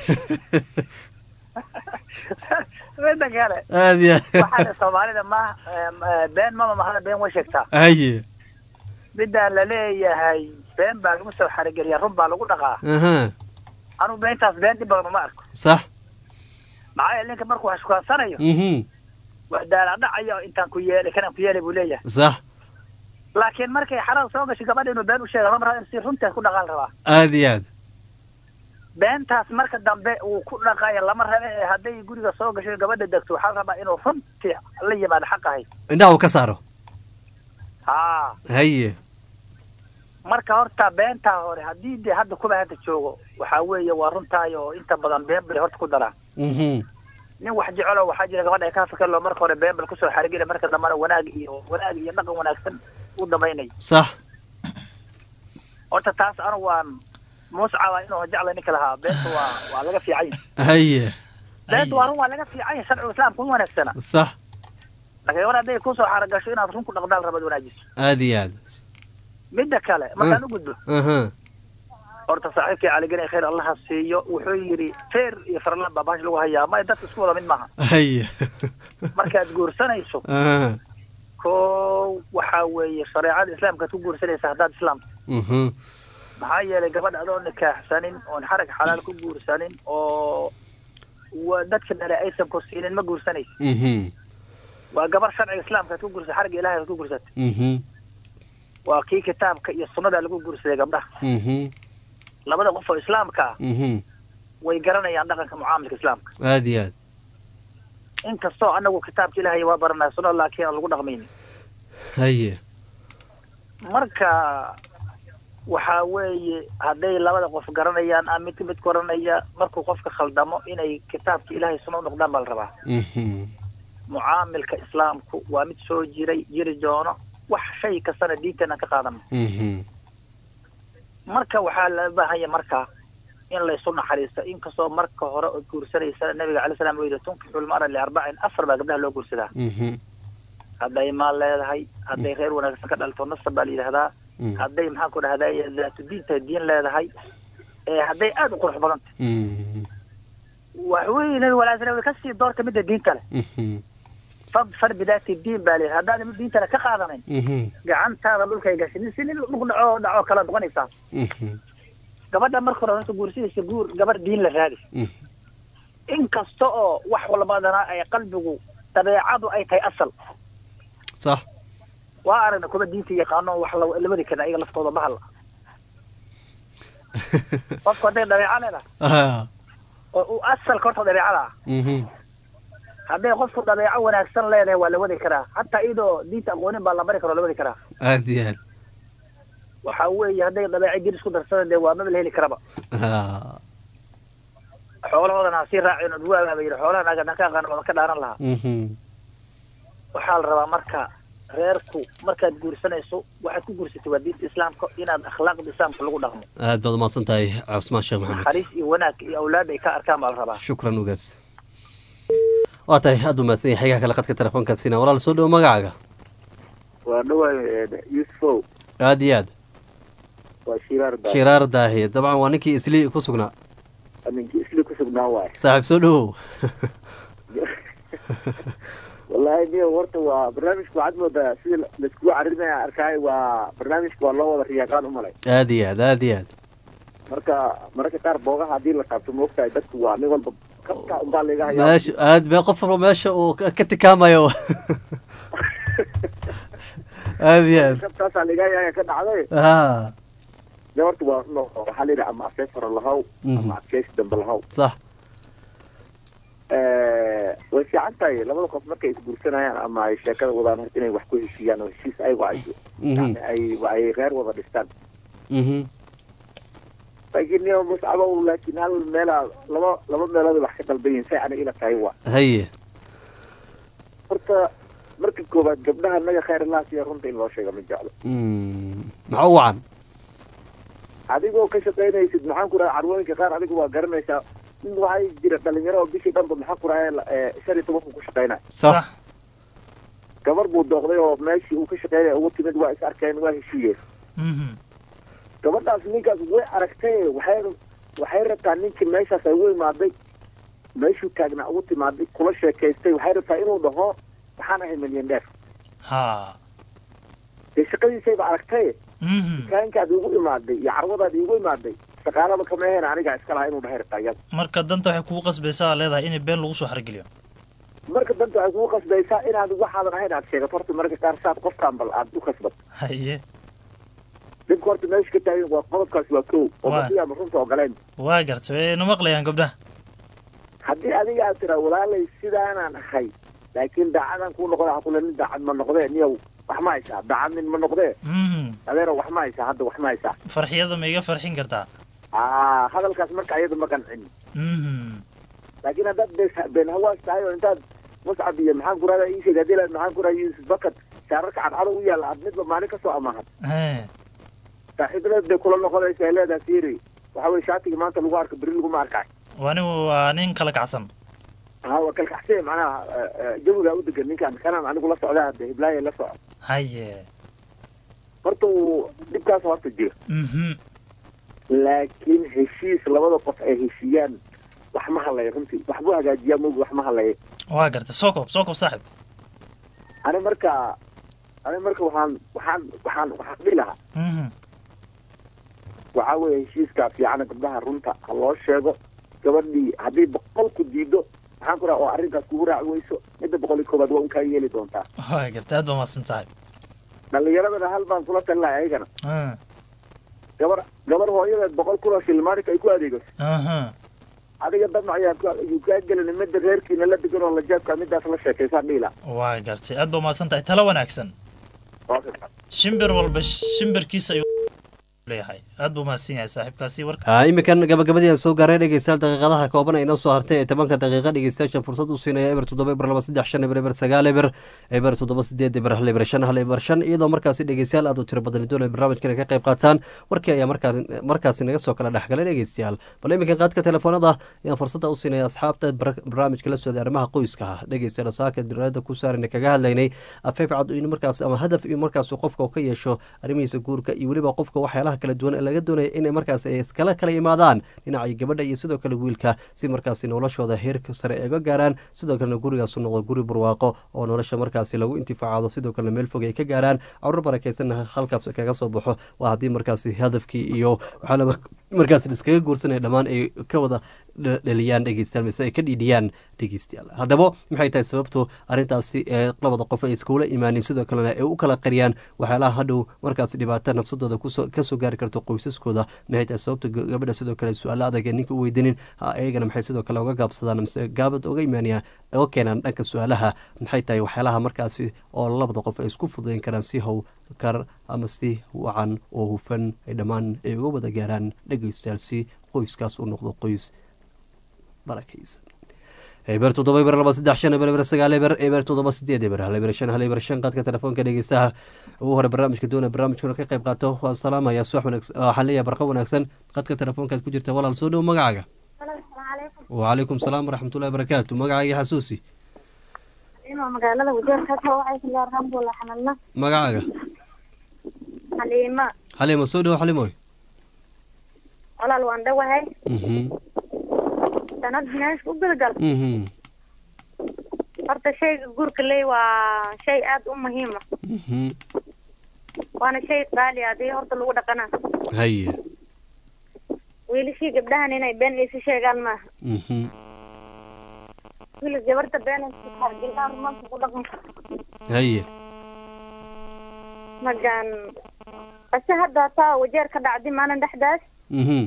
S11: midda kale
S8: aad iyo aad
S11: waxaana soomaalida ma been mama mahada been way sheegtaa
S8: haye
S11: midaan la leeyahay been baa lagu soo xarigeliya run baa lagu dhaqaa
S8: aha
S11: anugu beentaas been dhib badan uma arko
S8: صح
S11: maxaa yeele ninka markuu wax shukansanayo
S8: mhm
S11: wax daalaadhacayo intaan ku yeelay kanaan ku yeelay buu leeyahay
S8: صح
S11: laakiin markay xarada soo gashay gabadha inuu been u sheega lama raba in si runteed ku dhaqaan rabaa
S8: aad iyo aad
S11: beentaas marka dambe uu ku dhaqayo lama rabe ee hadday guriga soo gashay gabadha degto waxaa la rabaa inuu runtii la yimaado xaq ahay
S8: indhaha uu ka saaro
S11: haa
S8: haye
S11: marka horta beentaa hore haddii dee hadda kuba hadda joogo waxaa weeye waa runtaay oo inta badan been bay horta ku daraan
S8: mhm
S11: nin wax jecelo waxaa jira gabadha ay ka fikirlo marka hore been bal kusoo xarigila marka dambena wanaag iyo wanaag iyo dhaqan wanaagsan u dhamaynayo
S8: صح
S11: horta taas anu waan muscaba inuu jecla ninka lahaa beenta waa waa laga fiican yahay
S8: haye
S11: beenta waa run waa laga fiican yahay sharciga islaamka uma wanaagsana
S8: صح
S11: laakiin war hadday kusoo xaragasho inaad run ku dhaqdaal rabad wanaajiso
S8: aad iyo aad
S11: midda kale markaan u gudbo
S8: aha
S11: horta saaxiibkii caligene khayr allaha siiyo wuxuu yidhi feer iyo farlan baa baash lagu hayaa may dadka isku wada mid maaha
S8: haye
S11: markaad guursanayso
S8: aha
S11: ko waxaa weeye shareecada islaamkaad ku guursanaysa haddaad islaamto
S8: mhm
S11: maxaa yeelay gabadh adoo nikaaxsanin oon xarag xalaal ku guursanin oo wa dadka dhale aysan korsiinin ma guursanaysa
S8: mhm
S11: waa gabar sharciga islaamkaad ku guursatay xaragga ilahay aad ku guursatay
S8: mhm
S11: waa kii kitaabka iyo sunnada lagu guursaday gabdhaha
S8: mhm
S11: labada qof oo islaamka ah
S8: mhm
S11: way garanayaan dhaqanka mucaamilka islaamka
S8: aad iyo aad
S11: inkastoo anagu kitaabka ilaahay waa baranaa sunnada laakiin aan lagu dhaqmaynin
S8: haye
S11: marka waxaa weeye hadday labada qof garanayaan ama midka mid garanaya markuu qofka khaldamo inay kitaabka ilaahay sunna u noqdaan baa la rabaa
S8: Mhm.
S11: mucaamilka islaamku waa mid soo jiray jiri doono wax shay kastana diinteena ka qaadano
S8: Mhm.
S11: marka waxaa la baahanya marka in laysu naxariisto inkastoo marka hore ood guursanaysa nabiga calay salam uu yidhi tunkixu lmara liarbacin afar baa gabdhaha loo guursadaa
S8: Mhm.
S11: hadday maal leedahay hadday reer wanaagsan ka dhalto nasab baa la yidhahdaa
S8: Mm.
S11: hadday maxaan ku dhahday daatu diinta diin leedahay ee hadday aada u qurux badan tahay
S8: Mhm.
S11: waxweye nabiga alay slam kasii doorta midda diinta leh
S8: Mhm.
S11: fadfar bidaati diin baa layidhi haddaadan mid diinta leh ka qaadanayn
S8: Mhm.
S11: gacantaada dhulkay gashin si nin dhulku dhaco dhaco kala noqonaysaa
S8: Mhm.
S11: gabadha marka hore horta guursidaysa guur gabar diin la raadi
S8: Mhm.
S11: inkasta oo wax walbadana ay qalbigu dabeecadu ay tahay asal
S8: sax
S11: waa aragna kuwa diinta yaqaano wax la la wadi karna iyaga laftooda bahal qofku hadday dabeeco leedahay
S8: Ah.
S11: oo uu asalka horta dabeecada ah
S8: Mhm.
S11: hadday qofku dabeeco wanaagsan leedahay waa la wadi karaa hataa iyadoo diinta aqoonin baa la bari kara oo la wadi karaa
S8: aad iyo aad
S11: waxa weeye hadday dabeeco jir isku darsadaan dee waa maba la heli karaba
S8: Ah.
S11: xoolahoodana ha sii raacin od waa ba yidhi xoolahan aga ka aqaan wadan ka dhaaran lahaa
S8: Mhm.
S11: waxaa la rabaa marka reerku markaad guursanayso waxaad ku guursatay waa diinta islaamka inaad akhlaaqda islaamka lagu dhaqmo
S8: aad baad umahadsan tahay cusmaan sheekh maxamed
S11: naxariis iyo wanaag iyo awlaad ay ka arkaan baa la rabaa
S8: shukran ugaas waa tahay aad u mahadsan yahay xegaha kale qadka telefoonkaasina walaal soo dhowo magacaaga
S12: waa dhawaay yusufow
S8: aad iyo aad
S12: waa shiraar baa
S8: shiraar daahiye dabcan waa ninkii isli ku sugnaa
S12: ninkii isli ku sugnaa waay
S8: saaxiib soo dhowow
S12: wallaahi niyo horta waa barnaamijka waxaad moodaa sida laiskugu carinaya arkaay waa barnaamijka waa loo wada riyaaqaan umalay
S8: aad iyo aad aad iyo aad
S12: marka mararka qaar boogaha haddii la taabto maogtahay dadku waa nin walba kabka unbaa laga hayaa
S8: meesha aad be qof walba meesha uu ka ka tikaamayo aad iyo aad
S12: kabtaasaa laga hayaa ka dhacday
S8: ha
S12: de horta waa no waxaa la yidhi ama adkeys hore lahaw ama adkeys dambe lahaw
S8: sax
S12: way fiican tahay labada qof markay isguursanayaan ama ay sheekada wadaan horta inay wax ku heshiiyaan oo heshiis ayago ay yani ay ay reer wada dhistaan
S8: Mhm.
S12: laakiin niyo muscabow laakiin hal meelaa laba laba meelood wax ka dalban yihiin say aniga ila tahay waa
S8: haye
S12: horta marka koowaad gabdhaha naga khayr laasiya runta in loo sheega ma jeclo
S8: Mm. maxaa u wacan
S12: adigoo ka shaqaynaysid maxaan ku raha carwooyinka qaar adigu waa garanaysaa in waxay jira dhalinyaro oo bishii dhanba maxaan ku raha shan iyo tobanku ku shaqaynaya
S8: sax
S12: gabar buu dooqday oo meeshii uu ka shaqaynaya ugu timid waa is arkeen waa heshiiyeen
S1: Mhm.
S12: gabadhaas ninkaas way aragtay waxay waxay rabtaa ninkii meeshaas ay ugu imaaday meeshuu taagnaa ugu timaaday kula sheekaystay waxay rabtaa inuu dhaho waxaan ahay milyan dheer
S1: ha
S12: dee shaqadiisayba aragtay
S1: Mhm.
S12: dukaankaad igu imaaday iyo carwadaad igu imaaday shaqaalaba kama ahayn anigaa iska lahaa inuu dhahay rabtaa iyada
S1: marka danta waxay kugu qasbaysaa leedahay inay been lagu soo xargeliyo
S12: marka danta waxay kugu qasbaysaa inaad waxaadan ahayn aad sheegato horta mararka qaar saad qofkaan bal aad u kasbato
S1: haye
S12: dhibka horta meesha ka taagan waa qodobkaas waa kow oo
S1: Waa.
S12: haddii aan runta ogoleen
S1: waa gartay way na maqlayaan gabdhaha
S12: haddii adiga aad tiraa walaalay sidaanaan ahay laakiin daacadaan kuu noqda ha kule nin daacad ma noqdee niyow wax ma haysaa daacad nin ma noqdee
S1: Mhm.
S12: adeero wax ma haysaa hadda wax ma haysaa
S1: farxiyada ma iga farxin kartaa
S12: aa hadalkaas marka ayada ma qancin
S1: Mhm.
S12: laakiin haddaad been- been hawaas tahay oo intaad muscab iyo maxaan ku rahda ii sheeg haddii la maxaan ku raha yuusuf bakad shaararka cadcado u yaalla aad midba maalin ka soo amaahan
S1: He.
S12: saaxiibadeed bay kula noqonaysa ay leedahay fiiri waxa weye shaatiga maanta lagu arka beri laguma arkay
S1: wani waa nin kala kacsan
S12: ha waa kalkaxsee macnaha eh, eh, jawigaa u degan ninkaan kanaan anigu la socdaa hadde hiblaaye la soco
S1: haye
S12: horta uu dhibkaas horta jira
S1: Mhm.
S12: laakiin heshiis labada qof ay heshiiyaan wax ma hadlaya runtii waxbuu hagaajiyaa mogi wax ma hadlaya
S1: waa gartay soo koob soo koob saaxib
S12: ani marka ani marka waxaan waxaan waxaan waxaan dhihi lahaa
S1: Mhm.
S12: waxaa weeye heshiiskaa fiicana gabdhaha runta ha loo sheego gabadhii haddii boqolku diido maxaan ku raha oo arrinkaas kugu raaci weyso midda boqol iyo koobaad waa un kaa yeeli doontaa
S1: waa gartay aad baa mahadsan tahay
S12: dhalinyaradana hal baan kula talin lahay ayagana
S1: Ah.
S12: gabar gabar hooyadeed boqol kun oo shilmaanika ay ku adeegato
S1: Aha.
S12: adiga damac ayaa ku- ayuu kaa gelin midda reerkiina la degan oo la jaabka midaas la sheekaysaa dhiila
S1: waa gartay aad ba umahadsan tahay talo wanaagsan shimbir walba shimbirkiisa ayuu leeyahay aad buu umahadsan yahay saaxiibkaasi warka
S8: Ah, iminkan gabagabadii aan soo gaaray dhegeystayaal daqiiqadaha kooban ay inoo soo hartay ee tobanka daqiiqa dhegeystayaashan fursad u siinaya eber toddoba eber laba saddex shan eber eber sagaal eber eber toddoba sideed eber hal eber shan hal eber shan iyadoo markaasi dhegeystayaal aad u tiro badan doonaya barnaamijkan ay ka qayb qaataan warkii ayaa markaa markaasi naga soo kala dhexgalay dhegeystayaal bal iminkan qaadka telefoonada ayaan fursadda u siinaya asxaabta bar- barnaamijka la socday arrimaha qoyska ah dhegeystayaal saaka dirada ku saarana kaga hadlaynay afeef cad in markaas ama hadaf in markaas qofka uu ka yeesho arrimihiisa guurka iyo weliba qofka waxyaalaha kala duwan ee laga doonaya inay markaas ay iskala kala imaadaan dhinacii gabadha iyo sidoo kale wiilka si markaasi noloshooda heerka sare ay uga gaaraan sidoo kalena gurigaasu noqdo guri barwaaqo oo nolosha markaasi lagu intifaacado sidoo kalena meel fog ay ka gaaraan carruur barakaysanna halkaas kaga soo baxo waa haddii markaasi hadafkii iyo waxaa la markaas iskaga guursanaya dhammaan ay ka wada dha- dhaliyaan dhegeystayaal mise ay ka dhiidhiyaan dhegeystayaal haddaba maxay tahay sababtu arrintaasi ee labada qof ay iskula imaanin sidoo kalena ay u kala qariyaan waxyaalaha hadhow markaas dhibaato nafsadooda kusoo kasoo gaari karto qoysaskooda maxay tahay sababta ga- gabadha sidoo kale su-aalo adag ee ninka u weydiinin ha ayagana maxay sidoo kale uga gaabsadaan mise gaabad uga imaanayaan uga keenaan dhanka su-aalaha maxay tahay waxyaalaha markaasi oo labada qof ay isku fudayn karaan si howkar ama si wacan oo hufan ay dhammaan ay uga wada gaaraan dhegeystayaal si qoyskaas u noqdo qoys barakaysan eber toddoba eber laba saddex shan eber eber sagaal eber eber toddoba sideed eber hal eber shan hal eber shan qaadka telefoonka dhegeystaha ugu hore barnaamijka doona barnaamijkuna ka qayb qaato waan salaamaya subax wanaagsan waxaan leeyahay barqa wanaagsan qaadka telefoonkaad ku jirta walaal soo dhow magacaaga wacalaykum salaam waraxmatullahi barakaatu magacaaga xasuusi
S13: inuu magaalada wajeer ka soo waxay kala alxamdulilah xamalna
S8: magacaaga
S13: xaliima
S8: xalimo soo dhow xalimoy
S13: walaal waan dhawahay
S8: mhm
S13: sanad meesha u gudgal
S8: mhm
S13: horta shayga guurka ley waa shay aad u muhiima
S8: mhm
S13: waana shay qaali ah hadii horta lagu dhaqana
S8: haye
S13: wiilashii gabdhahan inay been isu sheegaan maaha
S8: mhm
S13: wiil gabarta been gabdhaha rumaanka ku dhaqan
S8: haye
S13: magan base hadda taa wajeer ka dhacdi maalin dhexdaas
S8: mhm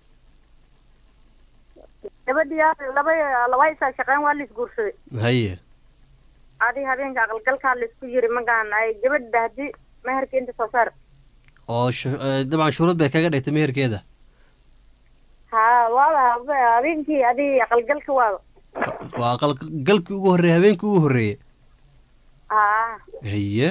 S13: gabadhii laba laba isaa shaqeyn waa la isguursaday
S8: haye
S13: adi habeenka aqalgalkaa la isku yiri magan ay gabadha hadii meherka inta soo saar
S8: oo shu- eh, dabcan shuruud bay kaga dhigtay meherkeeda
S13: ha waaba habe- habeenkii adi aqalgalka waaba
S8: waa aqal galkii ugu horreeye habeenkii ugu horreeye
S13: ha
S8: haye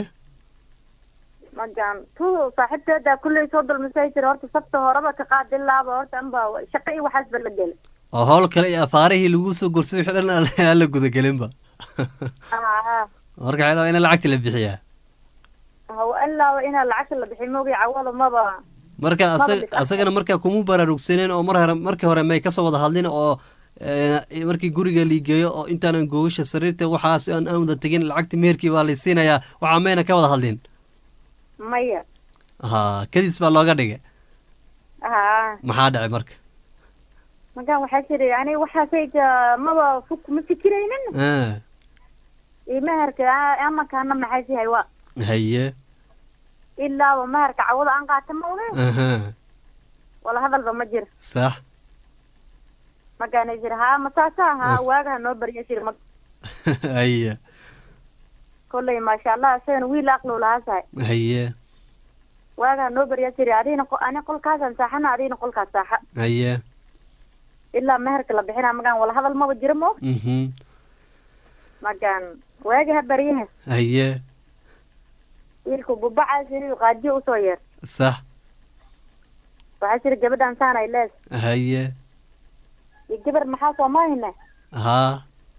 S13: magan tu saaxiibteeda kulley soo dulmisay jira horta sabta horeba ka qaadi laaba horta anba shaqo iyo waxaas ba la gelay
S8: oo howl kale iyo afaarihii lagu soo gorsay wixii dhan aan- aan la gudagelinba
S13: ha
S8: marka waxay rabaa in lacagta la bixiyaa
S13: haw ilaaba inaa lacagta la bixi moogi cawada maba
S8: marka
S13: Maba
S8: asag-
S13: dhig-
S8: asagana markaa kuma baraarugsaneen oo mar hore markii hore may kasoo wada hadlin oo eh, markii guriga liigeeyo oo intaanan googasha sariirta waxaas aan aan wada tegin lacagta meherkii baa laysiinayaa waxaa mayna ka wada hadlin
S13: maya
S8: ha kadis baa looga dhigay
S13: ha
S8: maxaa dhacay marka
S13: magan waxaa jiri aniga waxaasayga maba fuk ma fikiraynin
S8: Ah,
S13: iyo meherka a- amankaana maxay sihay wa
S8: haye
S13: ilaaba meherka cawada aan qaata ma oge
S8: aha
S13: wala hadalba ma jiro
S8: sax
S13: magana jira ha masaasa ha waagaha noo barya jiri ma
S8: haye
S13: kolley maasha allah isagana wiil aqlow lahaa sahay
S8: haye
S13: waagaha noo barya jiri adigna qo- ani qolkaasaan saaxana adigna qolkaas saaxa
S8: haye
S13: ilaa meherka la bixina magan wala hadal maba jiro ma og
S8: mhm
S13: magan waagi ha baryaha
S8: haye
S13: wiilku bubacaas iniu qaadiyo usoo yeer
S8: sax
S13: waxaa jira gabadhan saan ay lees
S8: haye
S13: iyo gabar maxaa soo mahayna
S8: haa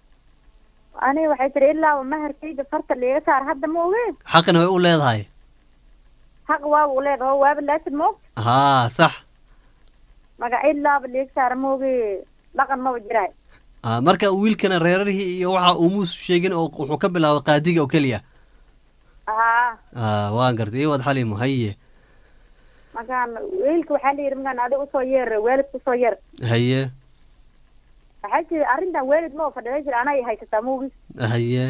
S13: aniga waxay tiri ilaaba meherkayda farta liiga saar hadda ma oge
S8: xaqina way u leedahay
S13: xaq waaba u leedaho waaba laasid ma og
S8: haa sax
S13: maga ilaaba liiga saar ma oge dhaqan maba jiraay
S8: Ah, marka wiilkana reerarihii iyo waxa uu muus sheegin oo wuxuu ka bilaabay qaadiga oo keliya
S13: haa
S8: ah waan gartay iyo waad xalimo haye
S13: magan wiilka waxaa la yidhi magan adiga usoo yeer waalidka usoo yeer
S8: haye
S13: waxaa jira arrintan waalid ma fadhiday jira anay haysataa ma ogi
S8: haye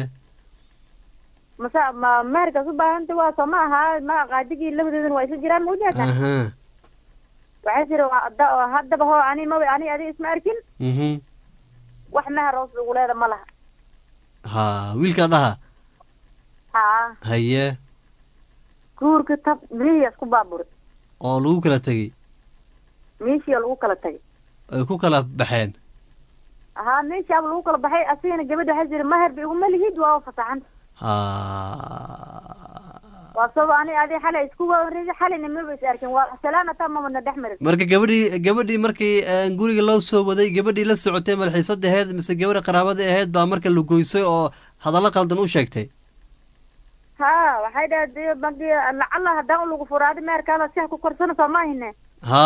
S13: mase ma meherkaas u baahanta waa soo ma ahaa ma qaadigii labadoodana waa isu jiraan ma ujeedaa
S8: aha
S13: waxay tiri waa ada- oo haddaba hoo ani mawa ani adi isma arkin
S8: mhm
S13: wax meher hoos ugu leeda ma laha
S8: ha wiilkaa dhaha
S13: haa
S8: haye
S13: guurka tab mihiya isku baaburi
S8: oo lagu kala tegey
S13: meeshiya lagu kala tagay
S8: ay ku kala baxeen
S13: haa meeshaaba lagu kala baxay asigana gabadha waxay tiri meher ba iguma lihid waa fasaxan
S8: ha
S13: waa sabab ani adi xalay isku wareegay xalayna maba is arkin waa salaana taa mamana dhex marin
S8: marka gabadhii gabadhii markii eh, guriga loo soo waday gabadhii la socotay malxiisada aheyd mise gabadha qaraabada aheyd baa marka la goysay oo hadallo qaldan u sheegtay
S13: haa waxay dhahay magi lacala haddaan lagu furo adi meherkaada si ha ku korsano soo ma ahine
S8: ha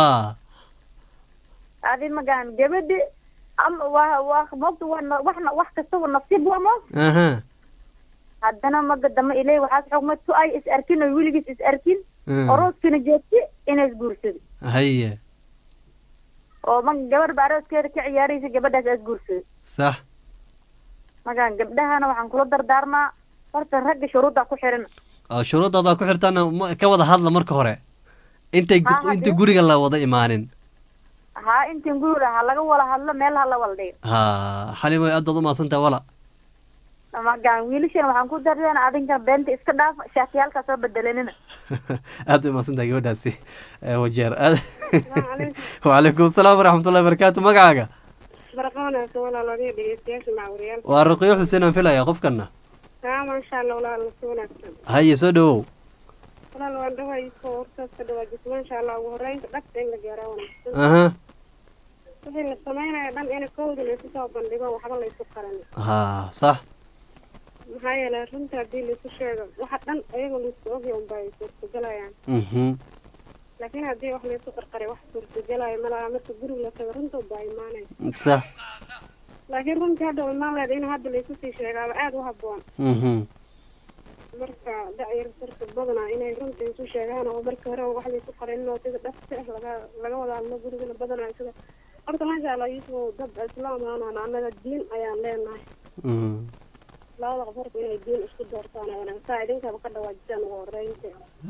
S13: adi magaan gabadhi ama waa waa moogta waa na- wax na- wax kastaba nasiib waa moog
S8: aha
S13: haddana maga dama ilay waxaas xugmad su ay is arkin oo weligiis is arkin
S8: Mm.
S13: orooskina joogti inay isguursado
S8: haye
S13: oo ma gabar ba arooskeeda ka ciyaaraysa gabadhaas is guursado
S8: sax
S13: magaan gabdhahana waxaan kula dardaarmaa horta ragga shuruudda ku xiran
S8: oo shuruuddaadaa ku xirtaana ma- ka wada hadla marka hore intay gu-
S13: Ha, haddii-
S8: inta guriga la wada imaanin
S13: haa intan guur ha laga wala hadlo meel ha la wala dhigo
S8: ha xalimo aad baad umahadsantahay wala
S13: magaan wiilashan waxaan ku dareen adinka beenta iska dhaaf shaatiyaalka soo bedelanina
S8: aad bay umahadsantahay gabadhaasi Eh, wajeer aad wacalaykum asalaam waraxmatullahi barakaatu magacaaga
S14: barqoonaysa walaal adiga dhegeystayaasha macawriyaal
S8: waa ruqiyo xuseen aan filaya qofkana
S14: haa maasha allah walaal nasi wanaagsan
S8: haye soo dhawow
S14: walaal waan dhawayso hortaas ka dhawaajis maasha allah ugu horeynta dhagta in la gaaraa wanaagsan
S8: aha
S14: wixii la sameynaya dhan in kowda laysu soo bandhigo waxba laysu qaran
S8: ha sax
S14: maxaa yeelay runta haddii laysu sheego waxa dhan ayaga laisku ogya unba ay suurtagelayaan
S8: mhm
S14: laakiin haddii wax laysu qarqaray wax suurtagelaya malaha marka guriga la tago runta unba imaanaysa
S8: sax
S14: laakiin runtii hadda imaan leeda in hadda laysu sii sheegaaba aada u habboon
S8: mhm
S14: marka dacyar sarka badanaa inay runta isu sheegaan oo marka hore wax laysu qarin oo sida dhafta ah laga laga wada hadlo gurigana badanaa sida horta maasha allah yusuf dad islaam aanan annaga diin ayaan leenahay
S8: mhm
S14: labada qof horta inay diin isku doortaan oo wanaagsan idinkaba ka dhawaajisaan ugu horeynta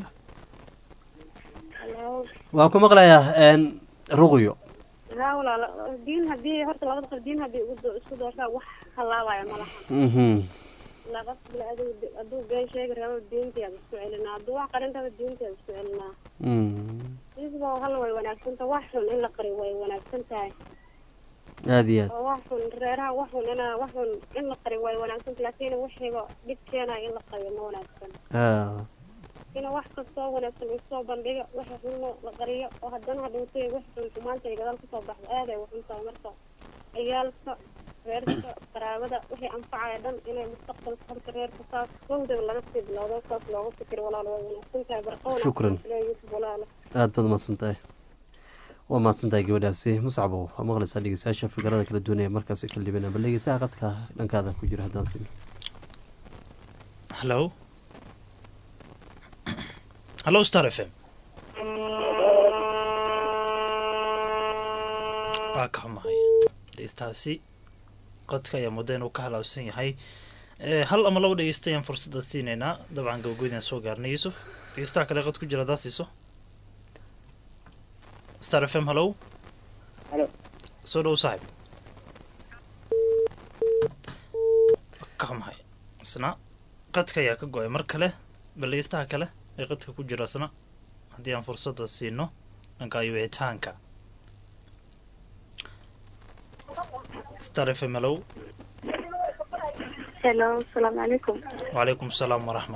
S14: Hello.
S8: waa ku maqlayaa een, ruqyo
S14: haa walaal diin haddii horta labada qof diin haddii ugu do- isku doortaan wax halaabaya ma laha
S8: mhm
S14: ilaa qof bile adigu hadduu been sheegi rabo diintiyaad isku celinaa hadduu wax qarin rabo diintiyaad isku celinaa
S8: Mm.
S14: isboo hal way wanaagsan tahay wax xun in la qariyo way wanaagsan tahay
S8: aad iyo aad
S14: oo wax xun reeraha wax xun ina wax xun in la qariyo way wanaagsan tahay laakiin wixiiba dhib keenaya in la qariyo ma wanaagsan
S8: ha
S14: in wax kastoo wanaagsan isoo bandhiga waxa xun la qariyo oo haddana hadhowtay wax xun xumaanta ay gadaal kasoo baxdo aad ay waxun tahay marka ciyaalka reerka qaraabada wixii anfacaya dhan inay mustaqbalka horta reerka saas kowdaba laga sii bilowdo saas looga fikiro walaal way wanaagsan tahay barqoona
S8: Shukran.
S14: yusuf walaalo
S8: aad baad umahadsan tahay waa mahadsan tahay gabadhaasi muscabo waa maqlaysaa dhegeystayaasha fikrada kala duwan ee markaasi kala dhibanaa bal dhegeystaha qadka dhankaada ku jira haddaan sino
S1: hallo hallo star f m waa ka xumahay dhegeystaasi qodka ayaa muddo inuu ka halaabsan yahay Eh, hal ama laba dhegeysta ayaan fursadda siinaynaa dabcan gabagooydaan soo gaarnay yuusuf dhegeystaha kale qod ku jira haddaa siiso star f m hallow
S2: Hello.
S1: soo dhow saaxib ka xumahay isna qadka ayaa ka go-ay mar kale bal dhegeystaha kale ee qadka ku jira isna haddii aan fursadda siino dhanka wicitaanka star f m hallow
S5: hello asalaamu calaykum
S1: وعليكم السلام ورحمة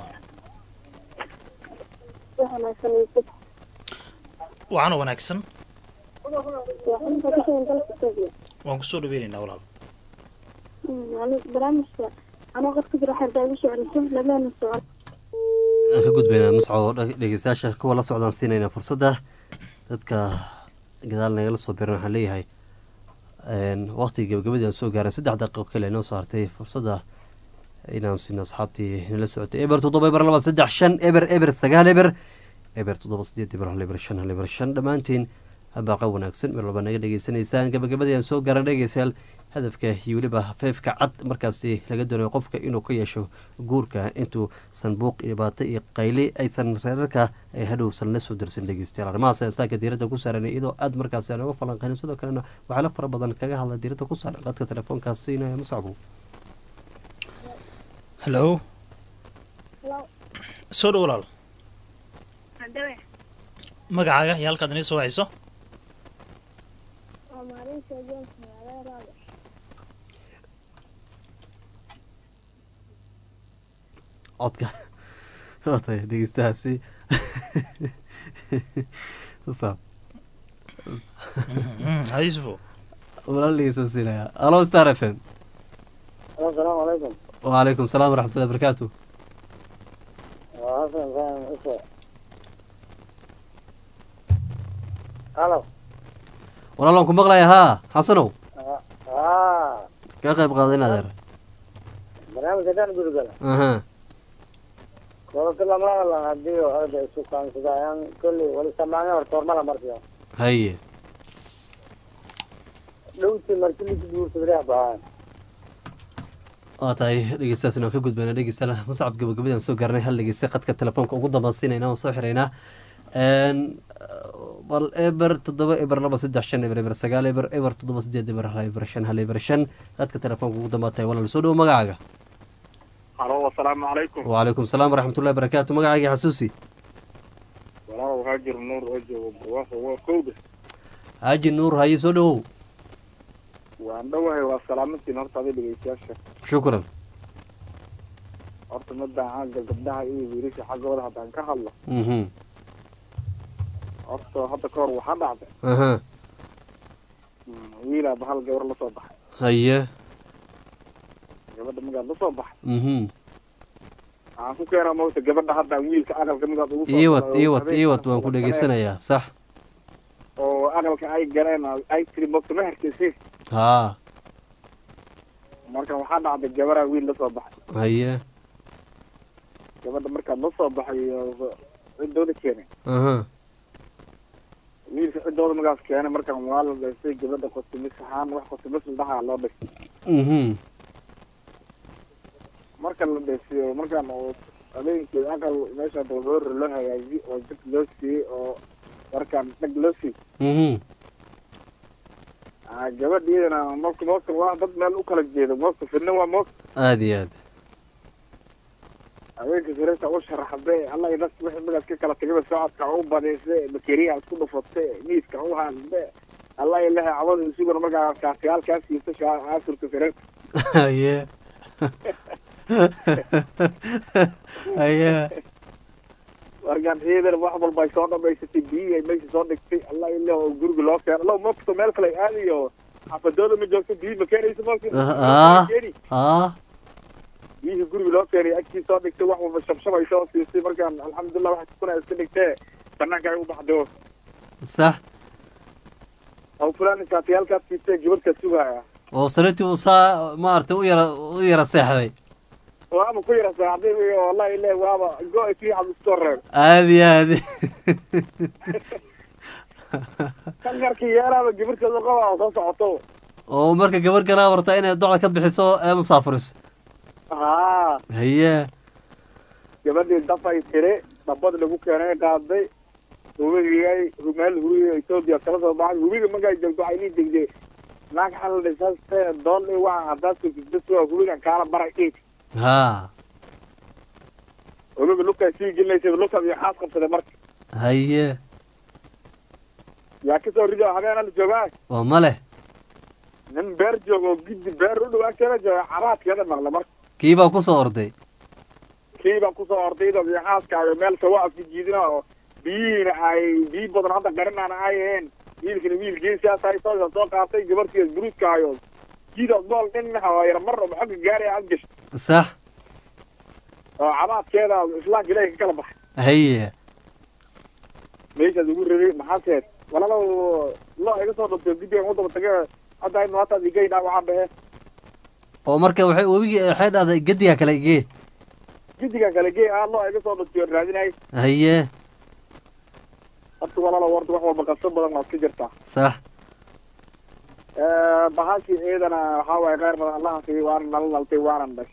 S5: wanaagsan yusuf
S1: وعنا wanaagsan
S5: waxaan ka shaqeyn dalka Itoobiya
S1: waan kusoo dhaweynaynaa walaal
S5: barnaamijka anoo qad ku jira xerda igu socodso labaana socod
S8: aan ka gudbaynaa muscabo dhe- dhegeystayaasha kuwa la socdaan siinaynaa fursadda dadka gadaal nagala soo biran waxaan leeyahay waqtigii gabagabadii aan soo gaaran saddex daqiiqo kale inoo soo hartay fursadda inaan siino asxaabtii nala socotay eber toddoba eber laba saddex shan eber eber sagaal eber eber toddoba sideed eber hal eber shan hal eber shan dhammaantiin baaqa wanaagsan meel walba naga dhegeysanaysaan gabagabadii aan soo garan dhegeystayaal hadafka iyo weliba feefka cad markaasi laga doonayo qofka inuu ka yeesho guurka intuu sanbuuq iyo dhibaato iyo qayli aysan reerarka ay hadhowsan la soo darsan dhegeystayaal arrimahaas ayaan saaka diiradda ku saaranay iyadoo aad markaasi aan uga falanqaynin sidoo kalena waxyaalo fara badan kaga hadla diiradda ku saaran qadka telefoonkaas siinaya musacbu
S1: hallo soo dhow walaal
S14: Haddawe,
S1: magacaaga iyo halkaad inii soo wacayso
S14: waa maalinta James magaalada Raade.
S8: codka waatay dhegeystahaasi usaab
S1: ha yuusufo
S8: walaal dhegeysta siinaya alo star f m
S10: asalaamu calaykum
S8: وعليكم السلام ورحمة الله وبركاته
S10: waa xasan faham use halo
S8: walaalaan ku maqlaya haa xasanow
S10: haa
S8: ka qayb qaaday adeer
S10: barnaamijka daan gurigala
S8: aha
S10: kolka lama hadlan haddii orda isu kaansadayaan kolley wali samaanya horta hormala markiyo
S8: haye
S10: dhowti marki lisi guursadreex baan
S8: waa tahay dhegeystayaasina waan ka gudbayna dhegeystayaal muscab gabagabadii aan soo gaarnay hal dhegeysta khadka telefoonka ugu dambaysiinayna waan soo xiraynaa bal eber toddoba eber laba saddex shan eber eber sagaal eber eber toddoba sideed eber hal eber shan hal eber shan khadka telefoonka ugu dambaatay walaal soo dhowo magacaaga
S15: halo asalaamu calaykum
S8: وعليكم السلام ورحمة الله وبركاته magacaaga xasuusi
S15: walaalow haajir nuur oo joogo barwaaqo waa kowda
S8: haaji nuur haye soo dhowow
S15: waan dhowahay waa salaamantiin horta adi dhegeystayaasha
S8: shukran
S15: horta madaan xagga gabdhaha iyo wiilasha xaggooda haddaan ka hadlo
S8: mhm
S15: horta hadda ka hor waxaa dhacday
S8: aha
S15: wiilaaba hal gabar lasoo baxay
S8: haye
S15: gabadha magaad lasoo baxay
S8: mhm
S15: waxaan ku keenaa mawta gabadha haddaan wiilka aqalka midaad ugu soo
S8: iiwad
S15: galay oo
S8: iiwad
S15: habeenkii
S8: iiwad waan ku
S15: wada
S8: dhegeysanayaa sax
S15: galeen oo aqalka ay galeen oo ay tiri mawta ma herkeysi
S8: haa
S15: marka waxaa dhacday gabaraa wiil lasoo baxay
S8: haye
S15: gabadha markaad lasoo baxay oo ciddooda keenay
S8: aha
S15: wiilka ciddooda magaas keenay markaan waa la dhaystay gabadha qotimis ahaan wax qotimis ladhahaa loo dhistay
S8: mhm
S15: marka la dhaysiyo markaan oo habeenkii aqal meesha dalgoora loo hagaajiy oo jid loo siiyey oo markaan dhag loo siiyey
S8: mhm
S15: Ah, gabadh iyadana marka moogta waa dad meel u kala jeedo moogta fidna waa moogta
S8: aada iyo aad
S15: habeenka sirarta u sharaxday alla idas wixii magaas ka kala tagaba socodka u badayse bakeriya isku dhufatay miiska u haasde alla ilahay cawada isuguna markaa kaasiyaalkaas siisa aasurka sirarta
S8: haye haye
S15: markaan ciidan wax walba ay soo dhamaysatay biyihii ay meesha soo dhigtay alla ilaah oo guriga loo keeno allow moogta meel kale aadayo xafadooda ma joogto biyi ma keenaysa
S8: ah
S15: moogta
S8: ah
S15: biyihii guriga loo keenay agtii soo dhigtay wax walba shabshabay soo siisay markaan alxamdulilah waxay kuna iska dhigtee banaanka ay u baxdo
S8: sax
S15: aw fulaan kaatiyaalkaad siisay gabadhkaa sugaya
S8: oo sariirtii uu saa maaragtay u yara u yara seexday
S15: waaba ku yara saaxday wallahi ilaah waaba go-ay fiican iskoo reeb
S8: aada iyo aad
S15: kankarkii yeelaaba gabadhkeeda qaba oo soo socoto
S8: oo marka gabar kalaa wartaa inay docda ka bixiso ee musaafuriso
S15: haa
S8: haye
S15: gabadhii dafay tiri dhabad lagu keenay qaaday hubigay meel hubiga etoobiya kala soo baxay hubiga markay joogto waxay nii degdee naag xal dhisaste doon i waxa haddaad sugtid waa hubigan kaala baray dhiig
S8: haa
S15: hubiga lugtaa sii gelinaysa lugtaad iyo xaas qabsaday marka
S8: haye
S15: yaa kasoo rido habeen ala joogaa
S8: waa male
S15: nin beer joogo gidi beer u dhow agteeda jooga caraadkeeda maqla marka
S8: kii baa ku soo orday
S15: kii baa kusoo ordaydo iyo xaaskaayo meel sawa afka jiidina oo biyihiina ay biyi badan hadda qarinaana ay aheen wiilkina wiil geesiaas ay soo soo qaatay gabartiis buruuskaayo jiidaas bool dhinaca waa yar mar oo xogga gaaraya aad gasho
S8: sax
S15: oo cabaadkeeda islaamka ilaahay ka kala baxay
S8: haye
S15: meeshaas ugu rabay maxaaseed walalow lo iga soo dhunto gidigan u daba tage hadda aynu hataad igay dhaawacaan bahe
S8: oo marka waxay webigii waxay dhahday gediga kale igee
S15: gidigan kale gee ah lo iga soo dhuntiyo raadinay
S8: haye
S15: horta walaalo warta wax walba qabso badan waa iska jirtaa
S8: sax
S15: bahashii ciidana waxaa waaye kheyr badan allaha siiyey waana nala naltay waanan dhashay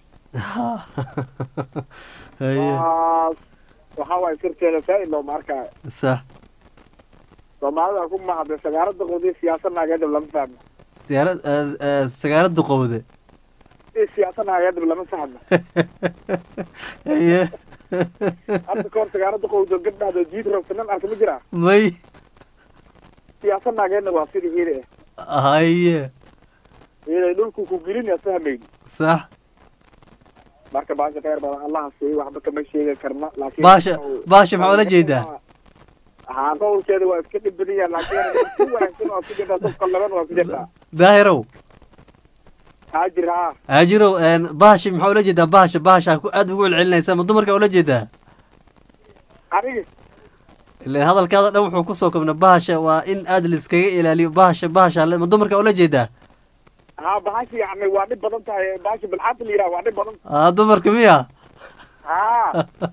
S8: haye
S15: waas waxaa waaye sirteeda faa-id looma arkaayo
S8: sax
S15: soomaalida ku mahadle sagaarada qodi siyaasad naageedab lama fahmo
S8: siyaarad sagaalada qowde
S15: i siyaasad naageedab lama fahmo
S8: haye
S15: hadda kahor sagaarada qowdo gabdhaado jiid rabta nin arka ma jiraa
S8: may
S15: siyaasad naageedna waa sidii ciida ah
S8: haye
S15: ciiday dhulku ku gelinaya fahmayn
S8: sax
S15: marka baasha kheyr badan allaha siiyey waxba kama sheegi karna laakiin
S8: baasha baasha maxaa ula jeedaa
S15: haa qowlkeeda waa iska dhib badan yahay laakiin si wanaagsan waa ku jirtaa dadka laban waa ku jirtaa
S8: daahirow
S15: haajir haa
S8: haajirow bahashi maxaa ula jeedaa bahasha bahasha ku aad ugu celcelinaysaa ma dumarka ula jeedaa
S15: aniga
S8: ilan hadalkaada dhan wuxuu kusoo kobna bahasha waa in aad laiskaga ilaaliyo bahasha bahasha ma dumarka ula jeedaa
S15: haa bahasha yacni waa dhib badan tahay bahasha bilxaanta la yidhaha waa dhib badan
S8: aa dumarka miya
S15: haa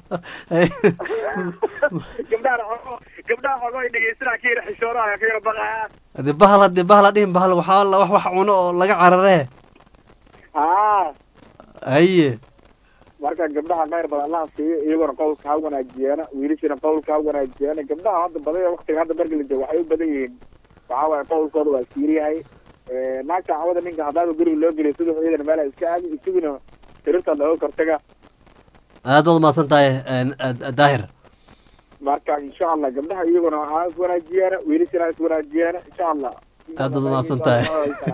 S15: gabdhaha xogo gabdhaha xogo ay dhegeysanaa ka yara xishoonaha ka yara baqaa
S8: hadii bahal hadii bahal ha dhihin bahal waxaa la wax wax cuno oo laga cararee
S15: haa
S8: haye
S15: marka gabdhaha kheyr badan allaha siiyo iyagona qowlka ha wanaajiyeena wiilashina qowlka ha wanaajiyeena gabdhaha hadda badan waktiga hadda marka la joogo waxay u badan yihiin waxaa waaye qowlkooda waa siiriyahay naagta cawada ninka haddaaba guriga loo geliyo siduu ciidan meela iska aadi isaguna tirirta looga kortaga
S8: aad baad umahadsan tahay daahir
S15: marka insha allah gabdhaha iyaguna ha is wanaajiyeena wiilashina ha is wanaajiyeena insha allah
S8: aad baad umahadsan tahay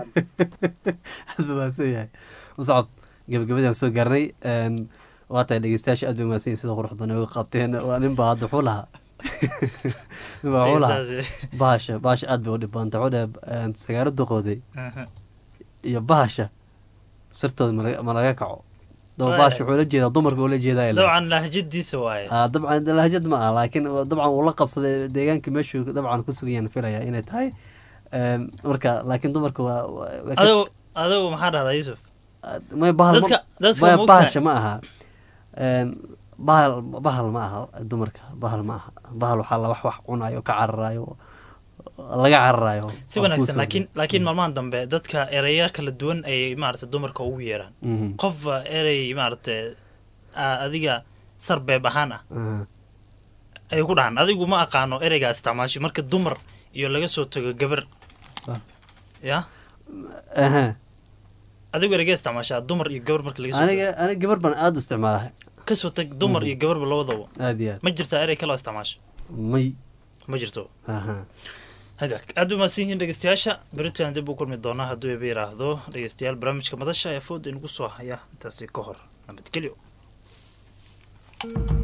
S8: aad baa mahadsan yahay muscab gabagabadaan soo gaarnay waa tahay dhegeystayaasha aad bay umahadsan yihin sida qurux badan uga qabteen waa nin baa hadda wuxuu lahaa nin baa wuxuu lahaa bahasha bahasha aad bay u dhib badanta wuxuu dhahay sagaaro duqooday iyo bahasha sirtooda ma- ma laga kaco daba bahasha wuxuu la jeedaa dumarka uu la jeedaa
S1: dabcan lahjadiisa waaye
S8: ah dabcan lahjad ma ah laakiin dabcan uu la qabsaday deegaanka meeshuu dabcan ku sugayaan filaya inay tahay marka laakiin dumarka waa waa ka-
S1: adigu adigu maxaa dhahdaa yuusuf
S8: may bahal ma-
S1: dadka dadka
S8: maya
S1: ma ogtahay?
S8: bahasha ma aha Een, bahal bahal ma aha dumarka bahal ma aha bahal waxaa la wax wax cunayo ka cararayo laga cararayo
S1: si wanaagsan laakiin laakiin maalmahan dambe dadka ereya kala duwan ayay maaragtay dumarka ugu yeeraan
S8: Mhm.
S1: qof ah, erey maaragtay ah, adiga sarbeeb ahaan ah ayay ku dhahan adigu ma aqaano ereygaa isticmaashay marka dumar iyo laga soo tago gabar ya
S8: aha
S1: adigu ereygaa isticmaashaa dumar iyo gabar marka laga soo
S8: aniga
S1: tago
S8: aniga gabar baan aada u isticmaalahay
S1: kasoo tag dumar iyo gabarba labadaba
S8: aad iyo aad
S1: ma jirtaa erey kaloo isticmaasha
S8: may
S1: ma jirto
S8: aha
S1: hagaag aad bay mahadsan yihiin dhegeystayaasha beritaan dib u kulmi doonaa hadduu eeba yidhaahdo dhegeystayaal barnaamijka madasha ee fooda inagu soo haya intaasi ka hor nabadgelyo